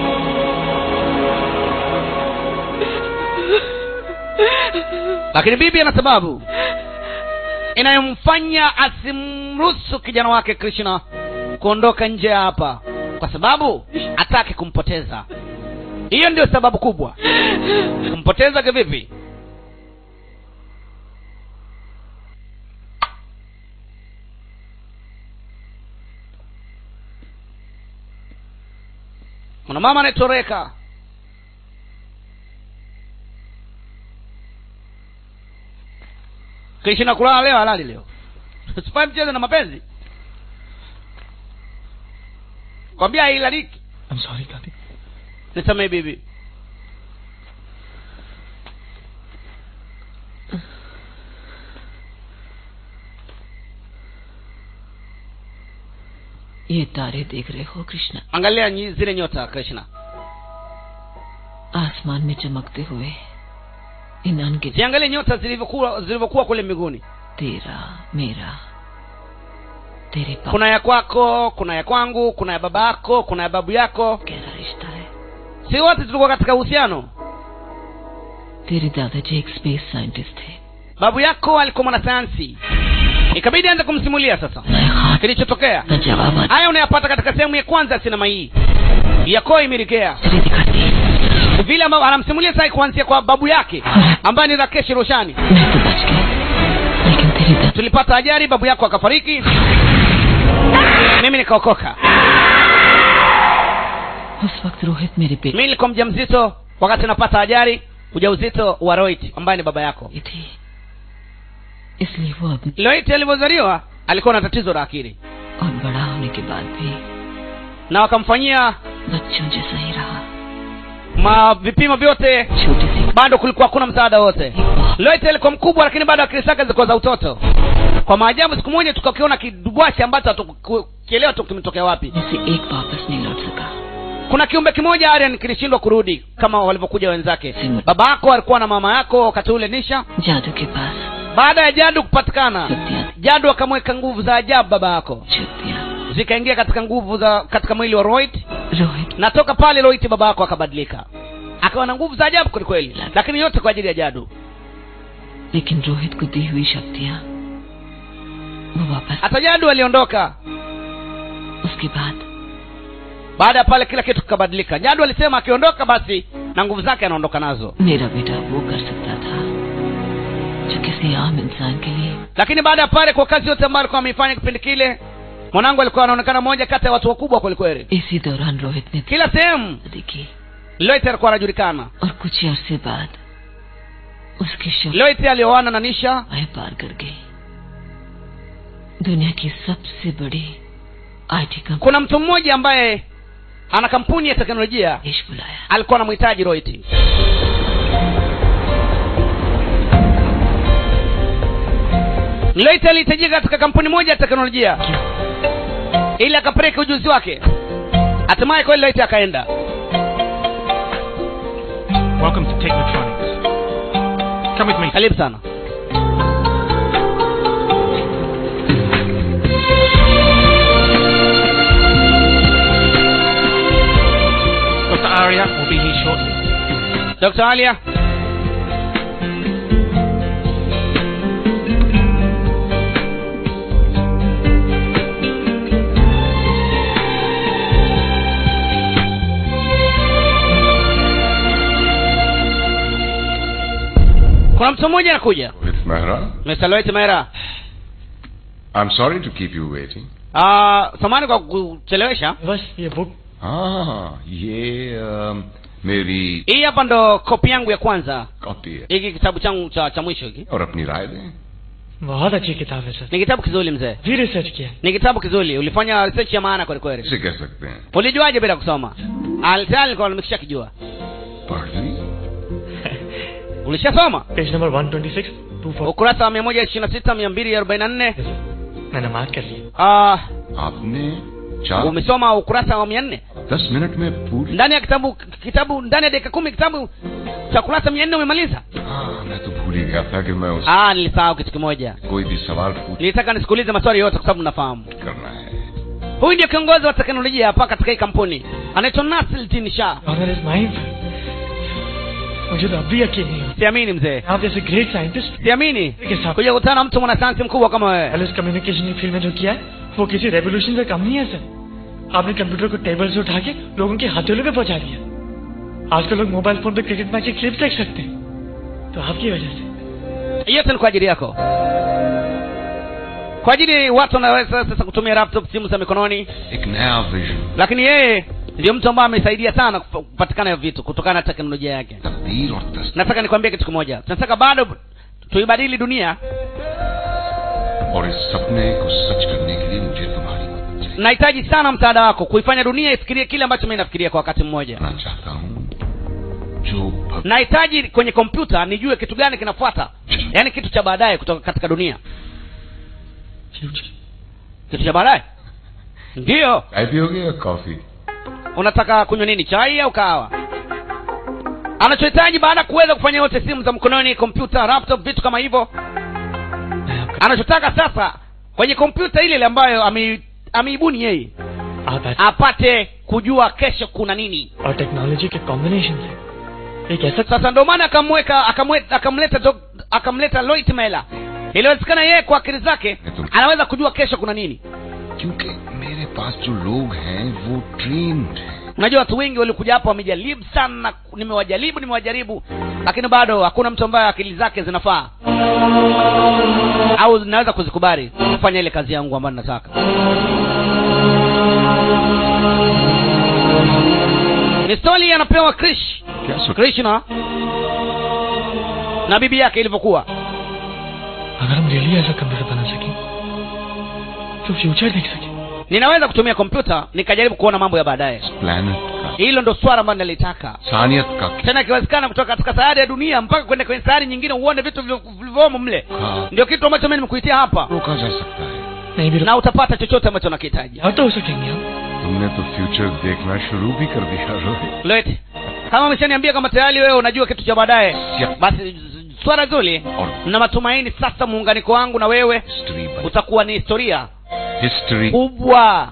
lakini bibi ana sababu inayomfanya asimruhusu kijana wake krishna kuondoka nje ya hapa kwa sababu hataki kumpoteza hiyo ndio sababu kubwa kumpoteza kivipi kuna mama anaitwa krishna kulala leo halali leo sifai mcheze na mapenzi kwambia hailaliki I'm sorry दादी nisamee bibi ये तारे देख रहे हो Krishna angalia nyi- zile nyota krishna आसमान में चमकते हुए इन अनगिनत ziangalie nyota zilivyokuwa zilivyokuwa kule mbinguni तेरा मेरा तेरे पास kuna ya kwako kuna ya kwangu kuna ya baba yako kuna ya babu yako गहरा रिश्ता है si wote tulikuwa katika uhusiano तेरे दादाजी एक स्पेस साइंटिस्ट थे babu yako alikuwa mwanasayansi ikabidi aanze kumsimulia sasa मैं खान kilichotokea का जवाब आज haya unayapata katika sehemu ya kwanza ya sinema hii ya koi mirikea तेरे दिखाती vile ambavyo anamsimulia sasa kuanzia kwa babu yake ambaye ni rakesh roshani मैं तो बच गई लेकिन तेरे दादा tulipata ajali babu yako akafariki mimi nikaokoka उस वक्त रोहित मेरे पेट mimi nilikuwa mja mzito wakati napata ajali ujauzito wa roit ambaye ni baba yako में थी इसलिए वो अब roit alivyozaliwa alikuwa na tatizo la akili और बड़ा होने के बाद भी na wakamfanyia बच्चों जैसा ही रहा ma vipimo vyote छोटी सी bado kulikuwa hakuna msaada wote loite alikuwa mkubwa lakini bado akili zake zilikuwa za utoto kwa maajabu siku moja tukakiona kidubwashi ambacho hatukielewa tu kimetokea wapi जैसे एक वापस नहीं लौट सका kuna kiumbe kimoja arian kilishindwa kurudi kama walivyokuja wenzake baba yako alikuwa na mama yako wakati ule nisha जादू के पास baada ya jadu kupatikana शक्तियाँ jadu akamweka nguvu za ajabu baba yako शक्तियाँ zikaingia katika nguvu za katika mwili wa roit Rohit na toka pale roit baba yako akabadilika akawa na nguvu za ajabu kwelikweli lakini yote kwa ajili ya jadu लेकिन रोहित को दी हुई शक्तियाँ वो वापस hata jadu aliondoka उसके बाद baada ya pale kila kitu kikabadilika jadu alisema akiondoka basi na nguvu zake anaondoka nazo मेरा बेटा वो कर सकता था जो किसी आम इंसान के लिए lakini baada ya pale kwa kazi yote ambayo alikuwa ameifanya kipindi kile mwanangu alikuwa anaonekana moja kati ya watu wakubwa kwelikweli इसी दौरान रोहित ने kila sehemu देखी loite alikuwa anajulikana और कुछ अरसे बाद उसकी loite alioana na nisha शक्तियाँ पार कर गई दुनिया की सबसे बड़ी IT company kuna mtu mmoja ambaye ana kampuni ya teknolojia देश बुलाया alikuwa anamhitaji roiti loite alihitajika katika kampuni moja ya teknolojia ili akapeleke ujuzi wake hatimaye kweli loite akaenda Welcome to Technotronics. Come with me. karibu sana Dr. Arya will be here shortly. dr alia kuna mtu mmoja anakuja With Mehra? mr loit mera I'm sorry to keep you waiting. uh, samani kwa kuchelewesha बस ये बुक हाँ ये um, मेरी hii hapa ndo kopi yangu ya kwanza copy है hiki kitabu changu cha, cha mwisho hiki और अपनी राय दें बहुत अच्छी किताब है sir ni kitabu kizuri mzee भी रिसर्च किया है। ni kitabu kizuri ulifanya research ya maana kweli kweli इसे कह सकते हैं ulijuaje bila kusoma alitayari nilikuwa nimekisha kijua पढ़ ली ulishasoma page number 126 240 ukurasa wa mia moja ishirini na sita mia mbili arobaini na nne मैंने mark कर लिया Ah, आपने चार umesoma ukurasa wa mia nne दस मिनट में पूरी ndani ya kitabu kitabu ndani ya dakika kumi kitabu cha kurasa mia nne umemaliza हाँ मैं तो भूल ही गया था कि मैं उस ah nilisahau kitu kimoja कोई भी सवाल पूछ nilitaka nisikuulize maswali yote kwa sababu nafahamu करना है huyu ndio kiongozi wa teknolojia hapa katika hii kampuni anaitwa Nasruddin Shah honour is mine मुझे तो अब भी यकीन नहीं होता siamini mzee आप जैसे ग्रेट साइंटिस्ट siamini के साथ kuja kukutana na mtu mwanasayansi mkubwa kama wewe wireless communication की फील्ड में जो किया है वो किसी रेवोल्यूशन से कम नहीं है सर आपने कंप्यूटर को टेबल से उठा के लोगों के हथेलों पे पहुंचा दिया आजकल लोग मोबाइल फोन पे क्रिकेट मैच की क्लिप देख सकते हैं तो आपकी वजह से yote ni kwa ajili yako kwa ajili watu wanaweza sasa kutumia laptop simu za mikononi एक नया vision lakini yeye ndio mtu ambaye amesaidia sana kupa- kupatikana hivyo vitu kutokana na teknolojia yake तब्दील और तस्दीक nataka nikwambie kitu kimoja tunataka bado tuibadili dunia और इस सपने को सच करने के लिए मुझे तुम्हारी मदद चाहिए nahitaji sana msaada wako kuifanya dunia ifikirie kile ambacho mimi nafikiria kwa wakati mmoja करना चाहता हूँ जो भव- nahitaji kwenye kompyuta nijue kitu gani kinafuata yaani kitu cha baadaye kutoka katika dunia kitu cha baadaye ndiyo चाय पियोगे या coffee unataka kunywa nini chai au kahawa anachohitaji baada ya kuweza kufanya yote simu za mkononi kompyuta laptop vitu kama hivyo anachotaka sasa kwenye kompyuta ile ile ambayo ame- ameibuni yeye आप ऐसे apate kujua kesho kuna nini और technology के combination से एक ऐसा sasa ndio maana akamweka akamwe- akamleta dok- akamleta Loit Mela iliwezekana yeye kwa akili zake anaweza kujua kesho kuna nini क्योंकि मेरे पास जो लोग हैं वो ट्रेन्ड हैं unajua watu wengi walikuja hapa wamejaribu sana nimewajaribu nimewajaribu lakini bado hakuna mtu ambaye akili zake zinafaa au zinaweza kuzikubali kufanya ile kazi yangu ambayo nataka ni stori anapewa krish क्या सोच krishna na bibi yake ilivyokuwa अगर हम रियली ऐसा कंप्यूटर बना सके तो फ्यूचर देख सके ninaweza kutumia kompyuta nikajaribu kuona mambo ya baadaye planet का hilo ndo swala ambayo nalitaka इंसानियत का tena ikiwezekana kutoka katika sayari ya dunia mpaka kwenda kwenye sayari nyingine uone vitu vilivyo- vilivyomo mle हाँ, ndio kitu ambacho mimi nimekuitia hapa रोका जा सकता है नहीं भी na utapata chochote ambacho nakihitaji यहाँ तो हो सकेंगे हम तुमने तो फ्यूचर देखना शुरू भी कर दिया Rohit Loet, kama umeshaniambia kama tayari wewe unajua kitu cha baadaye basi z- swala zuri और na matumaini sasa muunganiko wangu na wewe history बन utakuwa ni historia history kubwa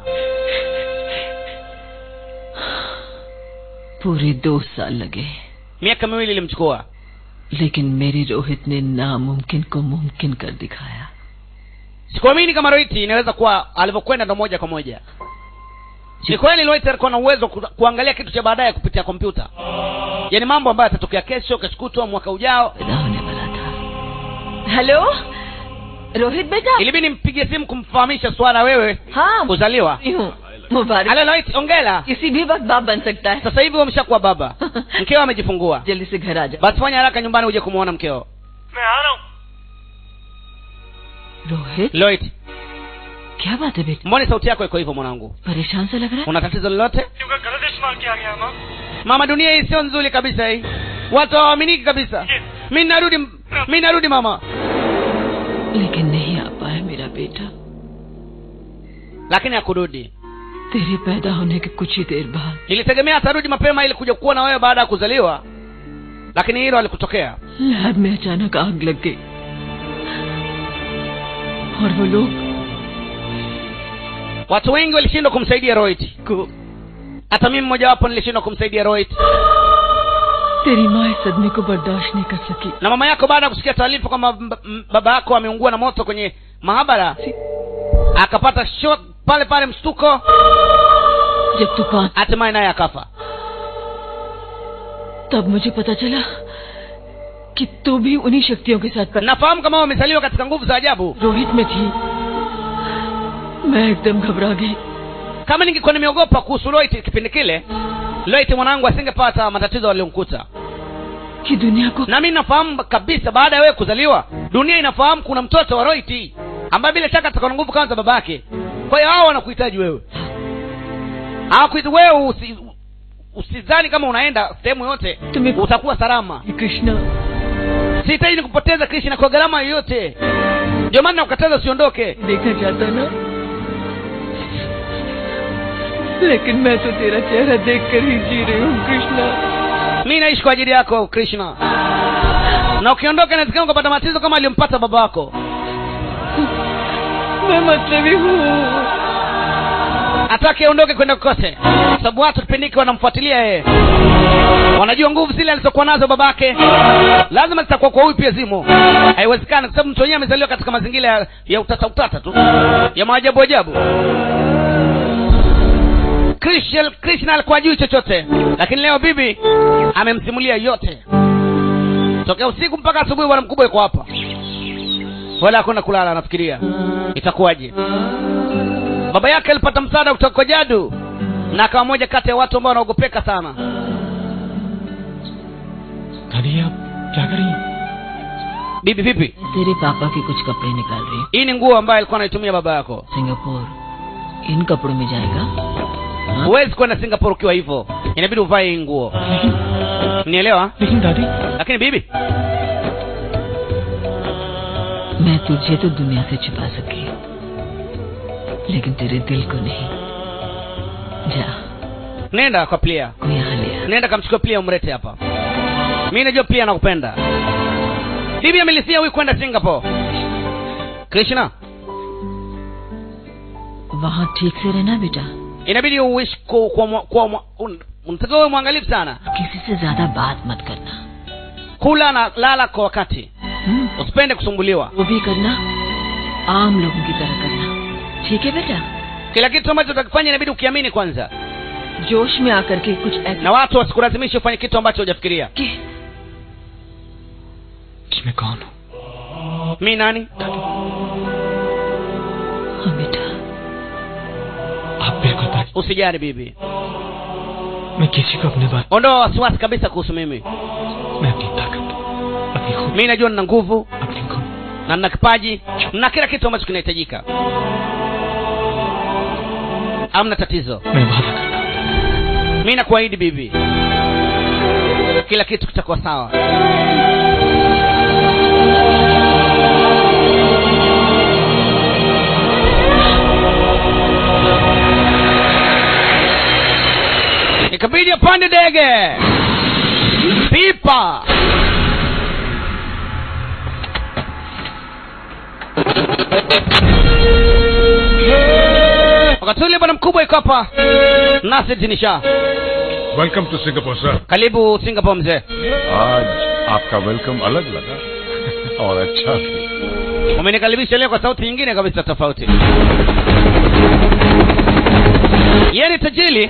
पूरे दो साल लगे miaka miwili ilimchukua लेकिन मेरी रोहित ने नामुमकिन को मुमकिन कर दिखाया sikuamini kama roiti inaweza kuwa alivyokwenda ndo moja kwa moja ni kweli Loit alikuwa na uwezo ku, kuangalia kitu cha baadaye kupitia kompyuta yaani mambo ambayo yatatokea kesho kesho kutwa mwaka ujao पैदा होने वाला था हेलो रोहित बेटा ilibidi nimpigie simu kumfahamisha swala wewe हाँ kuzaliwa मैं हूँ मुबारक halo Loit ongela किसी भी वक्त बाप बन सकता है sasa hivi wameshakuwa baba mkeo amejifungua जल्दी से घर आ जा basi fanya haraka nyumbani uje kumwona mkeo Rohit Loit क्या बात है बेटा mbone sauti yako iko hivyo mwanangu परेशान सा लग रहा है una tatizo lolote mama dunia hii sio nzuri kabisa hii watu hawaaminiki kabisa mi narudi mi narudi mama लेकिन नहीं आ पाया मेरा बेटा lakini hakurudi तेरे पैदा होने के कुछ ही देर बाद nilitegemea atarudi mapema ili kuja kuwa na wewe baada ya kuzaliwa lakini hilo alikutokea lab में अचानक आग लग गई और वो लोग watu wengi walishindwa kumsaidia roit को hata mimi mmojawapo nilishindwa kumsaidia roit तेरी माँ इस सदमे को बर्दाश्त नहीं कर सकी na mama yako baada ya kusikia taarifa kwamba m- m- baba yako ameungua na moto kwenye mahabara akapata shot pale pale mshtuko जब तूफान hatimaye naye akafa तब मुझे पता चला कि तू भी उन्हीं शक्तियों के साथ पैदा nafahamu kama wamezaliwa katika nguvu za ajabu Rohit में थी मैं एकदम घबरा गई kama ningekuwa nimeogopa kuhusu loit kipindi kile loit mwanangu asingepata matatizo aliyomkuta कि दुनिया को na mi nafahamu kabisa baada ya wewe kuzaliwa dunia inafahamu kuna mtoto wa roiti ambaye bila shaka atakuwa na nguvu kama za babake kwa hiyo hao wanakuhitaji wewe hawakuhitaji wewe usi, usizani kama unaenda sehemu yote utakuwa salama Krishna sihitaji kupoteza krishna kwa gharama yoyote ndio maana nakukataza usiondoke देखा जाता ना लेकिन मैं तो तेरा चेहरा देख कर ही जी रही हूँ Krishna mi naishi kwa ajili yako krishna na ukiondoka inawezekana ukapata matatizo kama aliyompata baba wako मैं मतलबी हूँ hataki aondoke kwenda kokote sababu watu kipindi hiki wanamfuatilia yeye wanajua nguvu zile alizokuwa nazo babake lazima zitakuwa kwa huyu pia zimo haiwezekani kwa sababu mtu wenyewe amezaliwa katika mazingira ya, ya utata utata tu ya maajabu ajabu krishna krishna alikuwa ajui chochote lakini leo bibi amemsimulia yote tokea usiku mpaka asubuhi bwana mkubwa yuko hapa wala hakuna kulala anafikiria itakuwaje baba yake alipata msaada kutoka kwa jadu na akawa moja kati ya watu ambao wanaogopeka sana दादी आप क्या कर रही हैं bibi vipi तेरे पापा के कुछ कपड़े निकाल रही हूँ hii ni nguo ambayo alikuwa anaitumia baba yako Singapore इन कपड़ों में जाएगा huwezi kwenda singapore ukiwa hivyo inabidi uvae hii nguo nielewa लेकिन दादी lakini bibi मैं तुझे तो दुनिया से छिपा सकी लेकिन तेरे दिल को नहीं जा nenda kwa plia कोई यहाँ ले आ nenda kamchukua plia umlete hapa mi najua plia anakupenda bibi amelisia huyu kwenda singapore krishna वहाँ ठीक से रहना बेटा inabidi uishi kwa, kwa, mwa- kwa, mwa- un- unatakiwa uwe mwangalifu sana किसी से ज्यादा बात मत करना kula na lala kwa wakati हम्म? usipende kusumbuliwa वो भी करना आम लोगों की तरह करना ठीक है बेटा kila kitu ambacho utakifanya inabidi ukiamini kwanza जोश में आकर के कुछ ऐसा na watu wasikulazimishe ufanye kitu ambacho hujafikiria कि मैं कौन हूँ mi nani हाँ बेटा आप बिल्कुल दादी usijali bibi मैं किसी को अपने बात ondoa wasiwasi kabisa kuhusu mimi मैं अपनी ताकत अपनी खूबी mi najua nina nguvu अपनी गुण na nina kipaji na kila kitu ambacho kinahitajika amna tatizo मैं वादा करता हूँ mi nakuahidi bibi kila kitu kitakuwa sawa ikabidi apande ndege pipa wakati ule bwana mkubwa iko hapa nasir jinisha welcome to Singapore sir karibu singapore mzee आज आपका वेलकम अलग लगा और अच्छा भी umenikaribisha leo kwa sauti nyingine kabisa tofauti yeye ni tajiri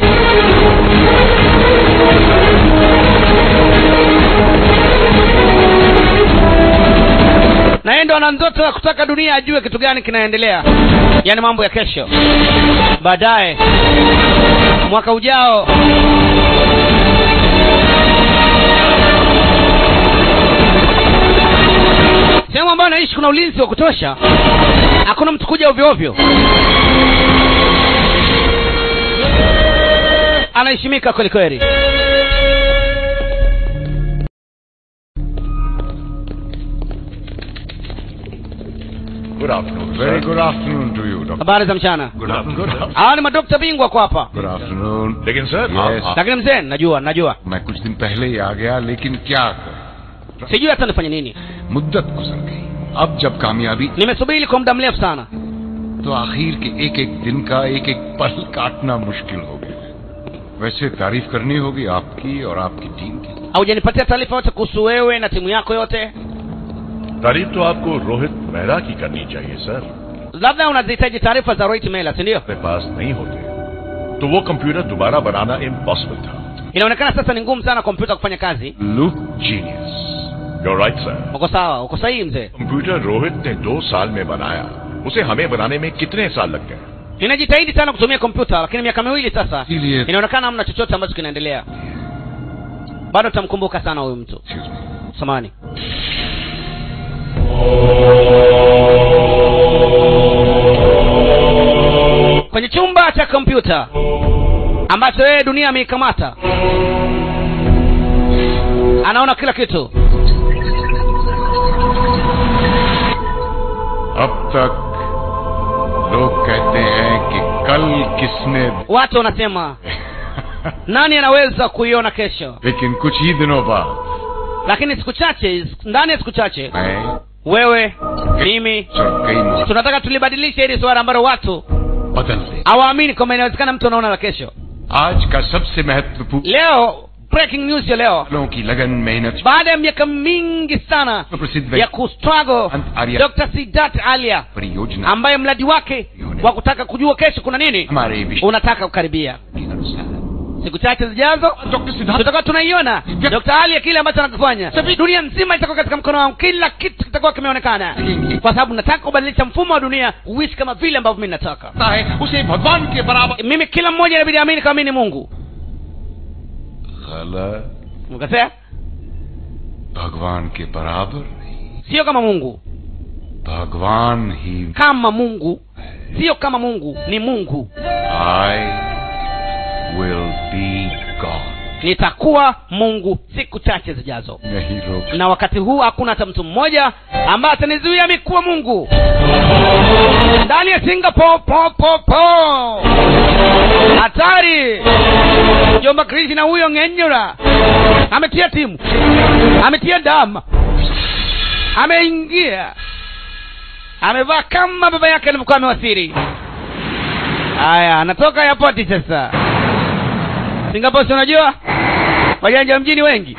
na yeye ndo ana ndoto ya kutaka dunia ajue kitu gani kinaendelea yaani mambo ya kesho baadaye mwaka ujao sehemu ambayo anaishi kuna ulinzi wa kutosha hakuna mtu kuja ovyo ovyo anaheshimika kweli kweli good afternoon very good afternoon to you doctor habari za mchana good afternoon hawa ni madokta bingwa kwa hapa good afternoon लेकिन sir Yes. lakini mzee najua najua मैं कुछ दिन पहले ही आ गया लेकिन क्या करूं sijui hata nifanye nini मुद्दत गुजर गई अब जब कामयाबी nimesubiri kwa muda mrefu sana तो आखिर के एक एक दिन का एक एक पल काटना मुश्किल हो गया वैसे तारीफ करनी होगी आपकी और आपकी टीम की haujanipatia taarifa yote kuhusu wewe na timu yako yote तारीफ तो आपको रोहित मेहरा की करनी चाहिए sir labda unazihitaji taarifa za roit mela si ndio अपने पास नहीं होते तो वो कंप्यूटर दोबारा बनाना इम्पॉसिबल था inaonekana sasa ni ngumu sana kompyuta kufanya kazi look genius You're right, sir. uko sawa uko sahihi mzee computer Rohit ने दो साल में बनाया उसे हमें बनाने में कितने साल लग गए ninajitahidi sana kutumia kompyuta lakini miaka miwili sasa इसीलिए inaonekana hamna chochote ambacho kinaendelea bado tutamkumbuka sana huyu mtu samani kwenye chumba cha kompyuta ambacho yeye dunia ameikamata anaona kila kitu अब तक लोग कहते हैं कि कल किसने watu wanasema nani anaweza kuiona kesho लेकिन कुछ ही दिनों बाद lakini siku chache ndani ya siku chache मैं wewe mimi और कई मुझे tunataka tulibadilishe hili swala ambalo watu बदल दे hawaamini kwamba inawezekana mtu anaona la kesho आज का सबसे महत्वपूर्ण leo breaking news ya leo लोगों की लगन मेहनत baada ya miaka mingi sana प्रसिद्ध ya kustruggle Arya dr sidat alia परियोजना ambaye mradi wake wa kutaka kujua kesho kuna nini हमारे विश्व unataka kukaribia के अनुसार siku chache zijazo doctor Siddharth tutakuwa tunaiona dr alia kile ambacho anakifanya dunia nzima itakuwa katika mkono wangu kila kitu kitakuwa kimeonekana kwa sababu nataka kubadilisha mfumo wa dunia uishi kama vile ambavyo mimi nataka है उसे भगवान के बराबर mimi kila mmoja inabidi amini kama mimi ni mungu गलत ukasema भगवान के बराबर sio kama mungu भगवान ही kama mungu sio kama mungu ni mungu I will be God nitakuwa mungu siku chache zijazo नहीं रोक na wakati huu hakuna hata mtu mmoja ambaye atanizuia mi kuwa mungu ndani ya singapore po po po hatari jomba krishna huyo ng'enyura ametia timu ametia damu ameingia amevaa kama baba yake alivyokuwa amewasiri haya anatoka yapoti sasa singapore si unajua wajanja wa mjini wengi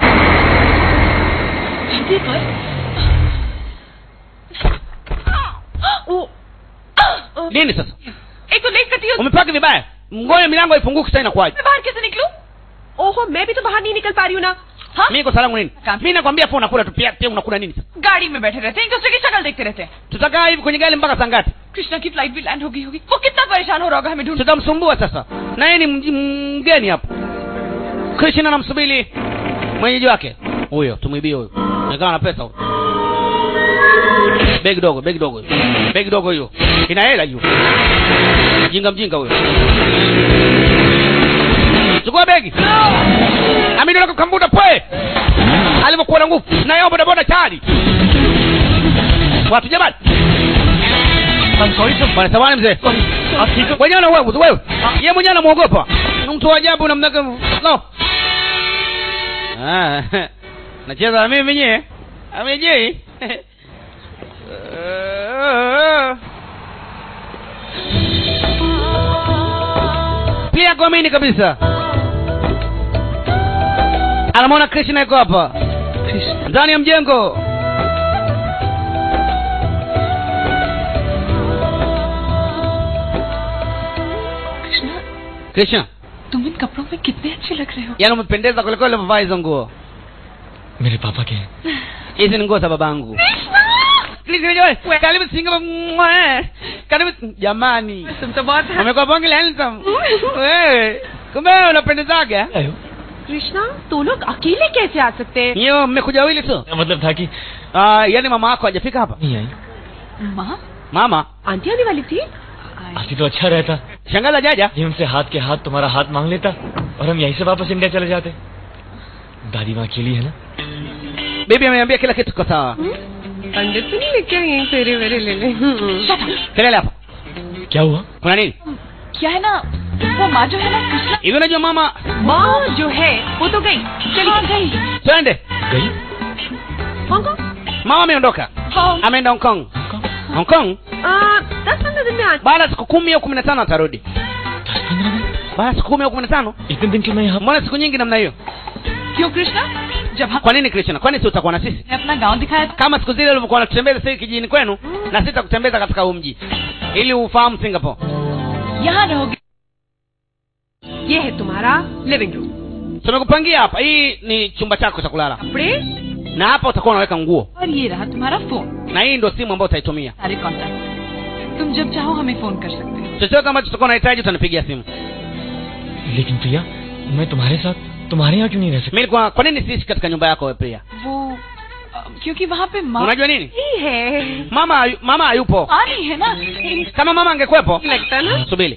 nini sasa एक तो लेट करती हूँ umepaki vibaya mgoja milango haifunguki sasa inakuwaje मैं बाहर कैसे निकलूं ओहो मैं भी तो बाहर नहीं निकल पा रही हूँ ना हाँ mimi kosa langu nini mi nakwambia po unakula tu pia pia unakula nini sasa गाड़ी में बैठे रहते हैं एक दूसरे की शक्ल देखते रहते हैं tutakaa hivi kwenye gari mpaka saa ngapi Krishna की फ्लाइट भी लैंड हो गई होगी वो कितना परेशान हो रहा होगा हमें ढूंढ tutamsumbua sasa na yeye ni mji- mgeni hapo krishna anamsubiri mwenyeji wake huyo tumwibie huyo nikawa na pesa huyo begi dogo begi dogo hiyo. begi dogo hiyo ina hela hiyo mjinga mjinga huyo chukua begi amidolaka kambuda pwe alivyokuwa na nguvu na yao bodaboda tayari watu jamani bwana samani mzee wenyewe na wewe wewe ye mwenyewe anamwogopa Ni mtu wa ajabu namna gani no Ah, nacheza na mimi mwenyewe amejei pia kuamini kabisa anamwona krishna yuko hapa ndani ya mjengo Krishna krishna तुम इन कपड़ों में कितने अच्छे लग रहे हो yaani umependeza kwelikweli umevaa hizo nguo मेरे पापा के hizi ni nguo za babangu Krishna, jamani, karibu Singapore. Mwah. karibu jamani तुम तो बहुत amekuwa bonge la handsome wewe kumbe wewe unapendezaga Krishna तो लोग अकेले कैसे आ सकते हैं hiyo mmekuja wawili tu मतलब था कि Ah, yaani mama wako hajafika hapa नहीं आई माँ mama आंटी आने वाली थी आती तो अच्छा रहता shangaza jaja ये हमसे हाथ के हाथ तुम्हारा हाथ मांग लेता और हम यहीं से वापस इंडिया चले जाते दादी माँ अकेली है ना bibi ameambia kila kitu kwa sawa पंडित तो नहीं लेके यहीं फेरे वेरे ले ले kelele hapa क्या हुआ kuna nini क्या है ना वो माँ जो है ना कृष्णा hivi unajua mama माँ जो है वो तो गई चली गई twende गई Hong Kong mama ameondoka ameenda hong kong hong kong दस पंद्रह दिन में आ baada ya siku kumi au kumi na tano atarudi baada ya siku kumi au kumi na tano इतने दिन क्यों मैं यहाँ mbona siku nyingi namna hiyo क्यों कृष्णा जब हम kwa nini krishna kwani si utakuwa na sisi अपना गांव दिखाया था kama siku zile ulivyokuwa unatutembeza sasa kijijini kwenu na sisi tutakutembeza katika huu mji ili ufahamu singapore यहाँ रहोगे ये है तुम्हारा living room tumekupangia hapa hii ni chumba chako cha kulala कपड़े na hapa utakuwa unaweka nguo और ये रहा तुम्हारा phone na hii ndio simu ambayo utaitumia सारे कॉन्टैक्ट तुम जब चाहो हमें फोन कर सकते हो chochote ambacho tutakuwa unahitaji utanipigia simu लेकिन प्रिया मैं तुम्हारे साथ तुम्हारे यहाँ क्यों नहीं रह सकते mi kwa, kwa nini siishi katika nyumba yako wewe pia वो अ, क्योंकि वहाँ पे माँ unajua nini ही है mama hayu- mama hayupo आ नहीं है ना kama mama angekuwepo लगता ना subiri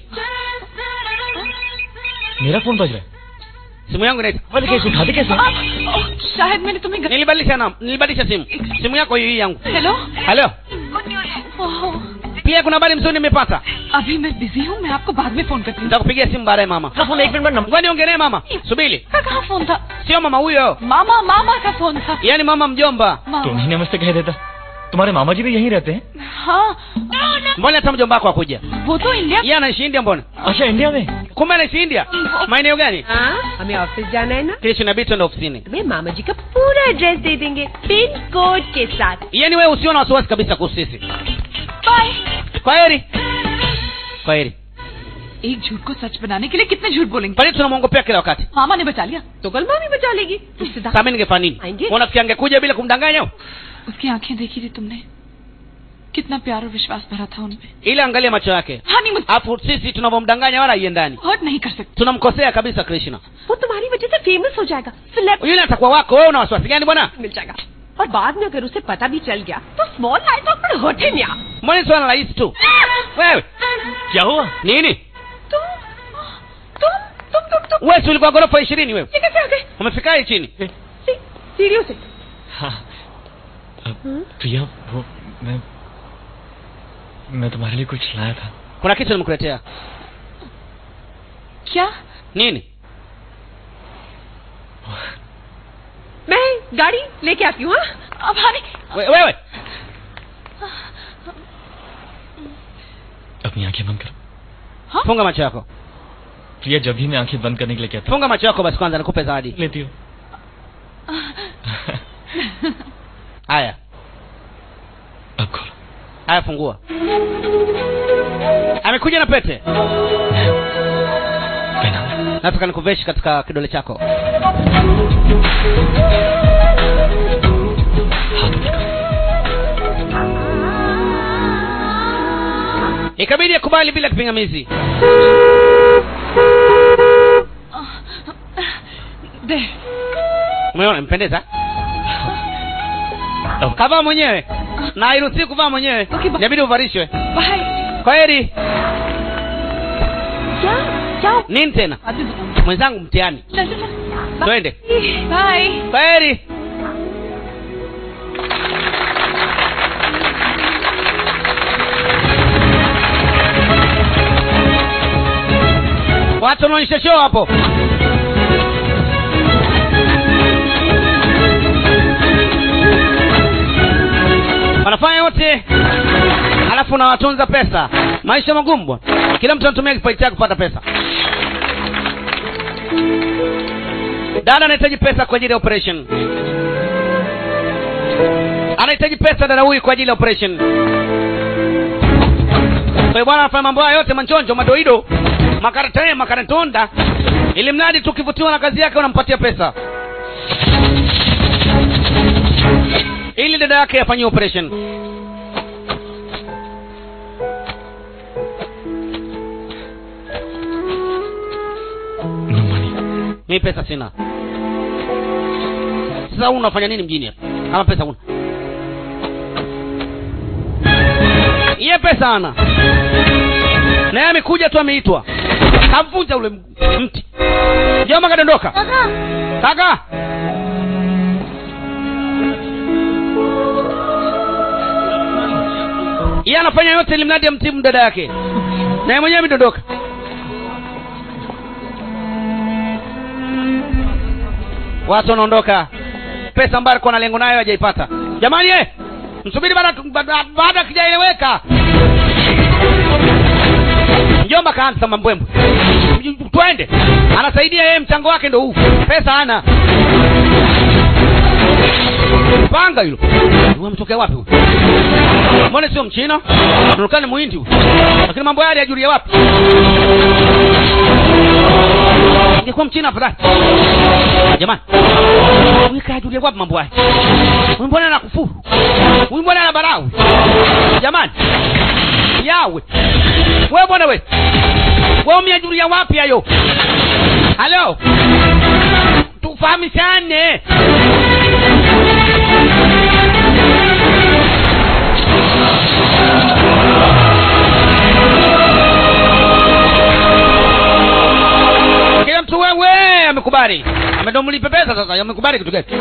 मेरा फोन बज रहा है simu yangu inaita बोले कैसे उठाते कैसे आ, ओ, शायद मैंने तुम्हें गलत- nilibadilisha nam nilibadilisha simu simu yako hii yangu hello halo oh, pia kuna habari mzuri nimepata अभी मैं बिजी हूँ मैं आपको बाद में फोन करती हूँ nitakupigia simu baadaye mama phone एक मिनट में ngoja niongee naye mama subiri का कहाँ फोन था sio mama huyo मामा मामा का फोन था yaani mama mjomba मामा तुम ही नमस्ते कह देता तुम्हारे मामा जी भी यहीं रहते हैं हाँ mbona hata mjomba wako akuja वो तो India yeye anaishi india mbona अच्छा इंडिया में kumbe anaishi india maeneo gani हाँ हमें ऑफिस जाना है ना kesho inabidi twende ofisini तुम्हें मामा जी का पूरा एड्रेस दे देंगे पिन कोड के साथ yaani wewe usio na wasiwasi kabisa kuhusu sisi bye kwa heri kwa heri एक झूठ को सच बनाने के लिए कितने झूठ बोलेंगे kwani tunamwongopea kila wakati मामा ने बचा लिया तो कल मामी बचा लेगी रिश्तेदार sasa mimi ningefanya nini आएंगे unafikiri angekuja bila kumdanganya उसकी आंखें देखी थी तुमने कितना प्यार और विश्वास भरा था उनपे ile angalia macho yake हाँ नहीं मुझे afu sisi tunavyomdanganya wala haiendani hurt नहीं कर सकते tunamkosea kabisa krishna वो तुम्हारी वजह से फेमस हो जाएगा celeb yule atakuwa wako wewe una wasiwasi gani bwana मिल जाएगा और बाद में अगर उसे पता भी चल गया तो स्मॉल लाइफ पर होते नहीं mbona ni swala rahisi tu wewe क्या हुआ nini तुम तुम तुम तुम तुम wewe si ulikuwa ghorofa ishirini wewe ये कैसे आ गए umefikaje chini सी- सीढ़ियों से हाँ अब, प्रिया वो मैं मैं तुम्हारे लिए कुछ लाया था kuna kitu nimekuletea क्या nini मैं गाड़ी लेके आती हूँ हाँ? अब हानि We- wewe अपनी आंखें बंद करो funga macho yako प्रिया जब भी मैं आंखें बंद करने के लिए कहता funga macho yako basi kwanza nikupe zawadi हूँ लेती हो haya अब खोलो haya fungua amekuja na pete पहना nataka nikuveshi katika kidole chako ikabidi akubali bila kipingamizi दे umeona mpendeza kavaa mwenyewe na hairuhusiwi kuvaa mwenyewe inabidi uvarishwe bye kwa heri क्या क्या nini tena बाद में बताऊंगी mwenzangu mtihani चल चल चल twende bye kwa heri watu wanaonyesha show hapo wanafanya yote alafu unawatunza pesa maisha magumu bwana kila mtu anatumia kipaji chake kupata pesa dada anahitaji pesa kwa ajili ya operation anahitaji pesa dada huyu kwa ajili ya operation kwa hiyo bwana anafanya mambo haya yote manchonjo madoido makaratae makaratonda ili mradi tu ukivutiwa na kazi yake unampatia pesa ili dada yake afanyie operation no money mimi pesa sina sasa wewe unafanya nini mjini hapa kama pesa una iye pesa ana naye amekuja tu ameitwa kamvunja ule m- mti joma kadondoka kaka iye anafanya yote ili mradi amtimu dada yake naye mwenyewe amedondoka watu wanaondoka pesa ambayo alikuwa na lengo nayo hajaipata jamani eh msubiri baada baada- baada kijaeleweka mjomba kaanza mambwembwe Mj- twende anasaidia yeye mchango wake ndo huu pesa hana panga hilo Huyu ametokea wapi huyu mbona sio mchina anaonekana muhindi huyu lakini mambo yale yajulia wapi ingekuwa mchina afadhali jamani huyu kajulia wapi mambo haya huyu mbona anakufuru huyu mbona ana barau jamani yawe we bwana we we umeajulia wapi hayo halo tufahamishane kila mtu wewe amekubali amedomlipe pesa sasa amekubali kitu gani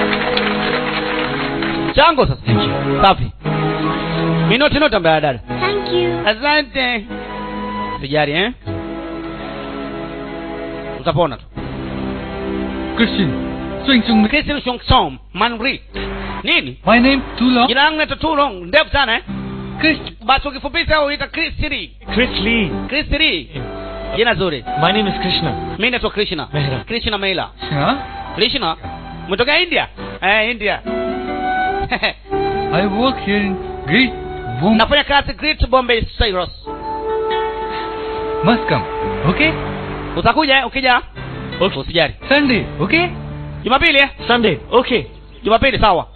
chango sasa safi minoti noti ambaye dada Thank you. asante sijari eh utapona tu Christian, swing swing. Christian Song Song Manri nini My name Tulo. jina langu naitwa Tulong ndefu sana eh Chris. basi ukifupisha uita Chris Lee Chris Lee. Chris Lee jina zuri My name is Krishna. mimi naitwa Krishna Mehra. Krishna Meila Huh? Krishna umetoka India eh India I work here in Great Boom. nafanya kazi Great Bombay Cyrus Must come. Okay? utakuja eh, ukija Okay. usijali Sunday. Okay? Jumapili eh Sunday. Okay. Jumapili sawa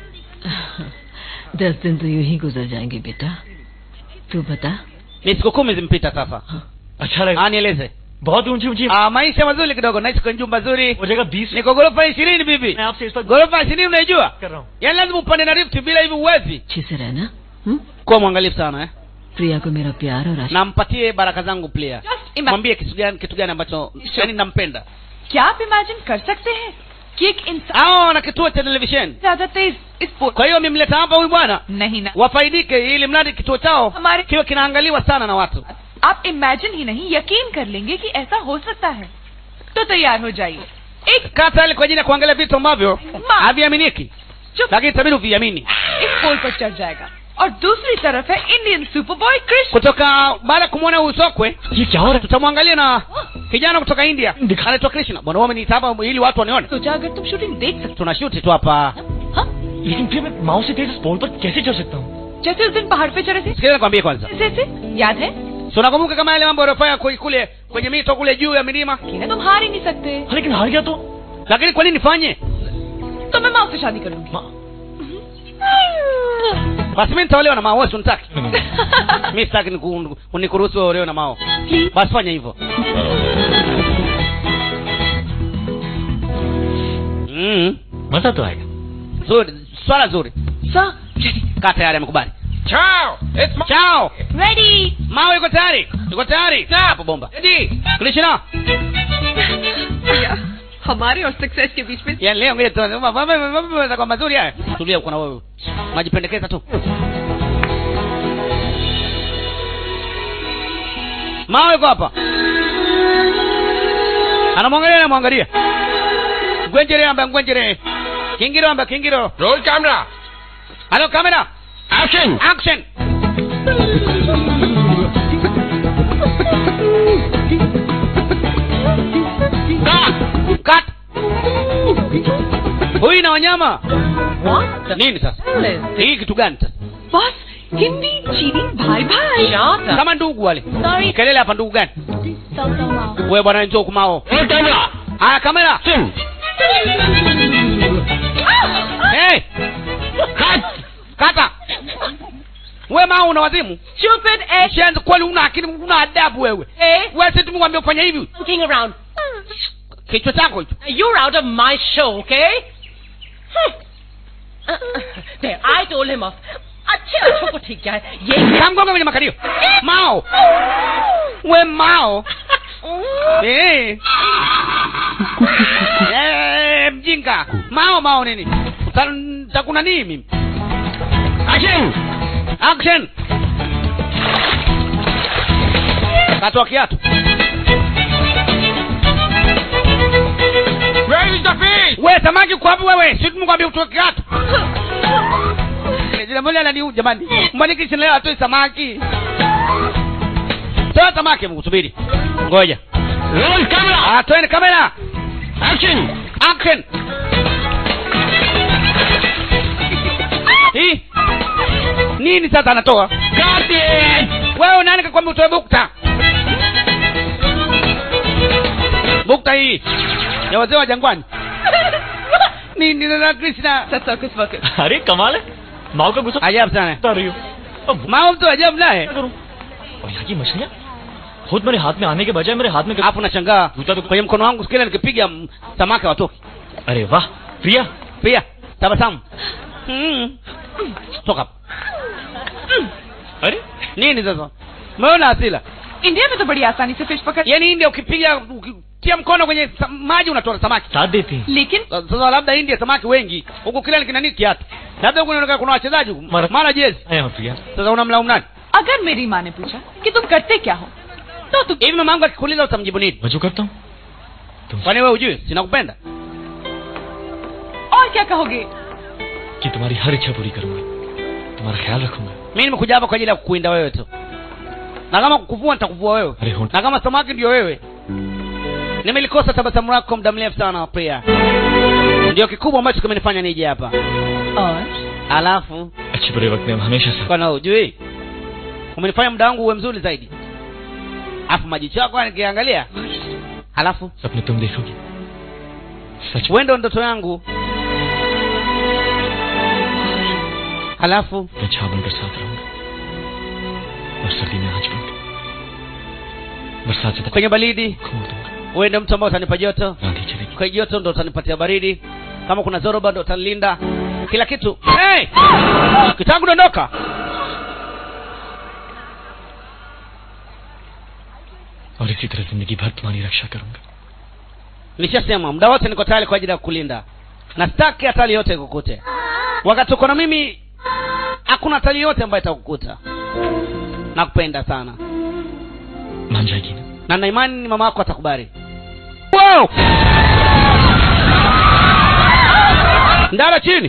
दस दिन तो यूं ही गुजर जाएंगे बेटा तू बता ni siku kumi zimpita sasa अच्छा लगा ah nieleze बहुत ऊंची ऊंची ah maisha mazuri kidogo naishi kwenye jumba zuri हो जाएगा बीस niko ghorofa ishirini bibi मैं आपसे इस पर ghorofa ishirini unaijua कर रहा हूँ yaani lazima upande na lift bila hivi uwezi अच्छे से रहना हुँ? kuwa mwangalifu sana eh प्रिया को मेरा प्यार और आशीर्वाद nampatie baraka zangu plia Just ima- mwambie kitu gani kitu gani ambacho yani nampenda क्या आप इमेजिन कर सकते हैं कि एक इंसान hao wana kituo cha televisheni ज्यादा तेज इस पो- kwa hiyo amemleta hapa huyu bwana नहीं ना wafaidike ili mradi kituo chao हमारे kiwe kinaangaliwa sana na watu आप इमेजिन ही नहीं यकीन कर लेंगे कि ऐसा हो सकता है तो तैयार हो जाइए एक kaa tayari kwa ajili ya kuangalia vitu ambavyo Ma- haviaminiki चुप lakini itabidi uviamini इस पोल पर चढ़ जाएगा और दूसरी तरफ है Indian super boy Krishna kutoka baada ya kumwona usokwe ये क्या हो रहा tutamwangalia na kijana kutoka india anaitwa krishna bwana wewe umeniita hapa ili watu wanione सोचा अगर तुम शूटिंग देख सकते tunashuti tu hapa हाँ है लेकिन फिर मैं माओ से तेज इस पोल पर कैसे चढ़ सकता हूँ जैसे उस दिन पहाड़ पे चढ़े थे sikiliza nikwambie kwanza जैसे याद है so unakumbuka kama yale mambo yaliyofanya kule kule kwenye mito kule juu ya milima कि ना तुम हार ही नहीं सकते हाँ, लेकिन हार गया तो lakini kwa nini nifanye तो मैं माँ से शादी करूंगी माँ basi mi nitaolewa na mao wewe si unitaki mi sitaki niku- unikuruhusu wewe olewe na mao basi fanya hivyo mm. मजा तो आएगा zuri swala zuri सा kaa tayari amekubali Ciao! It's my... chao ready mao yuko tayari yuko tayari hapo bomba krishna हमारे और सक्सेस के बीच में yani leo ngoja tu mambo mambo kwa mazuri haya tulia uko na wewe majipendekeza tu mao yuko hapa anamwangalia anamwangalia ngwenjere amba ngwenjere kingiro amba kingiro Roll camera! halo kamera Action! action cut huyu na wanyama nini sasa hii kitu gani sasa बस हिंदी चीनी भाई भाई kama ndugu wale Sorry. kelele hapa ndugu gani Stop, stop, wow. wewe bwana njoo kumao Roll camera! haya kamera Sing! hey Cut! kata we mao una wazimu Stupid ass. shenzi kweli una akili una adabu wewe Eh? wewe si tumwambia ufanye hivi looking around. kichwa chako hicho You're out of my show, okay? Hmm. Uh, there, I told him off. अच्छे बच्चों को ठीक क्या है ये kamgonga kwenye makalio mao we mao Eh. Eh, mjinga mao mao nini Ta- takuna nini mimi Action! action katoa kiatu Where is the fish? we samaki uko wapi wewe si tumkwambia utoe kiatu jina moja nani jamani mbona kisha leo atoe samaki toa samaki mkusubiri ngoja Roll camera! ah toeni kamera Action! action hii nini sasa anatoa Cut it! wewe nani kakwambia utoe bukta bukta hii ya wazee wa jangwani nini na krishna circus वर्कस अरे कमाल है माओ का गुस्सा ajabu sana बता रही हो अब वो mama mtu ajabu naye क्या करूं और यहाँ की मछलियाँ खुद मेरे हाथ में आने के बजाय मेरे हाथ में alafu nashangaa जूता तो kwenye mkono wangu kila nikipiga m- samaki watoki अरे वाह Priya Priya tabasamu mm. toka hapa. अरे nini sasa umeona asila India में तो बड़ी आसानी से फिश पकड़ yaani india ukipiga ukitia mkono kwenye sa- maji unatoa samaki साथ देते हैं लेकिन sasa labda india samaki wengi huku kila ni kinani kiatu labda huku inaonekana kuna wachezaji huku. mara jezi आया हूँ प्रिया sasa unamlaumu nani अगर मेरी माँ ने पूछा कि तुम करते क्या हो तो तुम hivi mama yangu akikuuliza utamjibu nini मैं जो करता हूँ kwani wewe ujui sinakupenda और क्या कहोगे कि तुम्हारी हर इच्छा पूरी करूंगा तुम्हारा ख्याल रखूंगा mi nimekuja hapa kwa ajili ya kukuinda wewe tu na kama kukuvua nitakuvua wewe अरे हो na kama samaki ndio wewe nimelikosa tabasamu lako muda mrefu sana pia ndio kikubwa ambacho kimenifanya nije hapa और alafu अच्छे बुरे वक्त में हम हमेशा साथ bwana ujui umenifanya muda wangu uwe mzuri zaidi alafu majicho yako nikiangalia halafu सपने तुम देखोगी सच wewe ndo ndoto yangu halafu मैं छाव बनकर साथ रहूंगा और सर्दी में आँच बनकर बरसात से तक kwenye baridi खो दूंगा wewe ndo mtu ambaye utanipa joto आंधी चलेगी kwa joto ndo utanipatia baridi kama kuna zoroba ndo utanilinda kila kitu hey! kitangu dondoka और इसी तरह जिंदगी भर तुम्हारी रक्षा करूंगा nishasema muda wote niko tayari kwa ajili ya kulinda na sitaki hatari yote ikukute wakati uko na mimi hakuna hatari yote ambayo itakukuta nakupenda sana मान जाएगी ना na na imani ni mama yako atakubali wow! ndara chini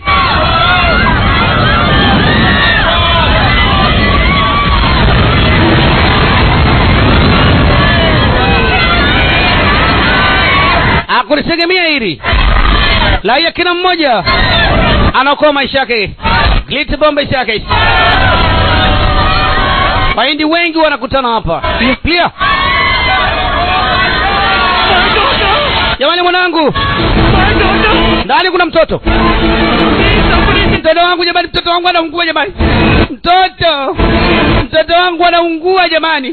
akulitegemea hili laia kila mmoja anaokoa maisha yake glitbom maisha yake wahindi wengi wanakutana hapa pia jamani mwanangu ndani kuna mtoto mtoto wangu jamani mtoto wangu anaungua jamani mtoto mtoto wangu anaungua jamani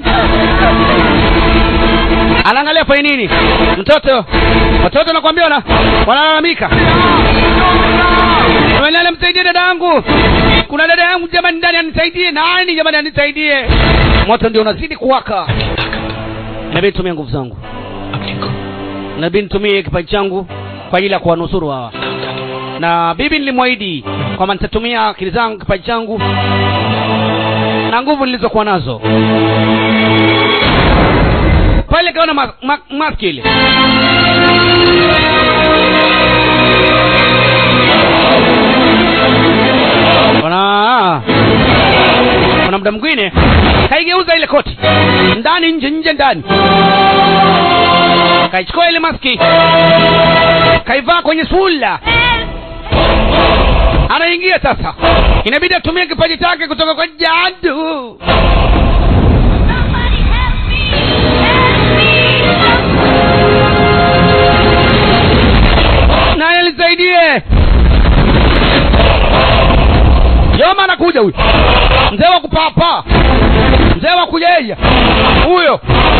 anaangalia fai nini mtoto watoto nakwambia wana wanalalamika nani msaidie dada yangu kuna dada yangu jamani ndani anisaidie nani jamani anisaidie moto ndio unazidi kuwaka inabidi nitumie nguvu zangu inabidi nitumie kipaji changu kwa ajili ya kuwanusuru hawa na bibi nilimwahidi kwamba nitatumia akili zangu kipaji changu na nguvu nilizokuwa nazo pale kaona ma, ma, maski ile kuna kuna muda mwingine kaigeuza ile koti ndani nje nje ndani kaichukua ile maski kaivaa kwenye sula anaingia sasa inabidi atumie kipaji chake kutoka kwa jadu naye lisaidie yoma anakuja huyu mzee wa kupapa mzee wa kujeja huyo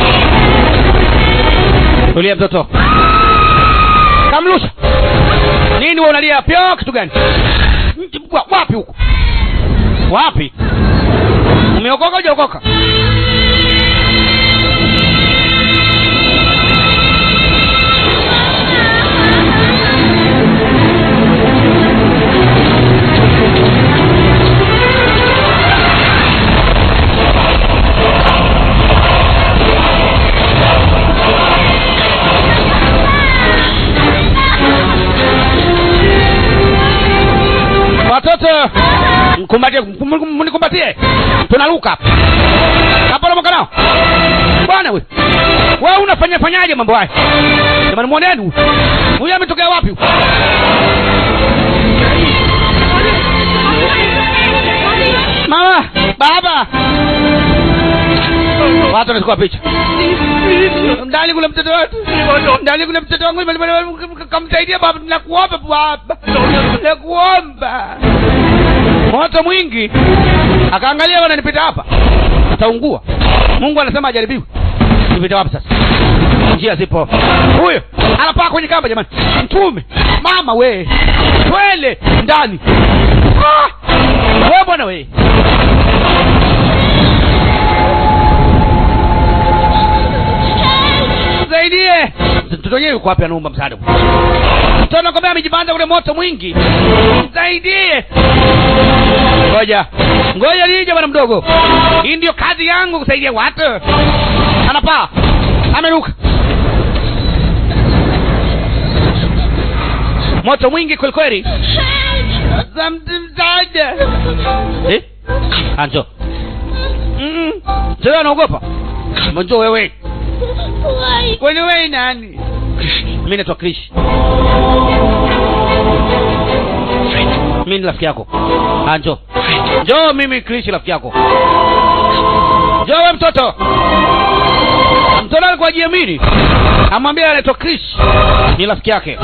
tulia mtoto kamlusha nini wa unalia pyo kitu gani Nchi wa- wapi huko wapi umeokoka ujaokoka watoto mkumbatie mkum- mnikumbatie tunaruka hapa naporomoka nao bwana we wewe unafanya fanyaje mambo haya jamani mwoneni huyu huyu ametokea wapi huyu? mama baba watu wanachukua picha ndani kuna mtoto wetu ndani kuna mtoto wangu kamsaidia baba nakuomba baba nakuomba moto mwingi akaangalia wananipita hapa ataungua mungu anasema ajaribiwe tupite wapi sasa njia zipo huyo anapaa kwenye kamba jamani mtume mama we twele ndani ah! we bwana we zaidie mtoto wenyewe yuko wapi anaomba msaada mtoto nakwambia amejipanda ule moto mwingi zaidie ngoja ngoja nije bwana mdogo hii ndio kazi yangu kusaidia watu anapaa ameruka moto mwingi kwelikweli za msaada eh? anjo mm -mm. anaogopa mjo wewe kwani wewe nani mi naitwa krish mi ni rafiki yako Ah, njoo njoo mimi krish rafiki yako njoo we mtoto mtoto alikuwa jiamini amwambia anaitwa krish ni rafiki yake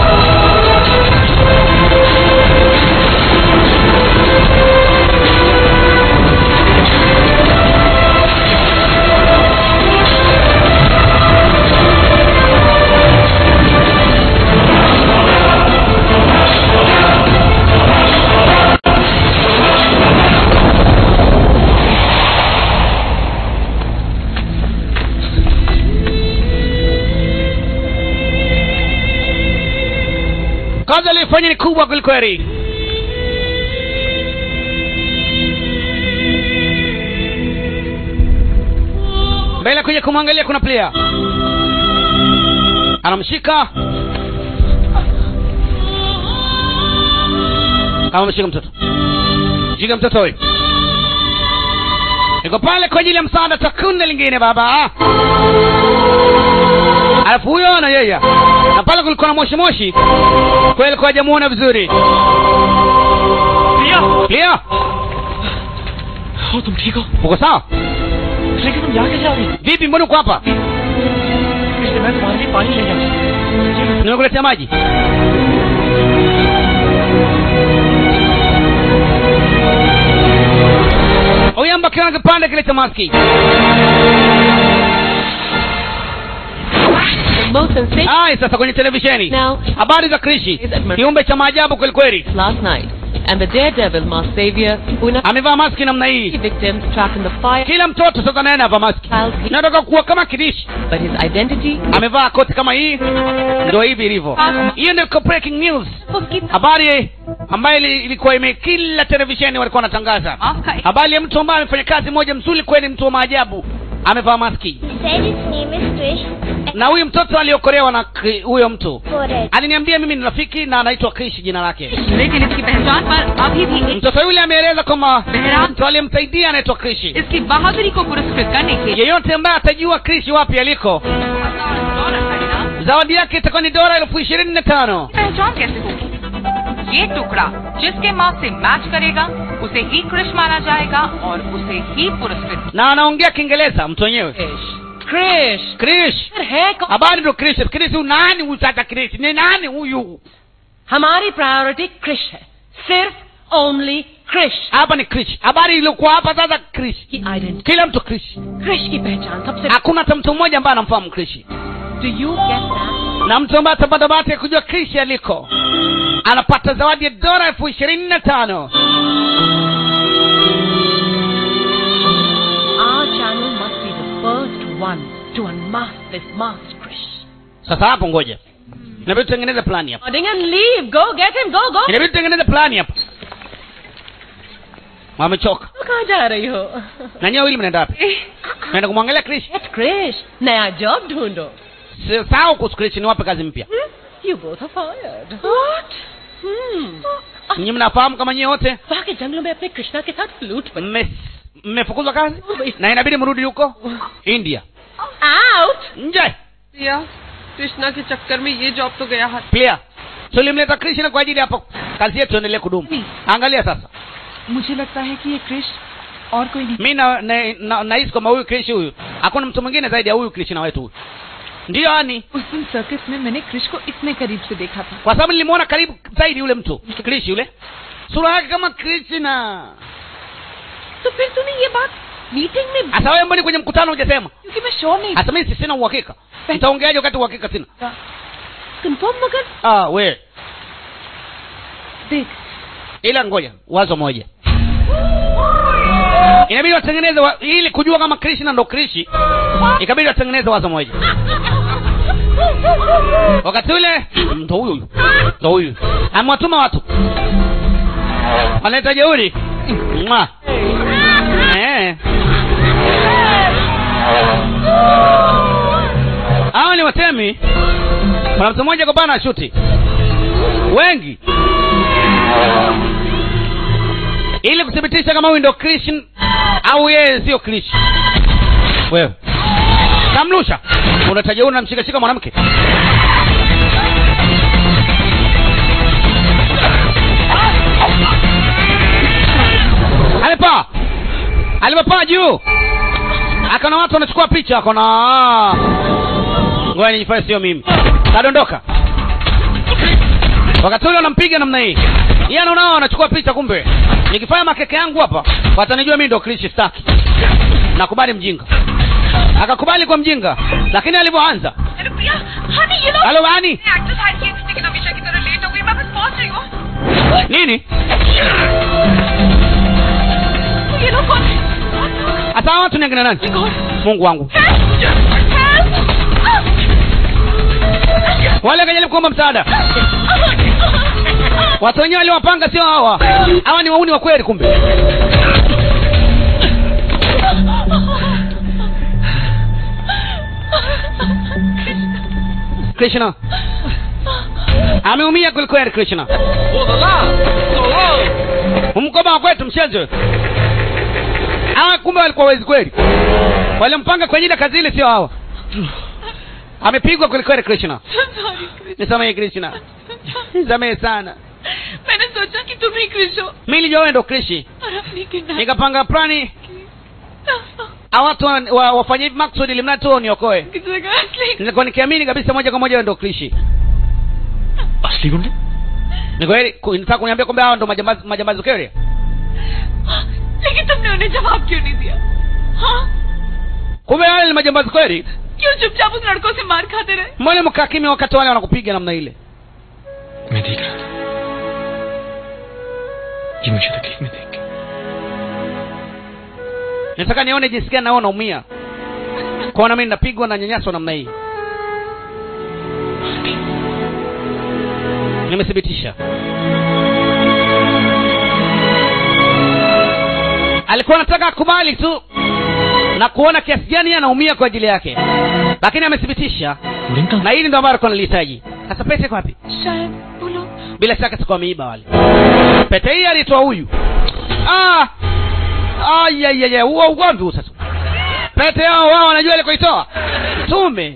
kazi aliyofanya ni kubwa kwelikweli mbele kuja kumwangalia kuna player anamshika amemshika mtoto shika mtoto huyu niko pale kwa ajili ya msaada takunde lingine baba alafu huyo na yeye na pale kulikuwa na moshi moshi kweli kwa hajamuona vizuri clear हो तुम ठीक हो uko sawa लेकिन तुम यहाँ कैसे आ गई vipi mbona uko hapa इसलिए मैं तुम्हारे लिए पानी ले जाऊँ nimekuletea maji oyamba akiwa na kipande kile cha maski Hai, sasa kwenye televisheni habari za krishi kiumbe cha maajabu kwelikweli last night, and the daredevil masked savior who in a amevaa maski namna hii victims trapped in the fire, kila mtoto sasa naye anavaa maski nataka kuwa kama kidishi but his identity amevaa koti kama hii ndio hivi ilivyo hiyo ndio breaking news habari ambayo ili- ilikuwa ime kila televisheni walikuwa wanatangaza habari ya mtu ambaye amefanya kazi moja mzuri kweli mtu wa maajabu amevaa maski said his name is Krish. na huyu mtoto aliokolewa na Kri- huyo mtu Correct. aliniambia mimi ni rafiki na anaitwa krish jina lake लेकिन इसकी पहचान पर अभी भी mtoto yule ameeleza kwamba mtu aliyemsaidia anaitwa krishi इसकी बहादुरी को पुरस्कृत करने के लिए yeyote ambaye atajua krishi wapi aliko zawadi yake itakuwa ni dola elfu ishirini na tano पहचान कैसे होगी ये टुकड़ा जिसके मार्क से मैच करेगा उसे ही कृष माना जाएगा और उसे ही पुरस्कृत na anaongea kiingereza mtu wenyewe krish krish habari ndo krish krish huyu nani huyu sasa krish ni nani huyu हमारी प्रायोरिटी कृष है सिर्फ only Krish hapa ni krish habari iliyokuwa hapa sasa krish kila mtu krish Krish की पहचान सबसे hakuna hata mtu mmoja ambaye anamfahamu krish Do you get that? na mtu ambaye atapata bahati ya kujua krish aliko anapata zawadi ya dola elfu ishirini na tano Our channel must be the first one to unmask this masked Krish. sasa hapo ngoja inabidi tutengeneze plani hapa Nodding and leave. Go get him. Go, go. inabidi tutengeneze plani hapa wamechoka कहाँ जा रही हो na nyewe wili mnaenda wapi naenda kumwangalia krish Krish, नया job ढूंढो. Si- sawa kuhusu krish niwape kazi mpya You both are fired. What? Hmm. nyinyi mnafahamu kama nyie wote वहाँ के जंगलों में अपने कृष्णा के साथ flute mme- mmefukuzwa kazi na inabidi mrudi huko india Out. nje दिया कृष्णा के चक्कर में ये जॉब तो गया हाथ clear tulimleta krishna kwa ajili hapo kazi yetu endelee kudumu angalia sasa मुझे लगता है कि ये कृष और कोई नहीं mi na- na- na- nahisi kwamba huyu krish huyu hakuna mtu mwingine zaidi ya huyu krishna wetu huyu ndiyo ani उस दिन सर्कस में मैंने कृष को इतने करीब से देखा था kwa sababu nilimwona karibu zaidi yule mtu krish yule sura yake kama krishna तो फिर तूने ये बात मीटिंग में hasa wewe mboni kwenye mkutano hujasema क्योंकि मैं श्योर नहीं hasa mimi sina uhakika nitaongeaje wakati uhakika sina confirm मगर ah we देख ila ngoja wazo moja inabidi watengeneze wa, ili kujua kama krishna ndo krishi ikabidi watengeneze wazo moja wakati ule ndo huyu huyu ndo huyu amewatuma watu wanaleta jeuri Mwa. Eh. hawa ni watemi kuna mtu mmoja kopana shuti wengi ili kuthibitisha kama huyu ndo krishin au yeye sio krish wewe kamlusha unataja unamshikashika mwanamke alipaa alipopaa juu akana watu wanachukua picha akona ngoja nijifanye sio mimi kadondoka wakati ule wanampiga namna hii yeye anaona wanachukua picha kumbe nikifanya makeke yangu hapa watanijua mimi ndo krishi staki nakubali mjinga akakubali kwa mjinga lakini alivyoanza honey you know halo bani actress हाइड की stick हमेशा की तरह लेट हो गई मैं बस पहुंच रही हूँ nini ये लोग कौन है hata hawa watu ni akina nani mungu wangu wale kajaribu kuomba msaada watu wenyewe waliwapanga sio hawa hawa ni wauni wa kweli kumbe krishna ameumia kwelikweli krishna mkoba wa kwetu mchezo hawa kumbe walikuwa wezi kweli walimpanga kwa ajili ya kazi ile sio hawa amepigwa kwelikweli krishna nisamehe krishna nisamehe sana मैंने सोचा कि तुम ही क्रिश हो mi nilijua wewe ndo krishi और अपनी kidnap nikapanga plani hawa watu wa- wa- wafanye hivi maksudi ili mradi tu niokoe की जगह असली nilikuwa nikiamini kabisa moja kwa moja wewe ndo krishi असली गुंडे ni kweli ku- nitaka kuniambia kwamba hawa ndo majambazi majambazi kweli लेकिन तुमने उन्हें जवाब क्यों नहीं दिया हाँ kumbe wale ni majambazi kweli क्यों चुपचाप उस लड़कों से मार खाते रहे mbona mkaa kimya wakati wale wanakupiga namna ile मैं देख रहा था ये मुझे तकलीफ में देख के nataka nione jinsi gani nao naumia kuona mimi napigwa na nyanyaswa namna hii nimethibitisha alikuwa anataka akubali tu na kuona kiasi gani yeye anaumia kwa ajili yake lakini amethibitisha na hili ndo ambalo alikuwa analihitaji sasa pete iko wapi शायद वो लोग bila shaka sikuwa ameiba wale pete hii alitoa huyu ah ayayaya huo ugomvi huu sasa pete yao wao wanajua ile kuitoa tume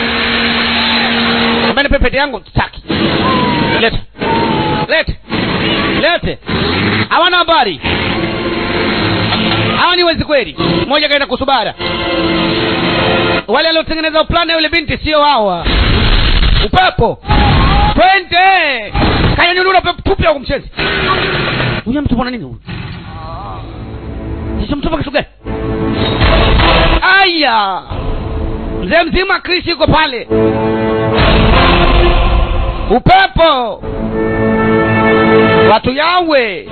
ambani pete yangu taki lete lete lete hawana habari hawa ni wezi kweli mmoja kaenda kusubara wale waliotengeneza plani ya yule binti sio hawa upepo twende kayanyulula tupya kumchezi huyo mtu bwana nini huyu sasa mtu kitu gani aya mzee mzima krisi yuko pale upepo watu yawe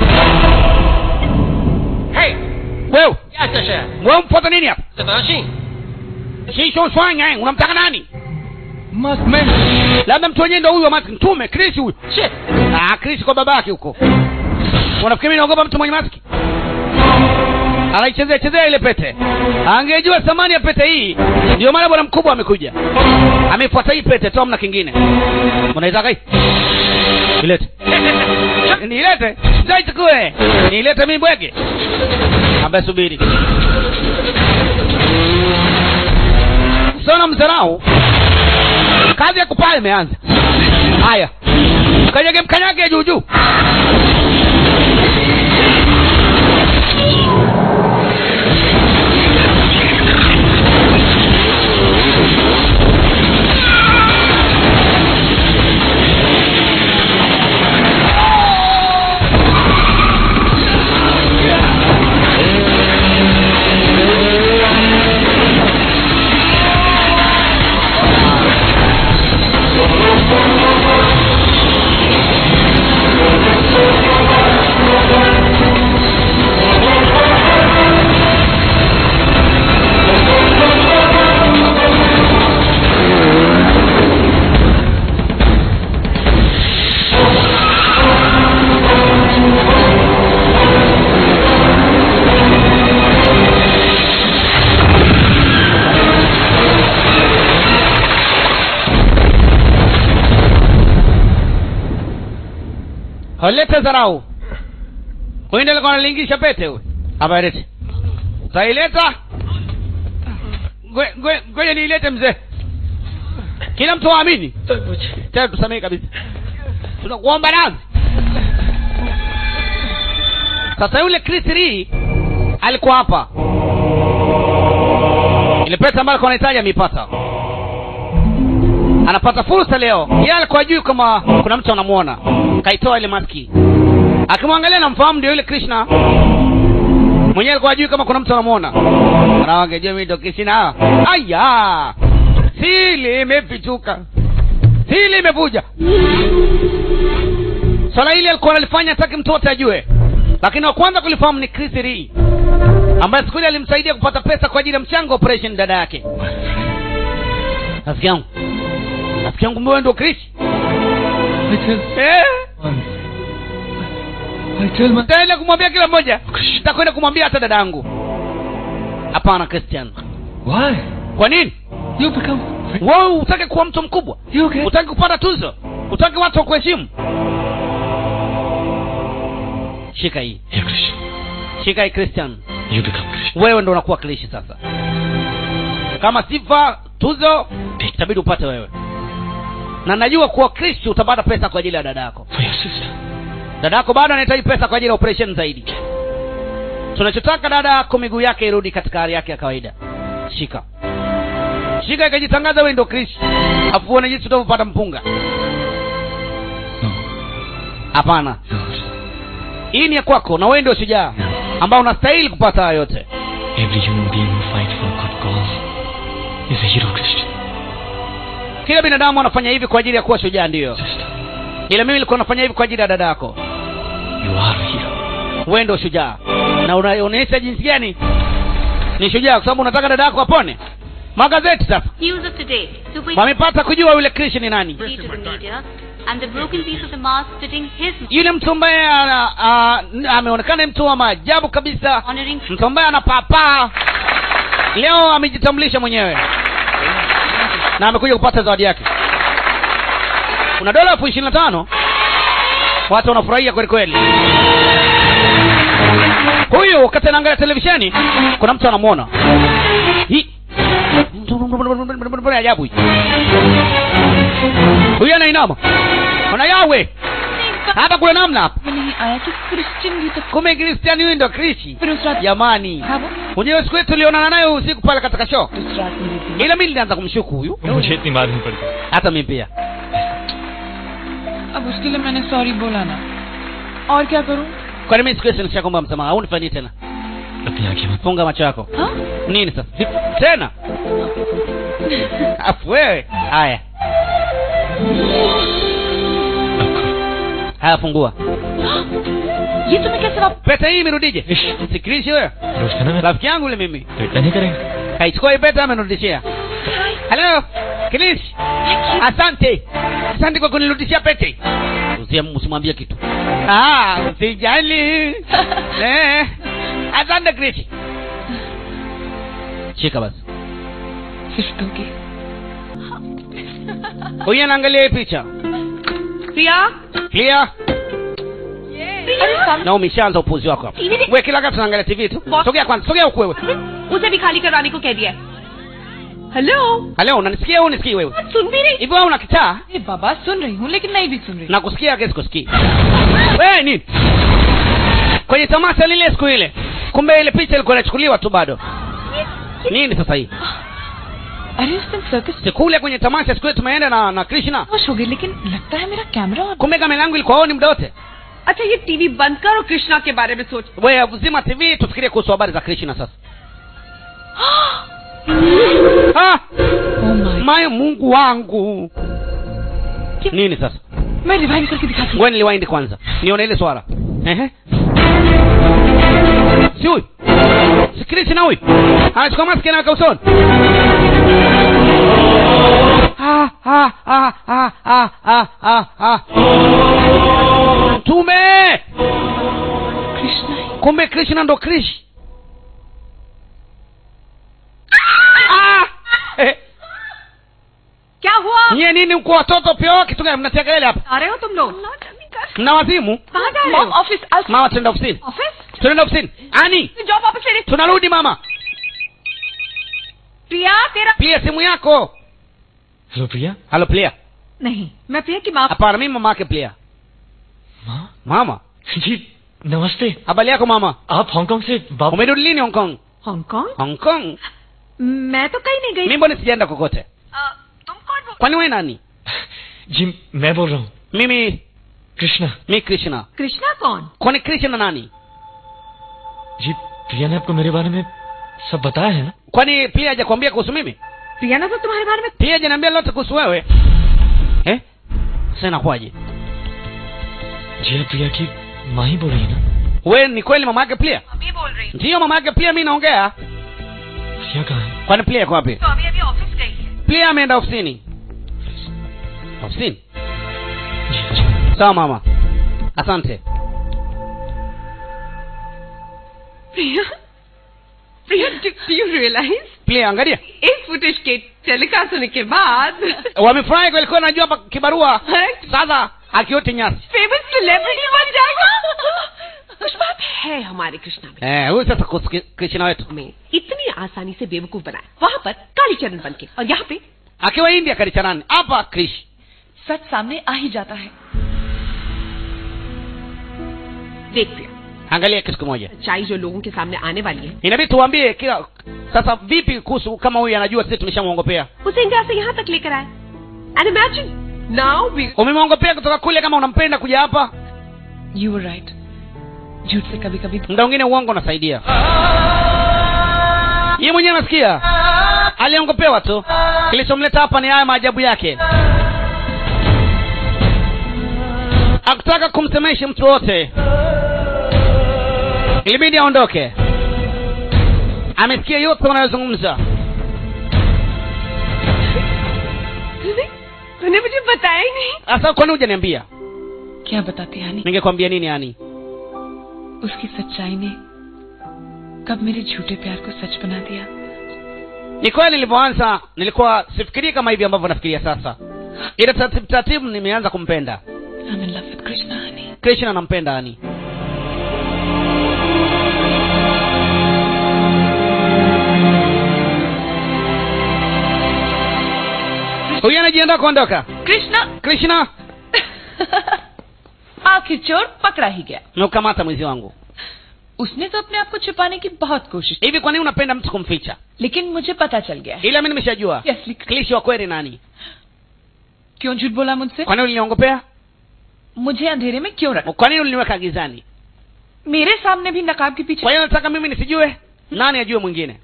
hey wewe wewe mfuata nini hapa shisho swanya eh, unamtaka nani labda mtu wenyewe ndo huyo mask mtume krisi huyu ah krisi kwa babake huko unafikiri mimi naogopa mtu mwenye maski anaichezea chezea ile pete angejua thamani ya pete hii ndio maana bwana mkubwa amekuja amefuata hii pete tu amna kingine unaitaka hii ilete niilete zaichukue niilete mimi bwege ambaye subiri sona mzarau kazi ya kupaa imeanza haya mkanyage mkanyage juu juu Lete dharau. Uende alikuwa analingisha pete huyu. Hapa lete. Utaileta? Ngoja- ngoja- Ngoja niilete mzee. Kila mtu aamini. Tena tusamehe kabisa. Tunakuomba radhi. Sasa yule Chris Lee alikuwa hapa. Ile pesa ambayo alikuwa anahitaji ameipata. Anapata fursa leo. Yeye alikuwa juu kama kuna mtu anamuona. Kaitoa ile maski. Akimwangalia namfahamu ndio yule Krishna. Mwenyewe alikuwa juu kama kuna mtu anamuona. Wanawake je, mimi ndo Krishna? Aya! Sili imefichuka. Sili imevuja. Swala hili alikuwa analifanya hataki mtu wote ajue. Lakini wa kwanza kulifahamu ni Chris Lee ambaye siku ile alimsaidia kupata pesa kwa ajili ya mchango wa operation dada yake. Rafiki yangu. Rafiki yangu wewe ndio Chris? Eh? Nitaenda kumwambia kila mmoja. Nitakwenda kumwambia hata dada yangu. Hapana Christian. Why? Kwa nini? You become Wewe utaki kuwa mtu mkubwa? Utaki kupata tuzo? Utaki watu wakuheshimu? Shika hii. Shika hii Christian. You become Wewe ndo unakuwa Krishi sasa. Kama sifa tuzo itabidi upate wewe. Na najua kuwa Krishi utapata pesa kwa ajili ya dada yako. for your sister. Dada yako bado anahitaji pesa kwa ajili ya operation zaidi. Tunachotaka dada yako miguu yake irudi katika hali yake ya kawaida. Shika. Shika ikajitangaza wewe ndio Krishi. Afu uone jinsi utavyopata mpunga. Hapana. Hii ni ya kwako na wewe ndio shujaa ambao unastahili kupata haya yote. Every human being who fights for a good cause is a hero, Christian. Kila binadamu anafanya hivi kwa ajili ya kuwa shujaa ndiyo. Ila mimi nilikuwa nafanya hivi kwa ajili ya dada yako. You are a hero. Wewe ndio shujaa. Na unaonyesha jinsi gani ni shujaa kwa sababu unataka dada yako apone. Magazeti sasa. News of today. Super Wamepata kujua yule Krishi ni nani. to the media and the broken piece of the mask fitting his Yule mtu ambaye ana- a- ameonekana mtu wa maajabu kabisa. Mtu ambaye anapapaa. Leo amejitambulisha mwenyewe. Na amekuja kupata zawadi yake. Kuna dola elfu ishirini na tano. Watu wanafurahia kweli kweli. Huyu wakati anaangalia televisheni, kuna mtu anamwona. Hii ajabu hii. Huyu anainama. Kuna yawe. Hapa kuna namna hapa. आया कि क्रिश्चियन भी तो Kumbe Kristiani huyu ndo Krishi. Jamani. Unajua siku yetu tulionana naye usiku pale katika show. Ila mimi nilianza kumshuku huyu. मुझे इतनी मालूम पड़ गई Hata mimi pia. अब उसके लिए मैंने सॉरी बोला ना और क्या करूं Kwani mimi siku hiyo nishakomba msamaha. Au nifanyie tena? अपनी आंखें मत Funga macho yako. हाँ? Nini sasa? Vipi? Tena? Afu wewe. Haya. Haya fungua. ये तुम्हें कैसे वापस Pete hii imerudije? Sikilishi wewe. दोस्त है ना मैं Rafiki yangu yule mimi. तो इतना नहीं करेंगे Kaichukua hii pete amenirudishia. Hello, Kilish. Asante. Asante kwa kunirudishia pete. Usiam- Usimwambie kitu. Ah, usijali. Eh. Asante Kilish. Shika basi. फिसलोगे Huyu anaangalia hii picha. प्रिया Clear? अरे सामने Na umeshaanza upuzi wako hapa. Wewe kila wakati tunaangalia TV tu. Sogea kwanza, sogea huku wewe. उसे भी खाली करवाने को कह दिया है hello Hello, unanisikia au unisikii wewe? सुन भी रही Hivi wewe una kitaa? ए बाबा सुन रही हूँ लेकिन नहीं भी सुन रही Nakusikia kesi kusikii. Wewe nini? Kwenye tamasha lile siku ile. Kumbe ile picha ilikuwa inachukuliwa tu bado. Nini sasa hii? अरे उस दिन circus Siku ile kwenye tamasha siku ile tumeenda na na Krishna. खुश हो गई लेकिन लगता है मेरा कैमरा और Kumbe kamera yangu ilikuwa on muda wote. अच्छा ये टीवी बंद कर और कृष्णा के बारे में सोच Wewe uzima TV tufikirie kuhusu habari za Krishna sasa. Ah! Mayo Mungu wangu. Nini sasa? मैं रिवाइंड करके दिखाती हूँ Ngoja niliwaindi kwanza. Nione ile swala. Ehe. Si huyu. Si Krishna huyu. Anachukua maski anaweka usoni. Ah, ah, ah, ah, ah, ah, ah, ah. Mtume! Kumbe Krishna ndo Krish. Ah! Eh, क्या हुआ nyie nini mko watoto pia kitu gani mnatia kelele hapa? आ रहे हो तुम लोग mna wazimu कहाँ जा रहे हो office mama tunaenda ofisini office tunaenda ofisini ani job वापस ले रही tunarudi mama प्रिया तेरा pia simu yako hello Priya halo plia नहीं मैं प्रिया की माँ hapana mimi mama yake plia माँ mama जी नमस्ते habari yako mama आप हांगकांग से वापस umerudi lini hong kong Hong Kong hong kong मैं तो कहीं नहीं गई mimi mbona sijaenda kokote तुम कौन बोल kwani wewe nani जी मैं बोल रहा हूँ mimi कृष्णा mi krishna कृष्णा कौन kwani krishna nani जी प्रिया ने आपको मेरे बारे में सब बताया है ना kwani pia hajakwambia kuhusu mimi प्रिया ने तो तुम्हारे बारे में pia hajaniambia lote kuhusu wewe eh sasa inakuwaje जी आप प्रिया की माँ ही बोल रही है ना wewe ni kweli mama yake pia अभी बोल रही ndiyo mama yake pia mi naongea प्रिया कहाँ है kwani pia iko wapi तो अभी अभी ऑफिस गई है pia ameenda ofisini ofisini sawa mama asante Priya Priya do you realise pia angalia इस फुटेज के टेलीकास्ट होने के बाद wamefurahi walikuwa najua hapa kibarua sasa akiote nyasi famous celebrity बन जाएगा कुछ बात है हमारे कृष्णा में eh huyu sasa kuhusu Ki- krishna wetu में इतनी आसानी से बेवकूफ बनाया वहाँ पर कालीचरण बन के और यहाँ पे akiwa india kalichanani hapa krish सच सामने आ ही जाता है देख प्रिया angalia kitu kimoja सच्चाई जो लोगों के सामने आने वाली है inabidi tuambie kila sasa vipi kuhusu kama huyu anajua sisi tumeshamwongopea उसे इंडिया से यहाँ तक लेकर आए and imagine now we umemwongopea kutoka kule kama unampenda kuja hapa you were right झूठ से कभी कभी muda mwingine uongo unasaidia yeye mwenyewe anasikia aliongopewa tu kilichomleta hapa ni haya maajabu yake akutaka kumsemesha mtu wote ilibidi aondoke amesikia yote wanayozungumza तूने मुझे बताया ही नहीं sasa kwani hujaniambia क्या बताती हानि ningekwambia nini yani उसकी सच्चाई ने कब मेरे झूठे प्यार को सच बना दिया ni kweli nilivyoanza nilikuwa sifikirii kama hivi ambavyo nafikiria sasa ila taratibu taratibu nimeanza kumpenda I'm in love with Krishna honey. krishna nampenda ani huyu anajiandaa kuondoka Krishna krishna आखिर चोर पकड़ा ही गया naukamata mwizi wangu उसने तो अपने आप को छुपाने की बहुत कोशिश hivi kwa nini unapenda mtu kumficha लेकिन मुझे पता चल गया ila mi nimeshajua Yes, klishi wa kweli nani क्यों झूठ बोला मुझसे kwa nini uliniongopea मुझे अंधेरे में क्यों रखा kwa nini uliniweka gizani मेरे सामने भी नकाब के पीछे kwa hiyo nataka mimi nisijue nani ajue mwingine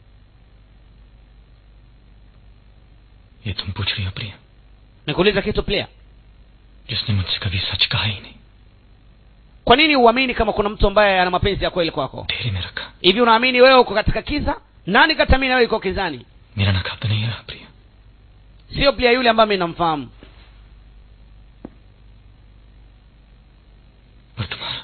ये तुम पूछ रही हो प्रिया nikuuliza kitu pia जिसने मुझसे कभी सच कहा ही नहीं kwa nini uamini kama kuna mtu ambaye ana mapenzi ya kweli kwako ढेरी में रखा hivi unaamini wewe uko katika kiza nani katamini wewe iko kizani मेरा नकाब तो नहीं रहा प्रिया sio pia yule ambaye mi namfahamu पर तुम्हारा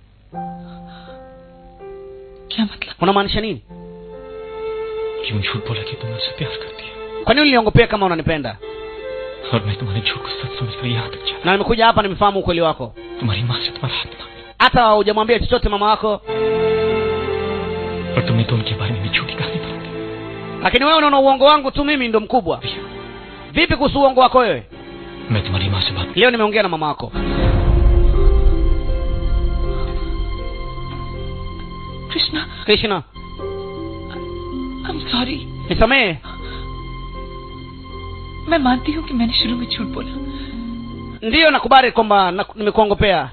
क्या मतलब unamaanisha nini क्यों झूठ बोला कि तुम मुझसे प्यार करती है kwa nini uliniongopea kama unanipenda और मैं तुम्हारे झूठ को सच समझकर यहाँ तक चला na nimekuja hapa nimefahamu ukweli wako तुम्हारी माँ से तुम्हारा हाथ मांगा hata hujamwambia chochote mama wako पर तुमने तो उनके बारे में भी झूठी कहानी बना दी lakini wewe unaona uongo wangu tu mimi ndo mkubwa vipi kuhusu uongo wako wewe मैं तुम्हारी माँ से बात leo nimeongea na mama wako Krishna krishna I'm sorry nisamehe मैं मानती हूँ कि मैंने शुरू में झूठ बोला ndiyo nakubali kwamba na- nimekuongopea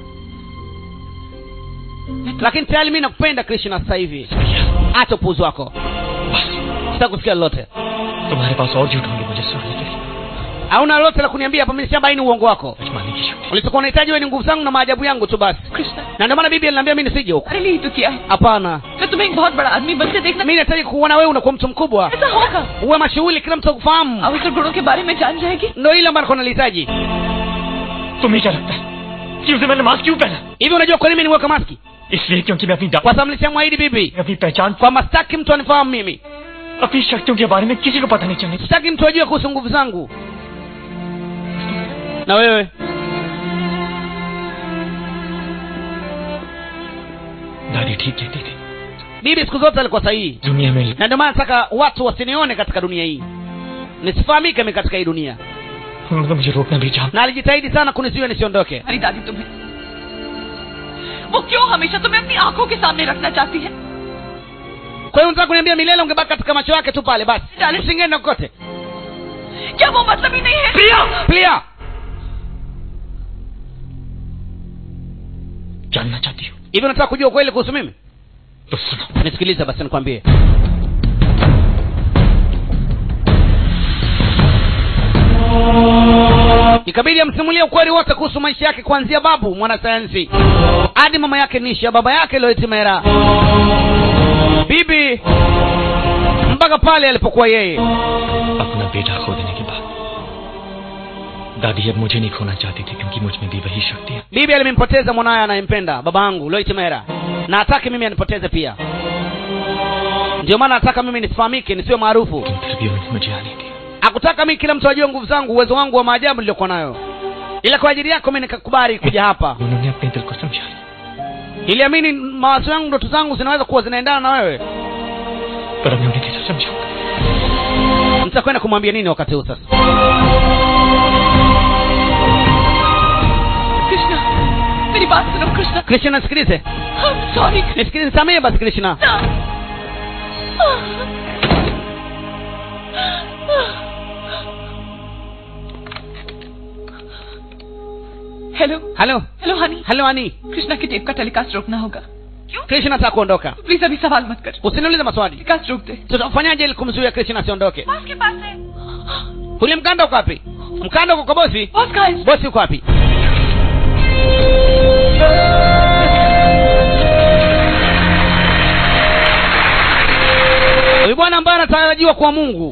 lakini tayari mi nakupenda krishna sasa hivi acha upuuzi wako sitaki kusikia lolote तुम्हारे पास और झूठ होंगे मुझे सुनाने के लिए hauna lolote la kuniambia hapa mi nishabaini uongo wako सच मानने की झूठी ulichokuwa unahitaji wewe ni nguvu zangu na maajabu yangu tu basi Krishna na ndio maana bibi aliniambia mi nisije huko अरे नहीं तो किया है hapana मैं तुम्हें एक बहुत बड़ा आदमी बनते देखना mi nahitaji kuona wewe unakuwa mtu mkubwa ऐसा होगा uwe mashughuli kila mtu akufahamu अवसर गुणों के बारे में जान जाएगी ndo ile ambayo nalihitaji तुम्हें क्या लगता है कि उसे मैंने मास्क क्यों पहना hivi unajua kwa nini niweka maski इसलिए क्योंकि मैं अपनी दा- kwa sababu nilishamwahidi bibi अपनी पहचान kwamba sitaki mtu anifahamu mimi अपनी शक्तियों के बारे में किसी को पता नहीं चलने sitaki mtu ajue kuhusu nguvu zangu na wewe ठीक कहती थी bibi siku zote alikuwa sahihi दुनिया में na ndio maana nataka watu wasinione katika dunia hii nisifahamike mi katika hii dunia उन्होंने तो मुझे रोकना भी चाहा na alijitahidi sana kunisiwe nisiondoke अरे दादी तुम्हें वो क्यों हमेशा तुम्हें अपनी आंखों के सामने रखना चाहती है kwa hiyo nataka kuniambia milele ungebaki katika macho yake tu pale basi usingeenda kokote क्या वो मतलब ही नहीं है प्रिया प्रिया जानना चाहती हूँ hivi unataka kujua ukweli kuhusu mimi तो सुनो nisikilize basi nikwambie ikabidi amsimulie ukweli wote kuhusu maisha yake kuanzia babu mwanasayansi hadi mama yake nisha baba yake loitimera bibi mpaka pale alipokuwa yeye अपना बेटा खो देने के बाद दादी अब मुझे नहीं खोना चाहती थी क्योंकि मुझ में भी वही शक्ति है bibi alimempoteza mwanaye anayempenda baba yangu loitimera na hataki mimi anipoteze pia ndio maana nataka mimi nisifahamike nisiwe maarufu फिर भी उन्हें मुझे आनी थी hakutaka mi kila mtu ajue nguvu zangu uwezo wangu wa maajabu niliokuwa nayo ila kwa ajili yako mi nikakubali kuja hapa उन्होंने अपने दिल को समझा लिया iliamini mawazo yangu ndoto zangu zinaweza kuwa zinaendana na wewe पर अब मैं उन्हें कैसे समझाऊंगा nitakwenda kumwambia nini wakati huu sasa Krishna मेरी बात सुनो Krishna krishna nisikilize sorry nisikilize nisamehe basi krishna hello halo hello honey halo ani Krishna की टेप का टेलीकास्ट रोकना होगा krishna nataka kuondoka प्लीज अभी सवाल मत कर usiniulize maswali टेलीकास्ट रोक दे tutafanyaje ili kumzuia krishna asiondoke boss के पास है ule mkanda uko wapi mkanda uko kwa bosi boss का है bosi uko wapi huyu bwana ambaye anatarajiwa kwa mungu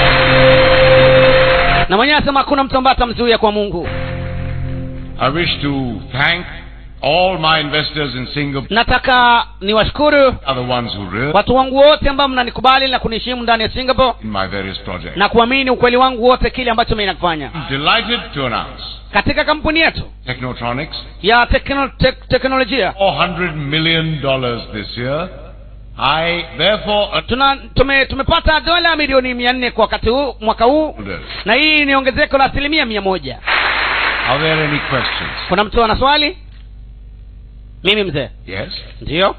na mwenyewe anasema hakuna mtu ambaye atamzuia kwa mungu I wish to thank all my investors in Singapore nataka niwashukuru are the ones who really watu wangu wote ambao mnanikubali na kuniheshimu ndani ya singapore in my various projects. na kuamini ukweli wangu wote kile ambacho mimi nakifanya Delighted to announce katika kampuni yetu Technotronics, ya tekno, tek, teknolojia $400 million this year. I therefore tuna tume, tumepata dola milioni mia nne kwa wakati huu mwaka huu order. na hii ni ongezeko la asilimia mia moja Are there any questions? kuna mtu ana swali mimi mzee Yes? ndiyo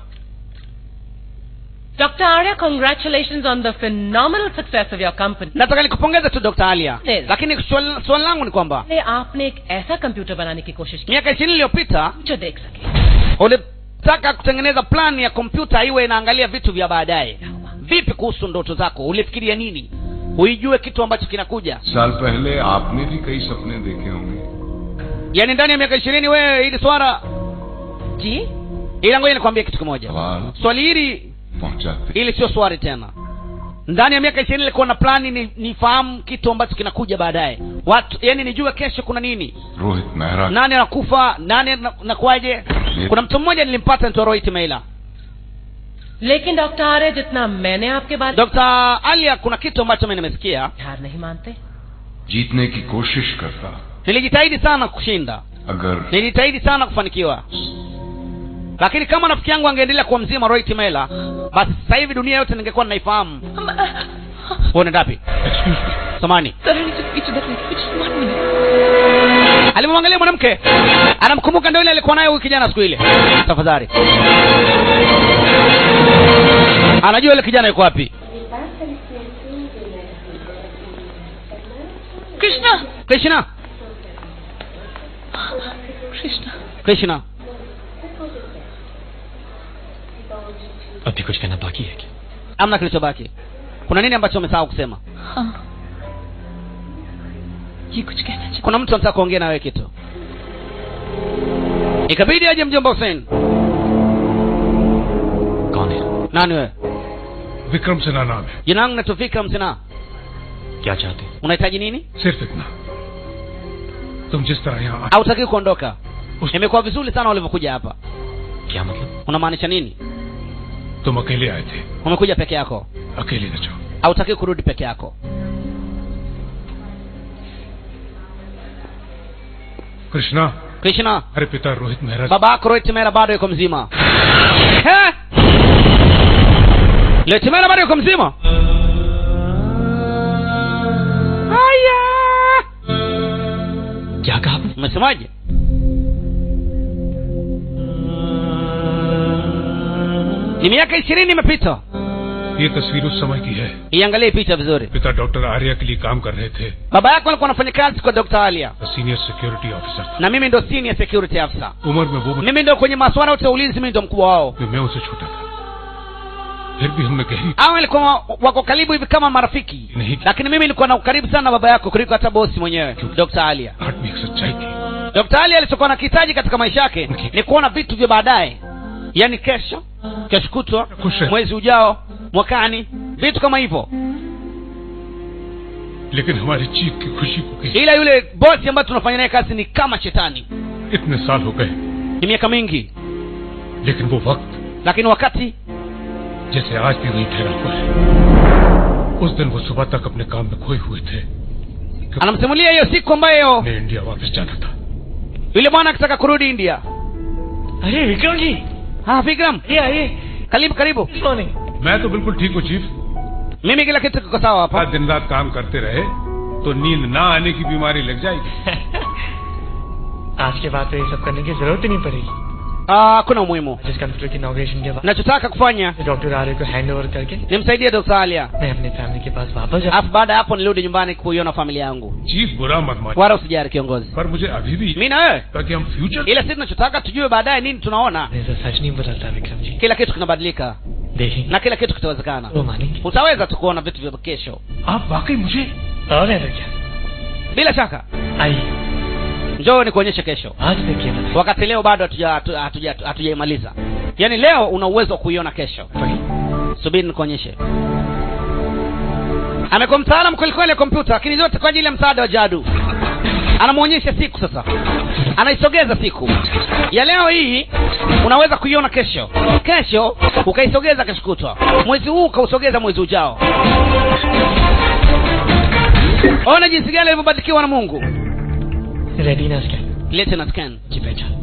Dr. Arya, congratulations on the phenomenal success of your company. nataka nikupongeze tu dr alia Yes. lakini swali swali langu ni kwamba पहले आपने एक ऐसा कंप्यूटर बनाने की कोशिश की miaka ishirini iliyopita जो देख सके ulitaka kutengeneza plan ya kompyuta iwe inaangalia vitu vya baadaye vipi kuhusu ndoto zako ulifikiria nini uijue kitu ambacho kinakuja साल पहले आपने भी कई सपने देखे होंगे yaani ndani ya miaka ishirini wewe hili swala जी ila ngoja nikwambie kitu kimoja सवाल swali hili पहुंचाते hili sio swali tena ndani ya miaka ishirini ilikuwa na plani ni nifahamu kitu ambacho kinakuja baadaye watu yani nijue kesho kuna nini Rohit Mehra nani anakufa nani na- nakuaje kuna mtu mmoja nilimpata nitwa rohit meila लेकिन doctor Arya जितना मैंने आपके बारे dr alia kuna kitu ambacho mi nimesikia हार नहीं मानते जीतने की कोशिश करता nilijitahidi sana kushinda अगर nilijitahidi sana kufanikiwa lakini kama rafiki yangu angeendelea kuwa mzima rohit meila basi sasa hivi dunia yote ningekuwa ninaifahamu huo nendapi samani sir I need to speak to that lady. Just one minute. alimwangalia mwanamke anamkumbuka ndio ile alikuwa nayo huyu kijana siku ile tafadhali anajua ile kijana yuko wapi Krishna krishna Krishna krishna अभी कुछ कहना बाकी है क्या amna kilichobaki kuna nini ambacho umesahau kusema हाँ ये कुछ कहना चाहता kuna mtu anataka kuongea na wewe kitu ikabidi aje mjomba Hussein कौन है nani wewe विक्रम सिन्हा नाम है jina langu naitwa Vikram Sinha क्या चाहते हैं unahitaji nini सिर्फ इतना तुम जिस तरह यहाँ hautaki kuondoka imekuwa vizuri sana ulivyokuja hapa क्या मतलब unamaanisha nini तुम अकेले आए थे umekuja peke yako अकेले न जाओ hautaki kurudi peke yako Krishna krishna अरे पिता रोहित Mehra baba yako rohit mera bado yuko mzima He? rohit mera bado yuko mzima haya क्या कहा आपने umesemaje ni miaka ishirini imepita ये तस्वीर उस समय की है iangalie picha vizuri पिता डॉक्टर आर्या के लिए काम कर रहे थे baba yako alikuwa anafanya kazi kwa dr alia senior security officer na mimi ndo senior security officer उम्र में वो mimi ndo kwenye masuala yote ya ulinzi mimi ndo mkubwa wao मैं उसे छोटा था फिर भी हमने गहरी au ilikuwa wako karibu hivi kama marafiki नहीं lakini mimi nilikuwa na ukaribu sana na baba yako kuliko hata bosi mwenyewe dr alia heart में एक सच्चाई थी dr alia alichokuwa nakihitaji katika maisha yake ni kuona vitu vya baadaye yaani kesho kesho kutwa mwezi ujao mwakani vitu kama hivyo लेकिन हमारी जीत की खुशी को किसी ila yule bosi ambaye tunafanya naye kazi ni kama shetani इतने साल हो गए ni miaka mingi लेकिन वो वक्त lakini wakati जैसे आज भी वही ठहरा हुआ है उस दिन वो सुबह तक अपने काम में खोए हुए थे anamsimulia hiyo siku ambayo मैं इंडिया वापस जाना था yule bwana akitaka kurudi india अरे विक्रम जी ah vikram ये आइए karibu karibu मॉर्निंग मैं तो बिल्कुल ठीक हूँ chief mimi kila kitu kiko sawa hapa दिन रात काम करते रहे तो नींद ना आने की बीमारी लग जाएगी आज के बाद तो ये सब करने की जरूरत ही नहीं पड़ेगी Ah, hakuna umuhimu जिस कंप्यूटर की इनॉग्रेशन के बाद nachotaka kufanya डॉक्टर आर्य को हैंड ओवर करके nimsaidie dr alia मैं अपनी फैमिली के पास वापस जा alafu baada ya hapo nirudi nyumbani kuiona familia yangu chief बुरा मत मान wala usijari kiongozi पर मुझे अभी भी mi na wewe ताकि हम future ila sisi tunachotaka tujue baadaye nini tunaona ऐसा सच नहीं बदलता विक्रम जी kila kitu kinabadilika देखेंगे na kila kitu kitawezekana वो मानेंगे utaweza tu kuona vitu vya kesho आप वाकई मुझे और है तो क्या bila shaka आइए njoo nikuonyeshe kesho आज देखिए ना wakati leo bado hatuja- hatu- hatuja- hatujaimaliza yaani leo una uwezo wa kuiona kesho subiri nikuonyeshe amekuwa mtaalamu kwelikweli ya kompyuta lakini zote kwa ajili ya msaada wa jadu anamwonyesha siku sasa anaisogeza siku ya leo hii unaweza kuiona kesho kesho ukaisogeza kesho kutwa mwezi huu ukausogeza mwezi ujao ona jinsi gani alivyobarikiwa na mungu retina scan lete na scan की पहचान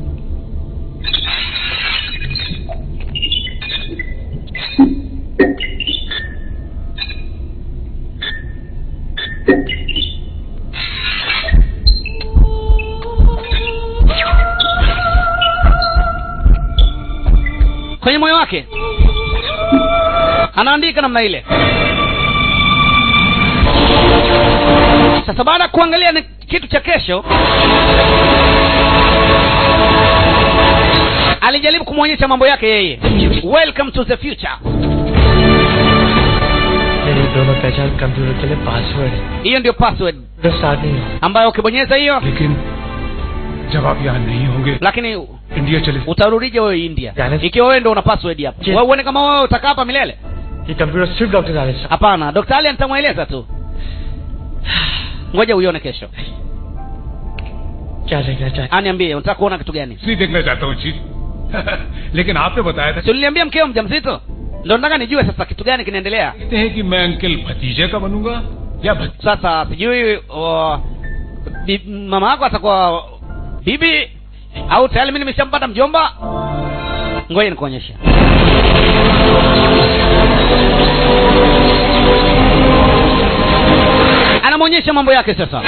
kwenye moyo wake anaandika namna ile sasa baada ya kuangalia ni kitu cha kesho alijaribu kumwonyesha mambo yake yeye welcome to the future मेरी दोनों पहचान कंप्यूटर के लिए पासवर्ड है hiyo ndio password तो start नहीं होगा ambayo ukibonyeza hiyo लेकिन जब आप यहाँ नहीं होंगे lakini इंडिया चले utarudije wewe india Yaani- ikiwa wewe ndo una password hapo Je- wewe uone kama wewe utakaa hapa milele ये कंप्यूटर सिर्फ डॉक्टर आर्य साहब hapana dr ali nitamweleza tu ngoja uione kesho क्या देखना चाहते aniambie unataka kuona kitu gani नहीं देखना चाहता हूँ चीफ लेकिन आपने बताया था si uliniambia mkeo mjamzito ndo nataka nijue sasa kitu gani kinaendelea कहते हैं कि मैं अंकल भतीजे का बनूंगा या भत... sasa sijui uh, bi, mama yako atakuwa bibi au tayari mi nimeshampata mjomba ngoja nikuonyesha anamwonyesha mambo yake sasa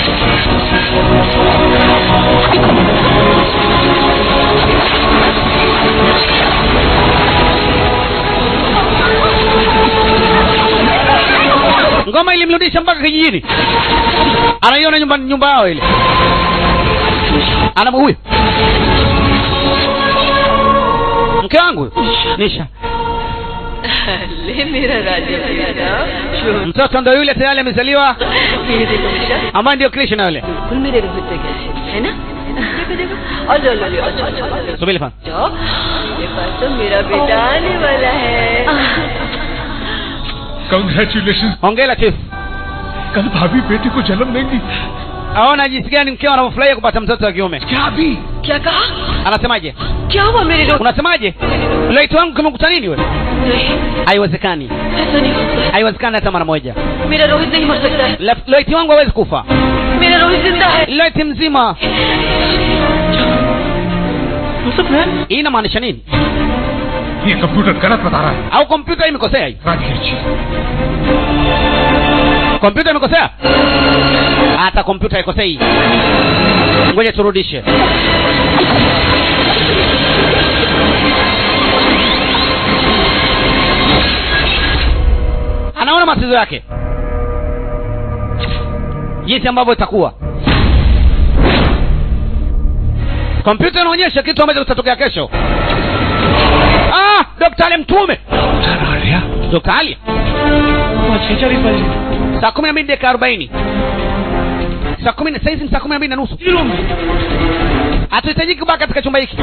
ngoma ilimrudisha mpaka kijijini anaiona nyumba nyumba yao ile ana huyu mke wangu huyu. nisha ले मेरा राजा बेटा mtoto ndo yule tayari amezaliwa मेरे देखो बेटा ambaye ndio krishna yule बिल्कुल मेरे रोहित जैसे है ना देखो देखो और लो लो लो अच्छा अच्छा अच्छा subiri fan जाओ ये पास तो मेरा बेटा आने वाला है कंग्रेचुलेशन hongera chief कल भाभी बेटी को जन्म देंगी aona jinsi gani mkeo anavyofurahia kupata mtoto wa kiume क्या अभी क्या कहा anasemaje क्या हुआ मेरे Rohit unasemaje loiti wangu kimekuta nini wewe नहीं haiwezekani ऐसा नहीं हो सकता haiwezekani hata mara moja मेरा रोहित नहीं मर सकता है La- loiti wangu hawezi kufa मेरा रोहित जिंदा है loiti mzima जाओ hii inamaanisha nini ये कंप्यूटर गलत बता रहा है au kompyuta hii imekosea hii Rajgir जी kompyuta imekosea hata kompyuta ikosei ngoja turudishe anaona matatizo yake jinsi ambavyo itakuwa kompyuta inaonyesha kitu ambacho kitatokea kesho ah, dokta ale mtume dokta alia saa kumi na mbili dakika arobaini saa kumi na saizi ni saa kumi na mbili na nusu hatuhitajiki kubaki katika chumba hiki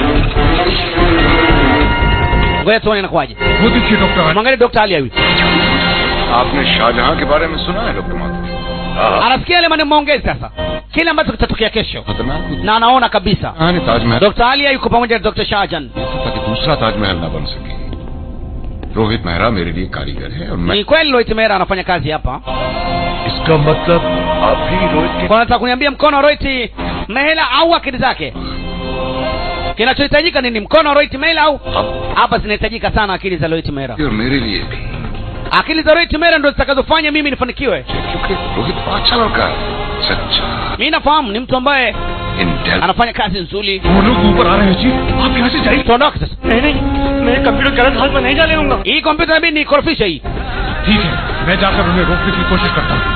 ngoja tuone inakuwaje वो देखिए doctor mwangalie dokta alia huyu आपने शाहजहां के बारे में सुना है doctor Mathur anasikia yale maneno maongezi sasa kile ambacho kitatokea kesho खतरनाक na anaona kabisa हाँ नहीं Taj Mahal dokta alia yuko pamoja na dokta shahjan ताकि दूसरा ताजमहल ना बन सके रोहित मेहरा मेरे लिए कारीगर है और मैं ni kweli Rohit Mehra anafanya kazi hapa इसका मतलब आप भी रोहित के kwa nataka kuniambia mkono wa Rohit Mehra au akili zake kinachohitajika nini mkono wa Rohit Mehra au hapa zinahitajika sana akili za Rohit Mehra और मेरे लिए भी akili za Rohit Mehra ndo zitakazofanya mimi nifanikiwe क्योंकि रोहित अच्छा लड़का है सच्चा mimi nafahamu ni mtu ambaye इंटेल anafanya kazi nzuri वो लोग ऊपर आ रहे हैं जी आप यहाँ से जाइए tuondoke sasa नहीं नहीं मैं कंप्यूटर गलत हाथ में नहीं जाने दूंगा hii kompyuta inabidi niikorofishe hii ठीक है मैं जाकर उन्हें रोकने की कोशिश करता हूँ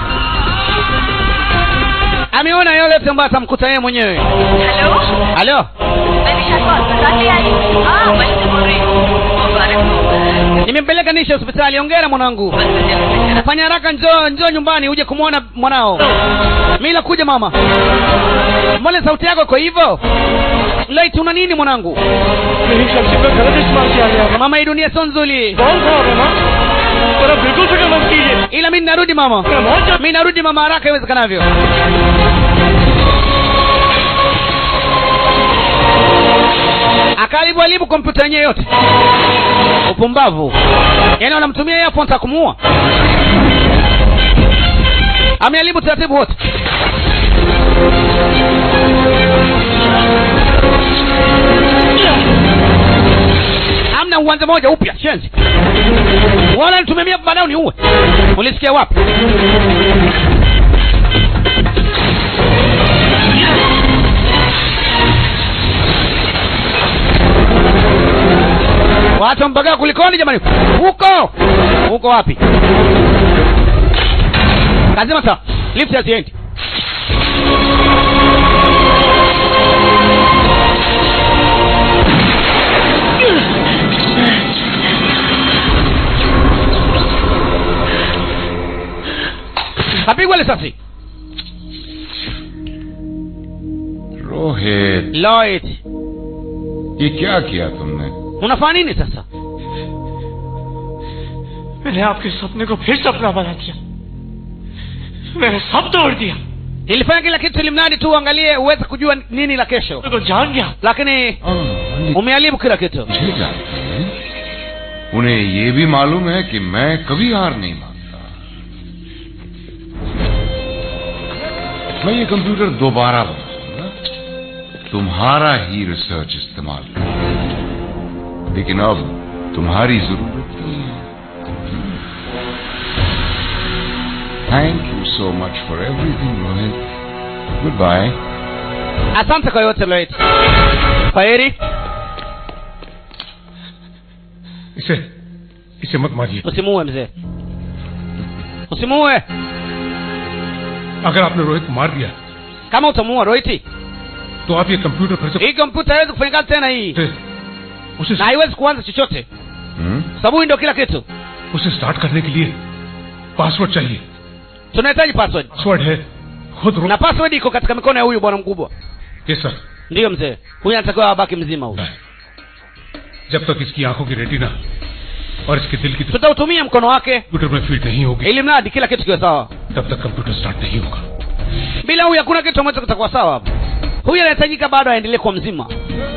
ameona yale yote ambayo atamkuta yeye mwenyewe hello halo मैं विशाल को अस्पताल ले आई हूँ हाँ वहीं से बोल रही हूँ मुबारक हो nimempeleka nishe hospitali ongera mwanangu fanya haraka njoo njoo nyumbani uje kumwona mwanao mi nakuja mama mbona sauti yako iko hivyo lait una nini mwanangu मेरी शक्ति पर गलत इस्तेमाल किया गया mama hii dunia sio nzuri कौन सा हो ना और अब बिल्कुल फिक्र मत कीजिए ila mi narudi mama mi narudi mama haraka iwezekanavyo akaribu alibu kompyuta yenyewe yote upumbavu yaani wanamtumia yeye hapo wanataka kumuua ameharibu taratibu wote amna uwanja moja upya shenzi wala nitumemia baadaye niuwe ulisikia wapi wacha mpagaa kulikoni jamani huko huko wapi kazima saa lift haziendi kapigwa risasi Rohit Lloyd ये क्या किया तुमने unafanya nini sasa मैंने आपके सपने को फिर सपना बना दिया मैंने सब तोड़ दिया nilifanya kila kitu ili mradi tu uangalie uweze kujua nini la kesho को जान गया lakini umeharibu kila kitu मुझे जानते हैं उन्हें ये भी मालूम है कि मैं कभी हार नहीं मानता मैं ये कंप्यूटर दोबारा बनाऊंगा तुम्हारा ही रिसर्च इस्तेमाल करूंगा लेकिन अब तुम्हारी जरूरत नहीं है thank you so much for everything Rohit good bye asante kwa yote Lloyd kwa heri इसे इसे मत मारिए usimuue mzee usimuue अगर आपने रोहित को मार दिया kama utamuua roiti तो आप ये कंप्यूटर फिर से hii kompyuta haiwezi kufanya kazi tena hii उसे na haiwezi kuanza chochote sababu hii ndio kila kitu उसे स्टार्ट करने के लिए पासवर्ड चाहिए tunahitaji password पासवर्ड है खुद रो na password iko katika mikono ya huyu bwana mkubwa ये sir ndiyo mzee huyu anatakiwa abaki mzima huyu जब तक इसकी आंखों की रेटिना और इसके दिल की tutautumia mkono wake कंप्यूटर में फीड नहीं होगी ili mradi kila kitu kiwe sawa तब तक कंप्यूटर स्टार्ट नहीं होगा bila huyu hakuna kitu ambacho kitakuwa sawa hapo huyu anahitajika bado aendelee kuwa mzima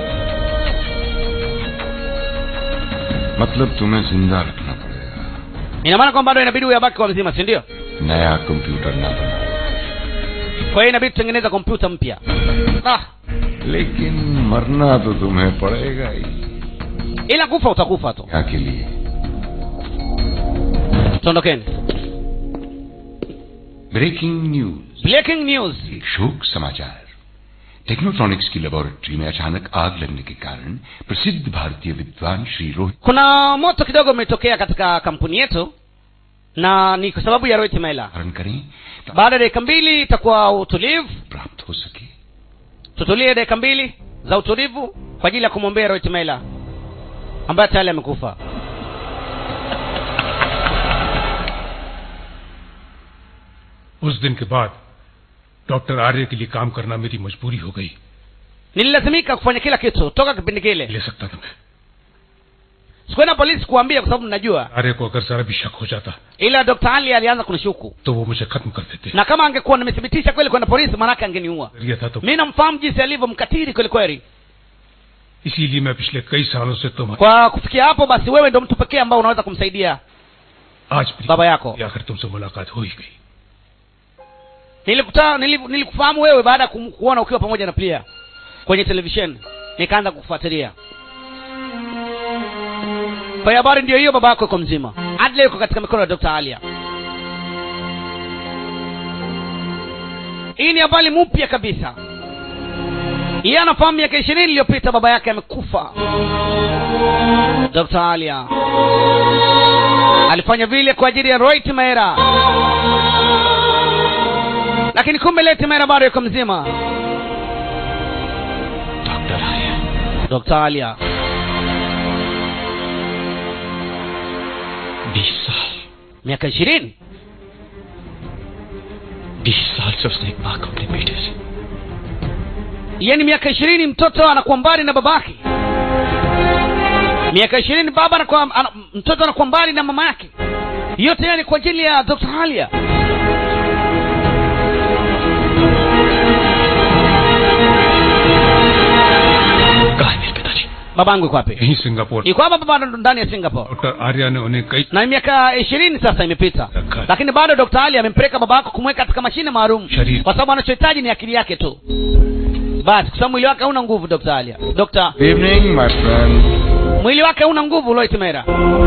मतलब तुम्हें जिंदा रखना पड़ेगा ina maana kwamba bado inabidi huyu abaki kwa mzima si ndio नया कंप्यूटर ना बना kwa hiyo inabidi tutengeneza kompyuta mpya ah, लेकिन मरना तो तुम्हें पड़ेगा ही ila kufa utakufa tu क्या के लिए tondokeni breaking news breaking news एक शोक समाचार टेक्नोट्रॉनिक्स की लेबोरेटरी में अचानक आग लगने के कारण प्रसिद्ध भारतीय विद्वान श्री Rohit kuna moto kidogo umetokea katika kampuni yetu na ni kwa sababu ya rohit mela धारण करें baada ya dakika mbili itakuwa utulivu प्राप्त हो सके tutulie dakika mbili za utulivu kwa ajili ya kumwombea rohit mela ambaye tayari amekufa उस दिन के बाद डॉक्टर आर्य के लिए काम करना मेरी मजबूरी हो गई nililazimika kufanya kila kitu toka kipindi kile ले सकता था मैं sikuenda polisi kuambia kwa sababu najua आर्य को अगर जरा भी शक हो जाता ila dr ali alianza kunishuku तो वो मुझे खत्म कर देते na kama angekuwa nimethibitisha kweli kwenda polisi maanake angeniua जरिया था तो mi namfahamu jinsi alivyo mkatiri kweli kweli इसीलिए मैं पिछले कई सालों से तुम्हारे kwa kufikia hapo basi wewe ndo mtu pekee ambao unaweza kumsaidia आज भी baba yako आखिर तुमसे मुलाकात हो ही गई nilikuta nili- nilikufahamu wewe baada ya kum- kuona ukiwa pamoja na plia kwenye televisheni nikaanza kufuatilia kwa hiyo habari ndio hiyo baba yako iko mzima adle yuko katika mikono ya dr alia hii ni habari mpya kabisa yeye anafahamu miaka ishirini iliyopita baba yake amekufa dr alia alifanya vile kwa ajili ya roit maera lakini kumbe leti mera bado yuko mzima dr alia बीस साल miaka ishirini बीस साल से उसने एक माँ को अपने बेटे से yani miaka ishirini mtoto anakuwa mbali na babake miaka ishirini baba anakuwa ana, mtoto anakuwa mbali na mama yake yote yani kwa ajili ya dr halia babangu iko wapi यही Singapore iko hapa baba ndani ya singapore doctor Arya ने उन्हें कई na miaka ishirini sasa imepita lakini bado dr ali amempeleka baba yako kumweka katika mashine maalum Sharifu. kwa sababu anachohitaji ni akili yake tu basi kwa sababu mwili wake hauna nguvu dr alia dr Good evening, my friend. mwili wake hauna nguvu loit mera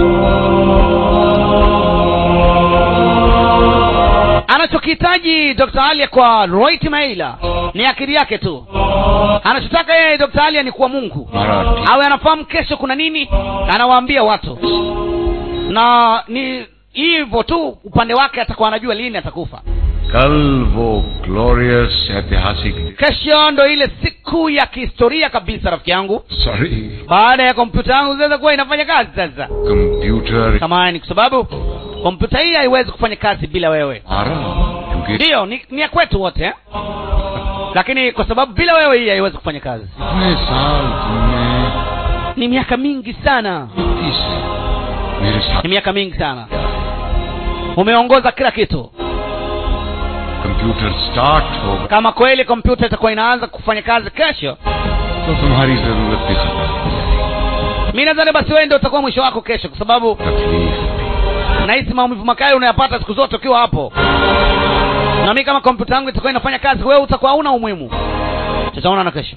anachokihitaji dr alia kwa roit maila ni akili yake tu anachotaka yeye dr alia ni kuwa mungu Marathi. awe anafahamu kesho kuna nini anawaambia watu na ni hivyo tu upande wake atakuwa anajua lini atakufa कल वो ग्लोरियस ऐतिहासिक kesho ndo ile siku ya kihistoria kabisa rafiki yangu sorry baada ya kompyuta yangu zinaweza kuwa inafanya kazi sasa computer samani kwa sababu kompyuta hii haiwezi kufanya kazi bila wewe हमारा क्योंकि ndiyo ni, ni ya kwetu wote eh? lakini kwa sababu bila wewe hii haiwezi kufanya kazi इतने साल तुमने ni miaka mingi sana इस मेरे साथ ni miaka mingi sana umeongoza kila kitu computer start होगा kama kweli kompyuta itakuwa inaanza kufanya kazi kesho तो तुम्हारी जरूरत भी खत्म हो जाएगी mi nadhani basi wewe ndio utakuwa mwisho wako kesho kwa sababu nahisi maumivu makali unayapata siku zote ukiwa hapo na mi kama kompyuta yangu itakuwa inafanya kazi wewe utakuwa hauna umuhimu tutaonana kesho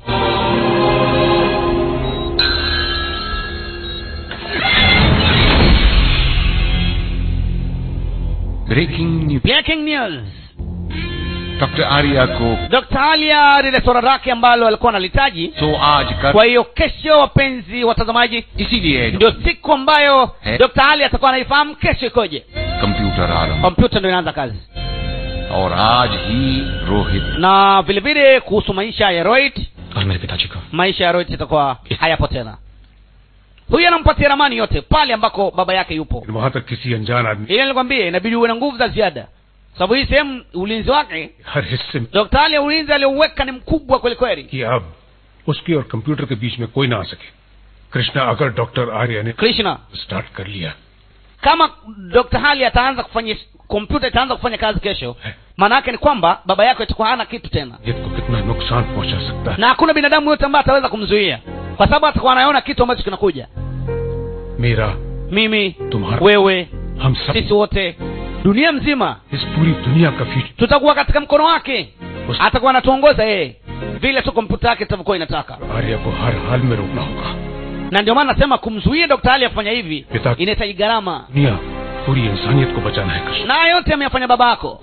breaking news breaking news doctor Arya को dr alia lile swala lake ambalo alikuwa analitaji तो आज कर kwa hiyo kesho wapenzi watazamaji इसीलिए ndio siku ambayo Eh. dr ali atakuwa anaifahamu kesho ikoje computer आरंभ kompyuta ndio inaanza kazi और आज ही Rohit na vile vile kuhusu maisha ya roit और मेरे पिताजी को maisha ya roit itakuwa hayapo tena huyu anampatia ramani yote pale ambako baba yake yupo वहां तक किसी अनजान आदमी ili nilikwambia inabidi uwe na nguvu za ziada sababu hii sehemu ulinzi wake हर हिस्से में dr ali ulinzi aliouweka ni mkubwa kweli kweli कि अब उसके और कंप्यूटर के बीच में कोई ना आ सके कृष्णा अगर डॉक्टर आर्य ने krishna स्टार्ट कर लिया kama dr hali ataanza kufanya kompyuta itaanza kufanya kazi kesho maana yake ni kwamba baba yako itakuwa hana kitu tena जिद को कितना नुकसान पहुंचा सकता है na hakuna binadamu yote ambaye ataweza kumzuia kwa sababu atakuwa anaona kitu ambacho kinakuja मेरा mimi तुम्हारा wewe हम सब sisi wote dunia mzima इस पूरी दुनिया का future tutakuwa katika mkono wake atakuwa anatuongoza yeye vile tu kompyuta yake itavyokuwa inataka Arya को हर हाल में रोकना होगा na ndio maana nasema kumzuia dr ali afanya hivi पिता inahitaji gharama दुनिया पूरी इंसानियत को बचाना है Krishna na haya yote ameyafanya baba yako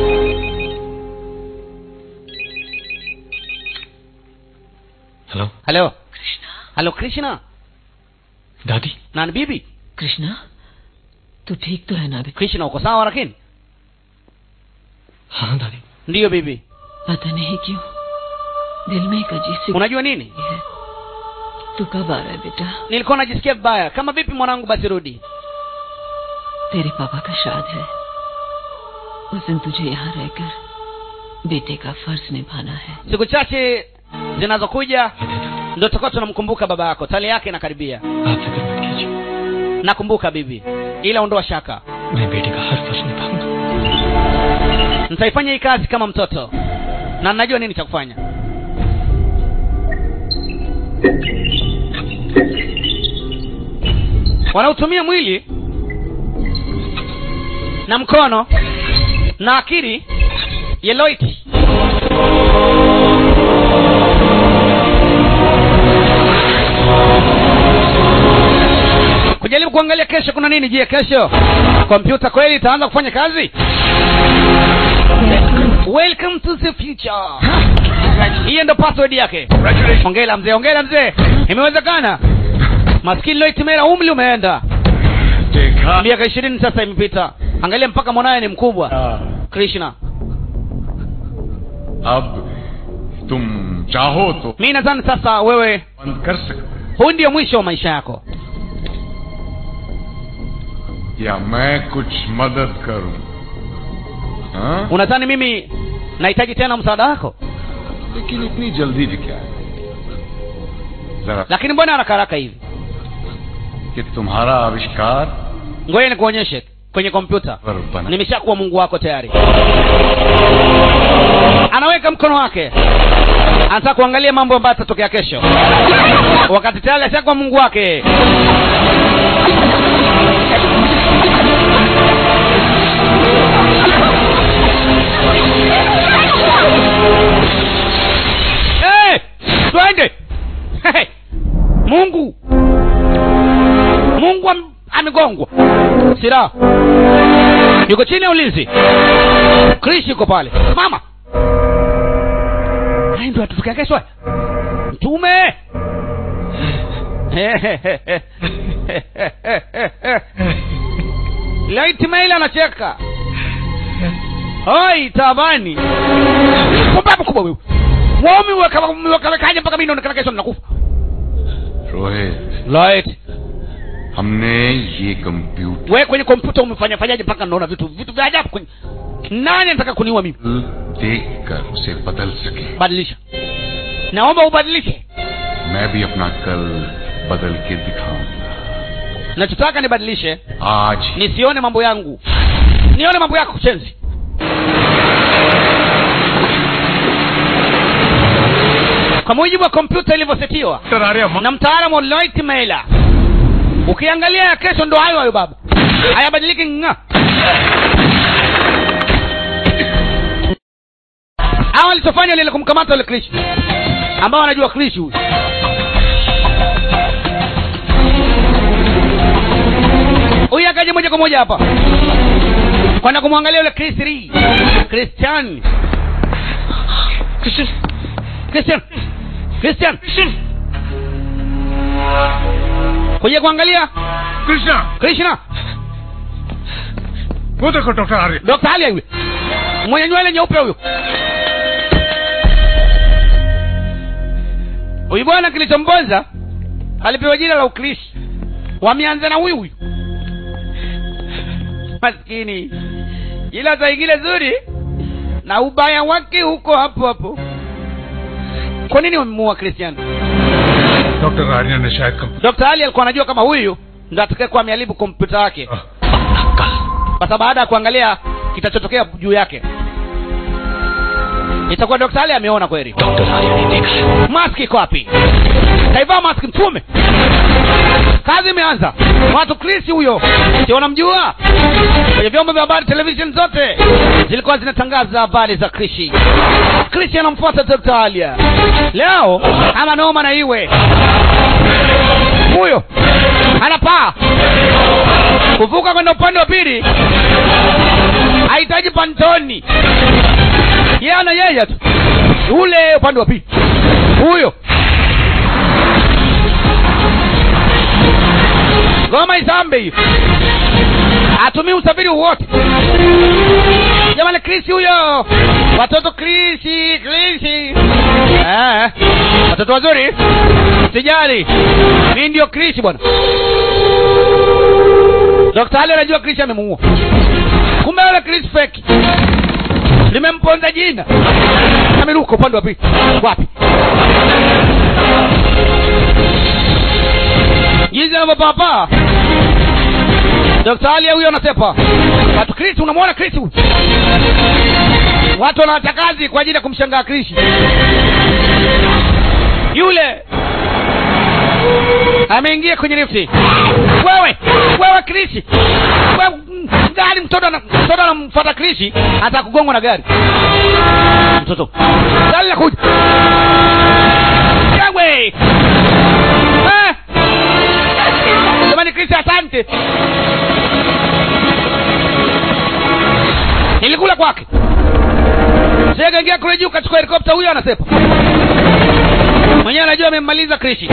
hello halo halo krishna दादी nani bibi कृष्णा तू ठीक तो है ना अभी krishna uko sawa lakini हाँ दादी ndiyo bibi पता नहीं क्यों दिल में एक अजीब सी unajua nini है तू कब आ रहा है बेटा nilikuwa najisikia vibaya kama vipi mwanangu basi rudi तेरे पापा का श्राद्ध है उस दिन तुझे यहाँ रहकर बेटे का फर्ज निभाना है siku chache zinazokuja ndo tutakuwa tunamkumbuka baba yako tali yake inakaribia nakumbuka bibi ila ondoa shaka मैं बेटे का हर फर्ज निभाऊंगा nitaifanya hii kazi kama mtoto na najua nini cha kufanya wanautumia mwili na mkono na akili ya Loit kujaribu kuangalia kesho kuna nini je kesho kompyuta kweli itaanza kufanya kazi welcome to the future hiyo ndo password yake ongela mzee ongela mzee imewezekana maskini loitimera umri umeenda miaka ishirini sasa imepita angalia mpaka mwanaye ni mkubwa krishna अब तुम चाहो तो mi nadhani sasa wewe बंद कर सकते huu ndio mwisho wa maisha yako या मैं कुछ मदद करूं हाँ? unadhani mimi nahitaji tena msaada wako लेकिन इतनी जल्दी भी क्या है जरा lakini mbona haraka haraka hivi कि तुम्हारा आविष्कार ngoja nikuonyeshe kwenye kompyuta पर बना nimeshakuwa mungu wako tayari anaweka mkono wake anataka kuangalia mambo ambayo atatokea kesho wakati tayari ashakuwa mungu wake hey, twende hey, mungu mungu am, amegongwa silaha yuko chini ya ulinzi krish yuko pale mama haya ndo atufika kesho haya. mtume laiti maila anacheka oi tabani pumbavu kubwa wewe mwomi wakawekaje mpaka mi naonekana kesho ninakufa Rohit light हमने ये computer we kwenye kompyuta umefanya fanyaje mpaka naona vitu vitu vya ajabu kwenye nani anataka kuniua mimi देख कर उसे बदल सके badilisha naomba ubadilishe मैं भी अपना कल बदल के दिखाऊंगा nachotaka nibadilishe आज nisione mambo yangu nione mambo yako chenzi kwa mujibu wa kompyuta ilivyosetiwa na mtaalamu Lloyd Mailer ukiangalia ya kesho ndo hayo hayo baba hayabadiliki nga hawa walichofanya lile kumkamata yule krish ambao wanajua krish huyu huyu akaja moja kwa moja hapa kwenda kumwangalia yule Chris Lee Christian Christian Christian Christian kuja kuangalia Krishna Krishna वो देखो doctor Arya Dr. Alia yule mwenye nywele nyeupe huyo huyu bwana kilichomponza alipewa jina la ukrishi wameanza na huyu huyu maskini ila saa ingine zuri na ubaya wake huko hapo hapo kwa nini wamemuua kristiano doctor Arya ने शायद computer dr ali alikuwa anajua kama huyu ndo atakayekuwa ameharibu kompyuta yake sasa baada ya kuangalia kitachotokea juu yake itakuwa dr ali ameona kweli maski iko wapi kaivaa maski mtume kazi imeanza watu krisi huyo si wanamjua kwenye vyombo vya habari television zote zilikuwa zinatangaza habari za krishi krishi anamfuata dr alia leo ama noma na iwe huyo anapaa kuvuka kwenda upande wa pili hahitaji pantoni yeye ana yeye tu ule upande wa pili huyo goma isambe hiyo atumii usafiri wowote jamani krisi huyo watoto krisi krisi eh, watoto wazuri sijali mi ndio krisi bwana dokta ali anajua krisi amemuua kumbe yule krisi feki limemponza jina ameruka upande wa pili wapi jinsi anavyopapaa dokta ali huyo anasepa watu krisi unamwona krisi huyu watu wanaacha kazi kwa ajili ya kumshangaa krisi yule ameingia kwenye lifti wewe wewe krisi wewe gari mtoto ana- mtoto anamfuata krisi hata kugongwa na gari mtoto gari la kuja wewe eh jamani krisi asante ilikula kwake sekaingia kule juu kachukua helikopta huyo anasepa mwenyewe anajua amemmaliza krishi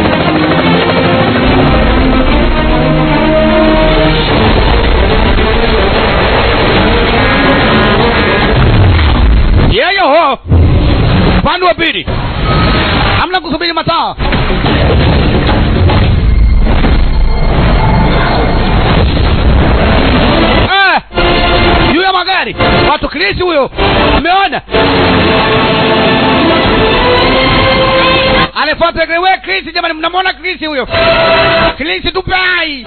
yeyo ho upande wa pili hamna kusubiri mataa Eh, juu ya magari watu krisi huyo umeona anafuata we krisi jamani mnamwona krisi huyo krisi tupai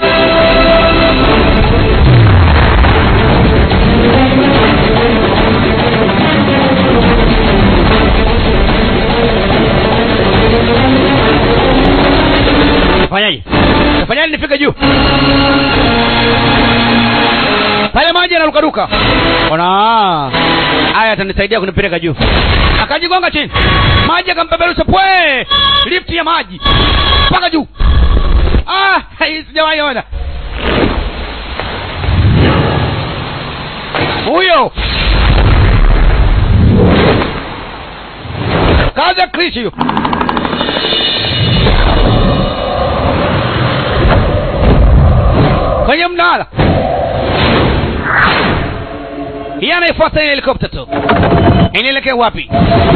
fanyaje fanyaje nifike juu pale maji yanarukaruka ona haya atanisaidia kunipeleka juu akajigonga chini maji akampeperusha pwe lifti ya maji mpaka juu ah, hii sijawahi ona huyo kazi ya krishi hiyo kwenye mnara hii anaifuata ile helikopta tu inaelekea wapi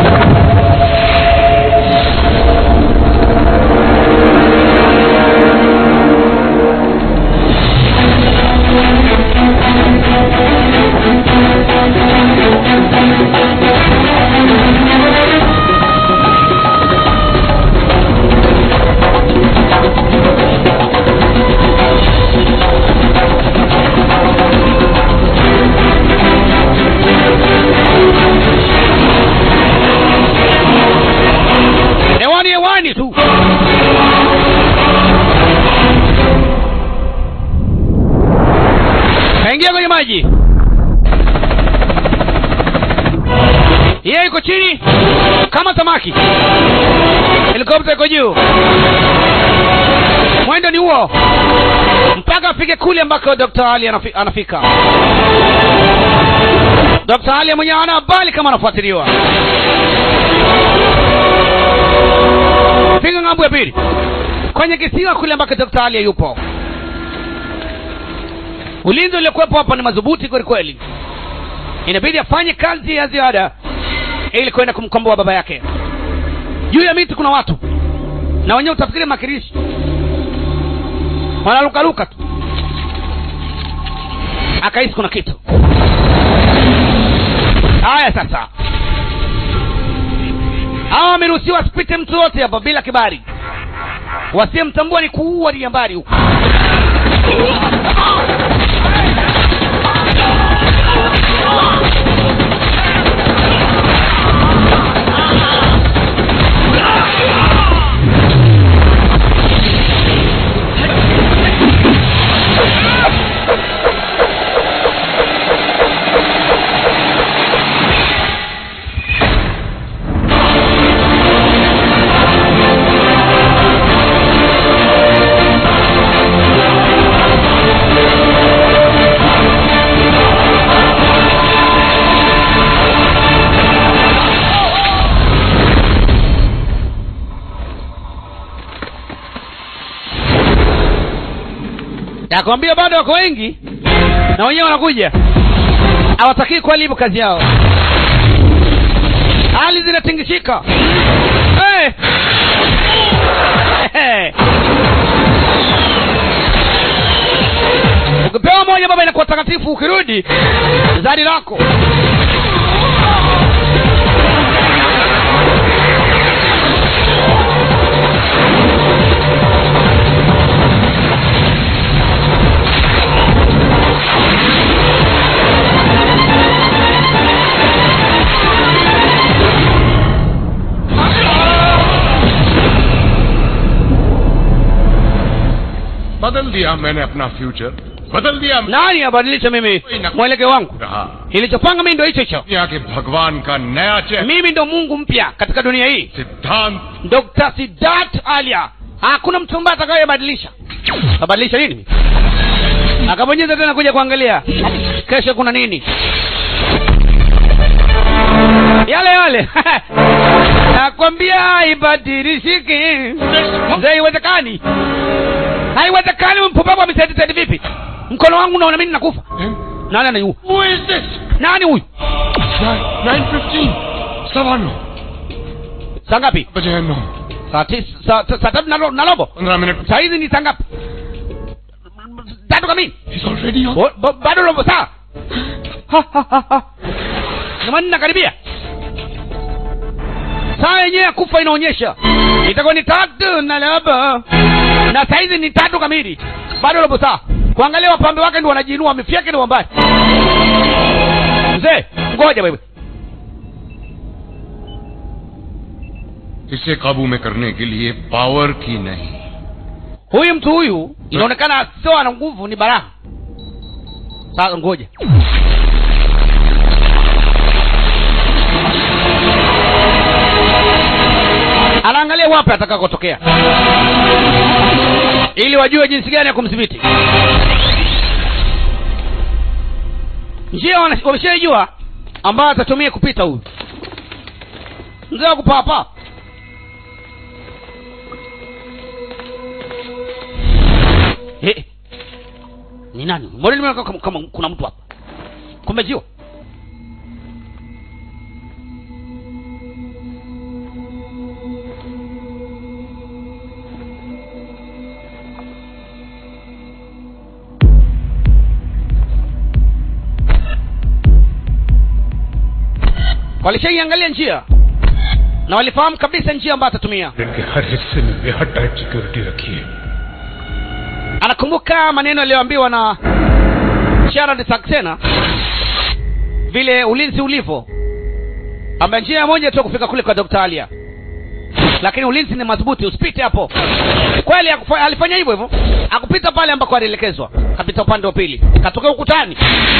hewani hewani tu kaingia kwenye maji yeye iko chini kama samaki helikopta iko juu mwendo ni huo mpaka afike kule ambako dr ali anafi, anafika dr ali mwenyewe ana habari kama anafuatiliwa piga ng'ambo ya pili kwenye kisiwa kule ambako dr ali yupo ulinzi uliokuwepo hapa ni madhubuti kweli kweli inabidi afanye kazi ya ziada ili kwenda kumkomboa baba yake juu ya miti kuna watu na wenyewe utafikiri makirishi wanalukaluka tu akahisi kuna kitu haya sasa hawa wameruhusiwa asipite mtu yote hapa bila kibari wasiyemtambua ni kuua liambari huku nakwambia bado wako wengi na wenyewe wanakuja hawatakii kweli hivyo kazi yao hali zinatingishika hey! Hey! ukipewa moja baba inakuwa takatifu ukirudi zadi lako बदल दिया मैंने अपना फ्यूचर बदल दिया nani abadilisha mimi mwelekeo wangu रहा ilichopanga mimi ndo hicho hicho दुनिया के भगवान का नया चेहरा mimi ndo mungu mpya katika dunia hii सिद्धांत dr sidat alia hakuna mtu ambaye atakayebadilisha abadilisha nini akabonyeza tena kuja kuangalia kesho kuna nini yale yale nakwambia haibadilishiki mzee haiwezekani haiwezekani mpumbavu amesaidisadi vipi mkono wangu unaona mimi nakufa nani anaiua nani huyu saa ngapi बजे नौ saa tis- saa saa- saa tatu na ro- na robo पंद्रह minute saa hizi ni saa ngapi tatu kamili Bo- bo- bado robo saa Ha, ha, ha, ha. jamani nakaribia saa yenyewe ya kufa inaonyesha itakuwa ni tatu na robo na saa hizi ni tatu kamili bado robo saa kuangalia wapambe wake ndi wanajiinua wamefyake ni wambali mzee ngoja wewe इसे काबू में करने के लिए पावर की नहीं huyu mtu huyu inaonekana sio ana nguvu ni baraha sasa ngoja anaangalia wapi atakakotokea ili wajue jinsi gani ya kumdhibiti njia wana- wameshaijua ambayo atatumia kupita huyu mzee wa kupapa Eh, ni nani mbona nimeona kama, kama kuna mtu hapa kumbe jiwa walishaiangalia njia na walifahamu kabisa njia ambayo atatumia के हर हिस्से में बेहद tight security रखी है anakumbuka maneno aliyoambiwa na Sharad Saxena vile ulinzi ulivyo ambaye njia moja tu kufika kule kwa Dr. Alia lakini ulinzi ni madhubuti usipite hapo kweli akufa- alifanya hivyo hivyo akupita pale ambako alielekezwa kapita upande wa pili katoka ukutani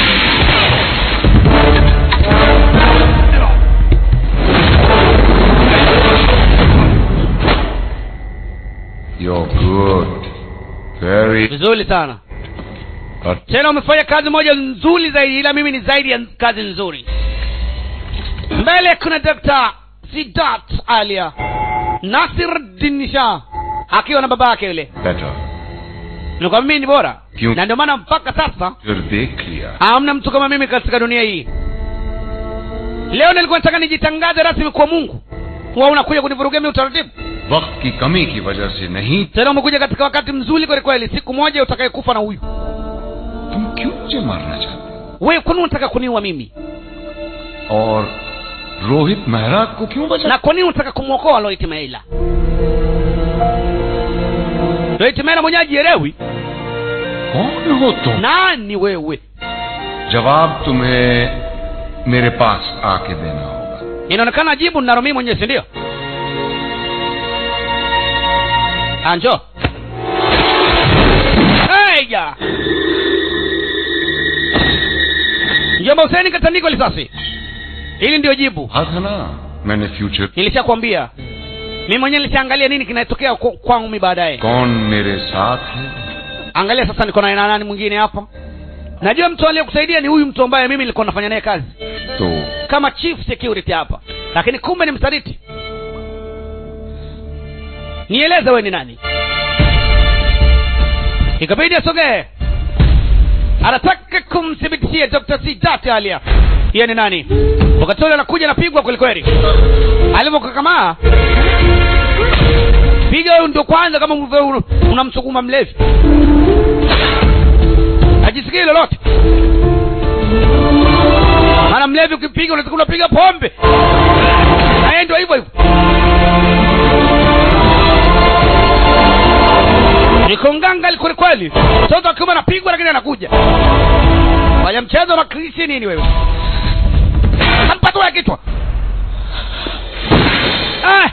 You're good. Very vizuri sana But tena umefanya kazi moja nzuri zaidi ila mimi ni zaidi ya kazi nzuri mbele kuna Dr. Sidat Alia Nasir Dinisha akiwa na baba yake yule better. nilikuwa mimi ni bora Kiu- na ndio maana mpaka sasa फिर देख लिया hamna mtu kama mimi katika dunia hii leo nilikuwa nataka nijitangaze rasmi kwa mungu huwa unakuja kunivurugia mimi utaratibu वक्त की कमी की वजह से नहीं tena umekuja katika wakati mzuri kweli kweli siku moja utakayekufa na huyu तुम क्यों मुझे मारना चाहते wewe kwani unataka kuniua mimi हो? और रोहित मेहरा को क्यों बचा na kwa nini unataka kumwokoa Loit Meila Loit Meila mwenyewe ajielewi कौन हो तुम nani wewe जवाब तुम्हें मेरे पास आके देना होगा inaonekana jibu ninalo mimi mwenyewe si ndio anjo Eja. Mjomba Huseni katandikwa risasi. Hili ndio jibu. हाँ था ना मैंने future Nilishakwambia. Mimi mwenyewe nilishaangalia nini kinatokea kwa- kwangu mimi baadaye. कौन मेरे साथ है Angalia sasa niko na nani mwingine hapa. Najua mtu aliyekusaidia ni huyu mtu ambaye mimi nilikuwa nafanya naye kazi तो kama chief security hapa, lakini kumbe ni msaliti. Nieleze wewe ni nani? Ikabidi asogee anataka kumthibitishia dr sidati alia yeye ni nani wakati ule anakuja napigwa kwelikweli alivyokakamaa piga huyu ndio kwanza kama ulivyo- una- unamsukuma mlevi ajisikii lolote maana mlevi ukipiga unataka unapiga pombe na yeye ndio hivyo hivyo niko nganga kweli kweli mtoto akiwa anapigwa lakini anakuja fanya mchezo na krisi nini wewe kampatua ya kichwa Ah!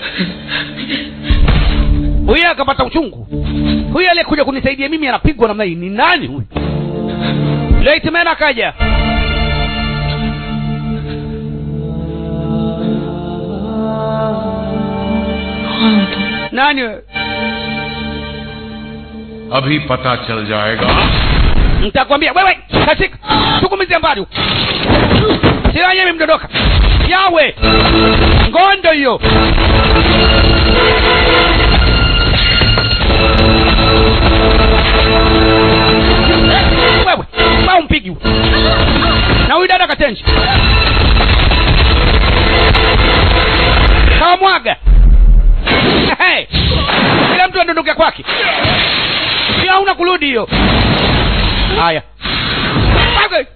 huyu akapata uchungu huyu aliyekuja kunisaidia mimi anapigwa namna hii ni nani huyu leitmen akaja nani wewe अभी पता चल जाएगा nitakwambia wewe katika tukumize mbali huko silaha yenyewe imdondoka yawe ngondo hiyo wewe ma umpigi huyo. na huyu dada katenji kawamwaga Hey, kila mtu adondoke kwake pia hauna kurudi hiyo haya Okay.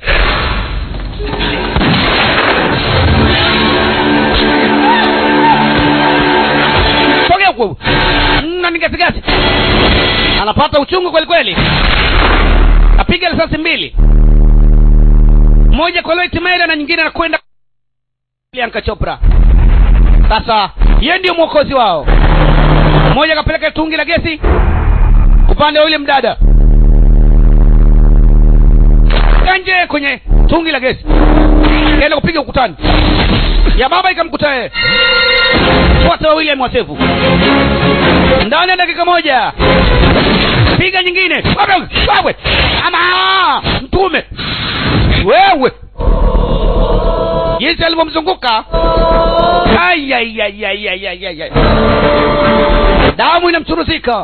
sogea huko na nigasigasi anapata uchungu kweli kweli apiga risasi mbili moja kwa Loit Mayra na nyingine anakwenda Priyanka Chopra sasa yeye ndio mwokozi wao mmoja akapeleka tungi la gesi upande wa yule mdada kanje kwenye tungi la gesi kaenda kupiga ukutani ya baba ikamkuta yeye wote wawili amewasefu ndani ya dakika moja piga nyingine wewe wewe ama mtume wewe jinsi alivyomzunguka Ai, ai, ai, ai, ai, ai, ai, ai. damu inamchuruzika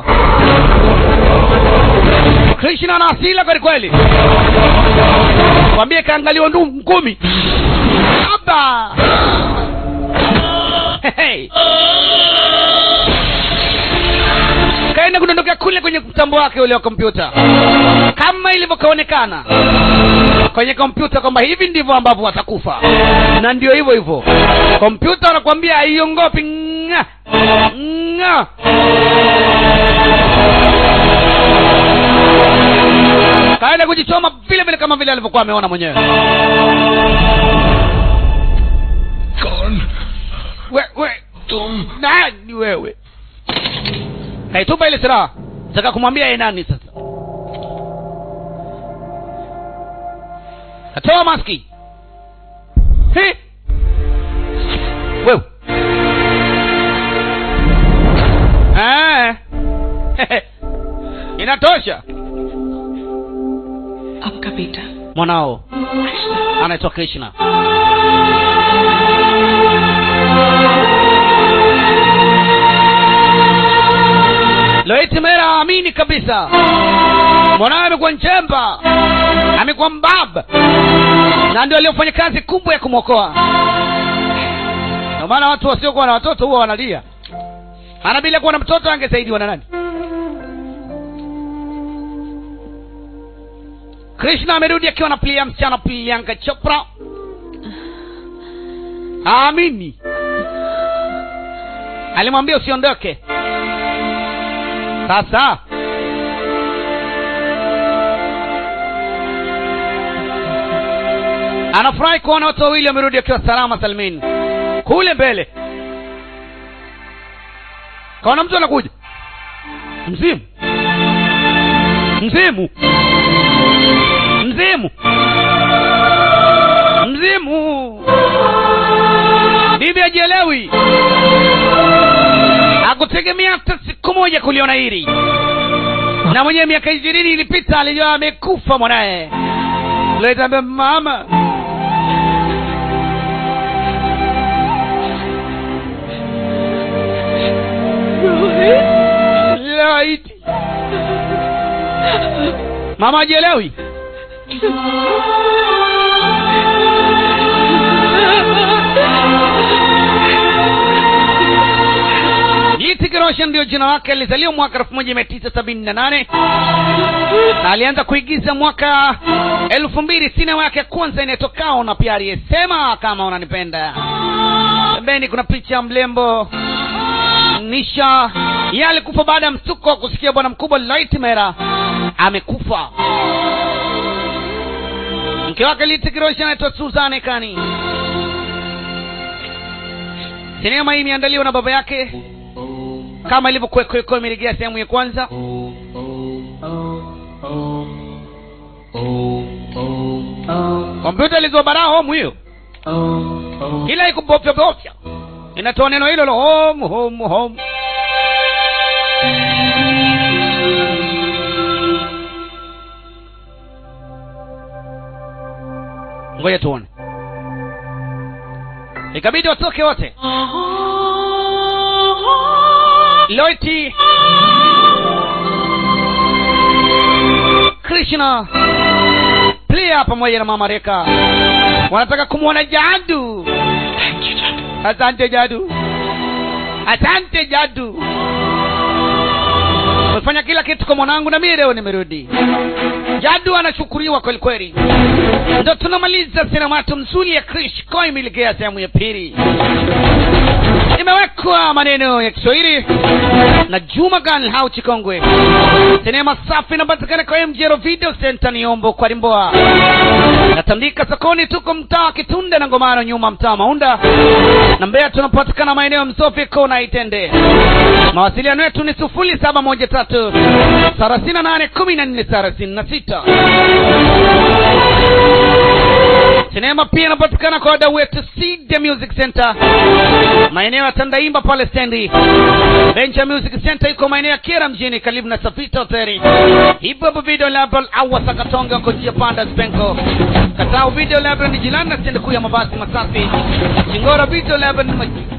krishna na asila kweli kweli kwambie kaangaliwa ndu ngumi aba hey. kaenda kudondokea kule kwenye mtambo wake ule wa kompyuta kama ilivyokaonekana kwenye kompyuta kwamba hivi ndivyo ambavyo watakufa na ndio hivyo hivyo kompyuta wanakwambia haiongopi nga nga kaenda kujichoma vile vile kama vile alivyokuwa ameona mwenyewe we, we, tum nani wewe kaitupa ile silaha taka kumwambia ye nani sasa katoa maski Hi! wewe Ah. inatosha आपका बेटा mwanao anaitwa krishna loiti mera amini kabisa mwanawe amekuwa njemba amekuwa mbaba na ndio aliofanya kazi kubwa ya kumwokoa ndio maana watu wasiokuwa na watoto huwa wanalia maana bila kuwa na mtoto angesaidiwa na nani krishna amerudi akiwa na plia msichana priyanka chopra aamini alimwambia usiondoke sasa anafurahi kuona watu wawili wamerudi wakiwa salama salmini kule mbele kaona mtu anakuja mzimu mzimu mzimu mzimu bibi ajielewi akutegemea hata siku moja kuliona hili na mwenyewe miaka ishirini ilipita alijua amekufa mwanaye letambia mama laiti mama ajielewi Hrithik Roshan ndio jina lake, alizaliwa mwaka 1978 na alianza kuigiza mwaka elfu mbili. Sinema yake ya kwanza inayetokao na pia aliyesema kama unanipenda. Pembeni kuna picha ya mlembo Nisha. Yeye alikufa baada ya msuko wa kusikia bwana mkubwa Lightmera amekufa. Mke wake Hrithik Roshan anaitwa Suzanne Kani. Sinema hii imeandaliwa na baba yake kama ilivyokuwa iko imerejea sehemu ya kwanza. Kompyuta ilizua baraa home hiyo, kila ikubofya bofya inatoa neno hilo lo home home home. Ngoja tuone, ikabidi watoke wote. Loiti Krishna Priya pamoja na mama Reka wanataka kumwona Jadu. Asante Jadu, asante Jadu, umefanya kila kitu kwa mwanangu, na mimi leo nimerudi. Jadu anashukuriwa kweli kweli. Ndo tunamaliza sinema yetu mzuri ya Krish Koi miligea sehemu ya pili imewekwa maneno ya Kiswahili na Juma Gan Hau Chikongwe. Sinema safi inapatikana kwa MJR Video Center Niombo kwa Limboa. Natandika sokoni, tuko mtaa Kitunda na Ngomano, nyuma mtaa Maunda na Mbeya. Tunapatikana maeneo ya Msofi kona Itende. Mawasiliano yetu ni sufuri saba moja tatu thelathini na nane kumi na nne thelathini na sita. Sinema pia inapatikana kwa wadau wetu Seed Music Center maeneo ya Tandaimba pale stendi. Venture Music Center iko maeneo ya Kera mjini karibu na Safita Hoteli. Hip Hop Video Label au Wasakatonga uko njia panda Spenko. Katao Video Label ni jirani na stendi kuu ya mabasi Masafi. Chingora Video Label ni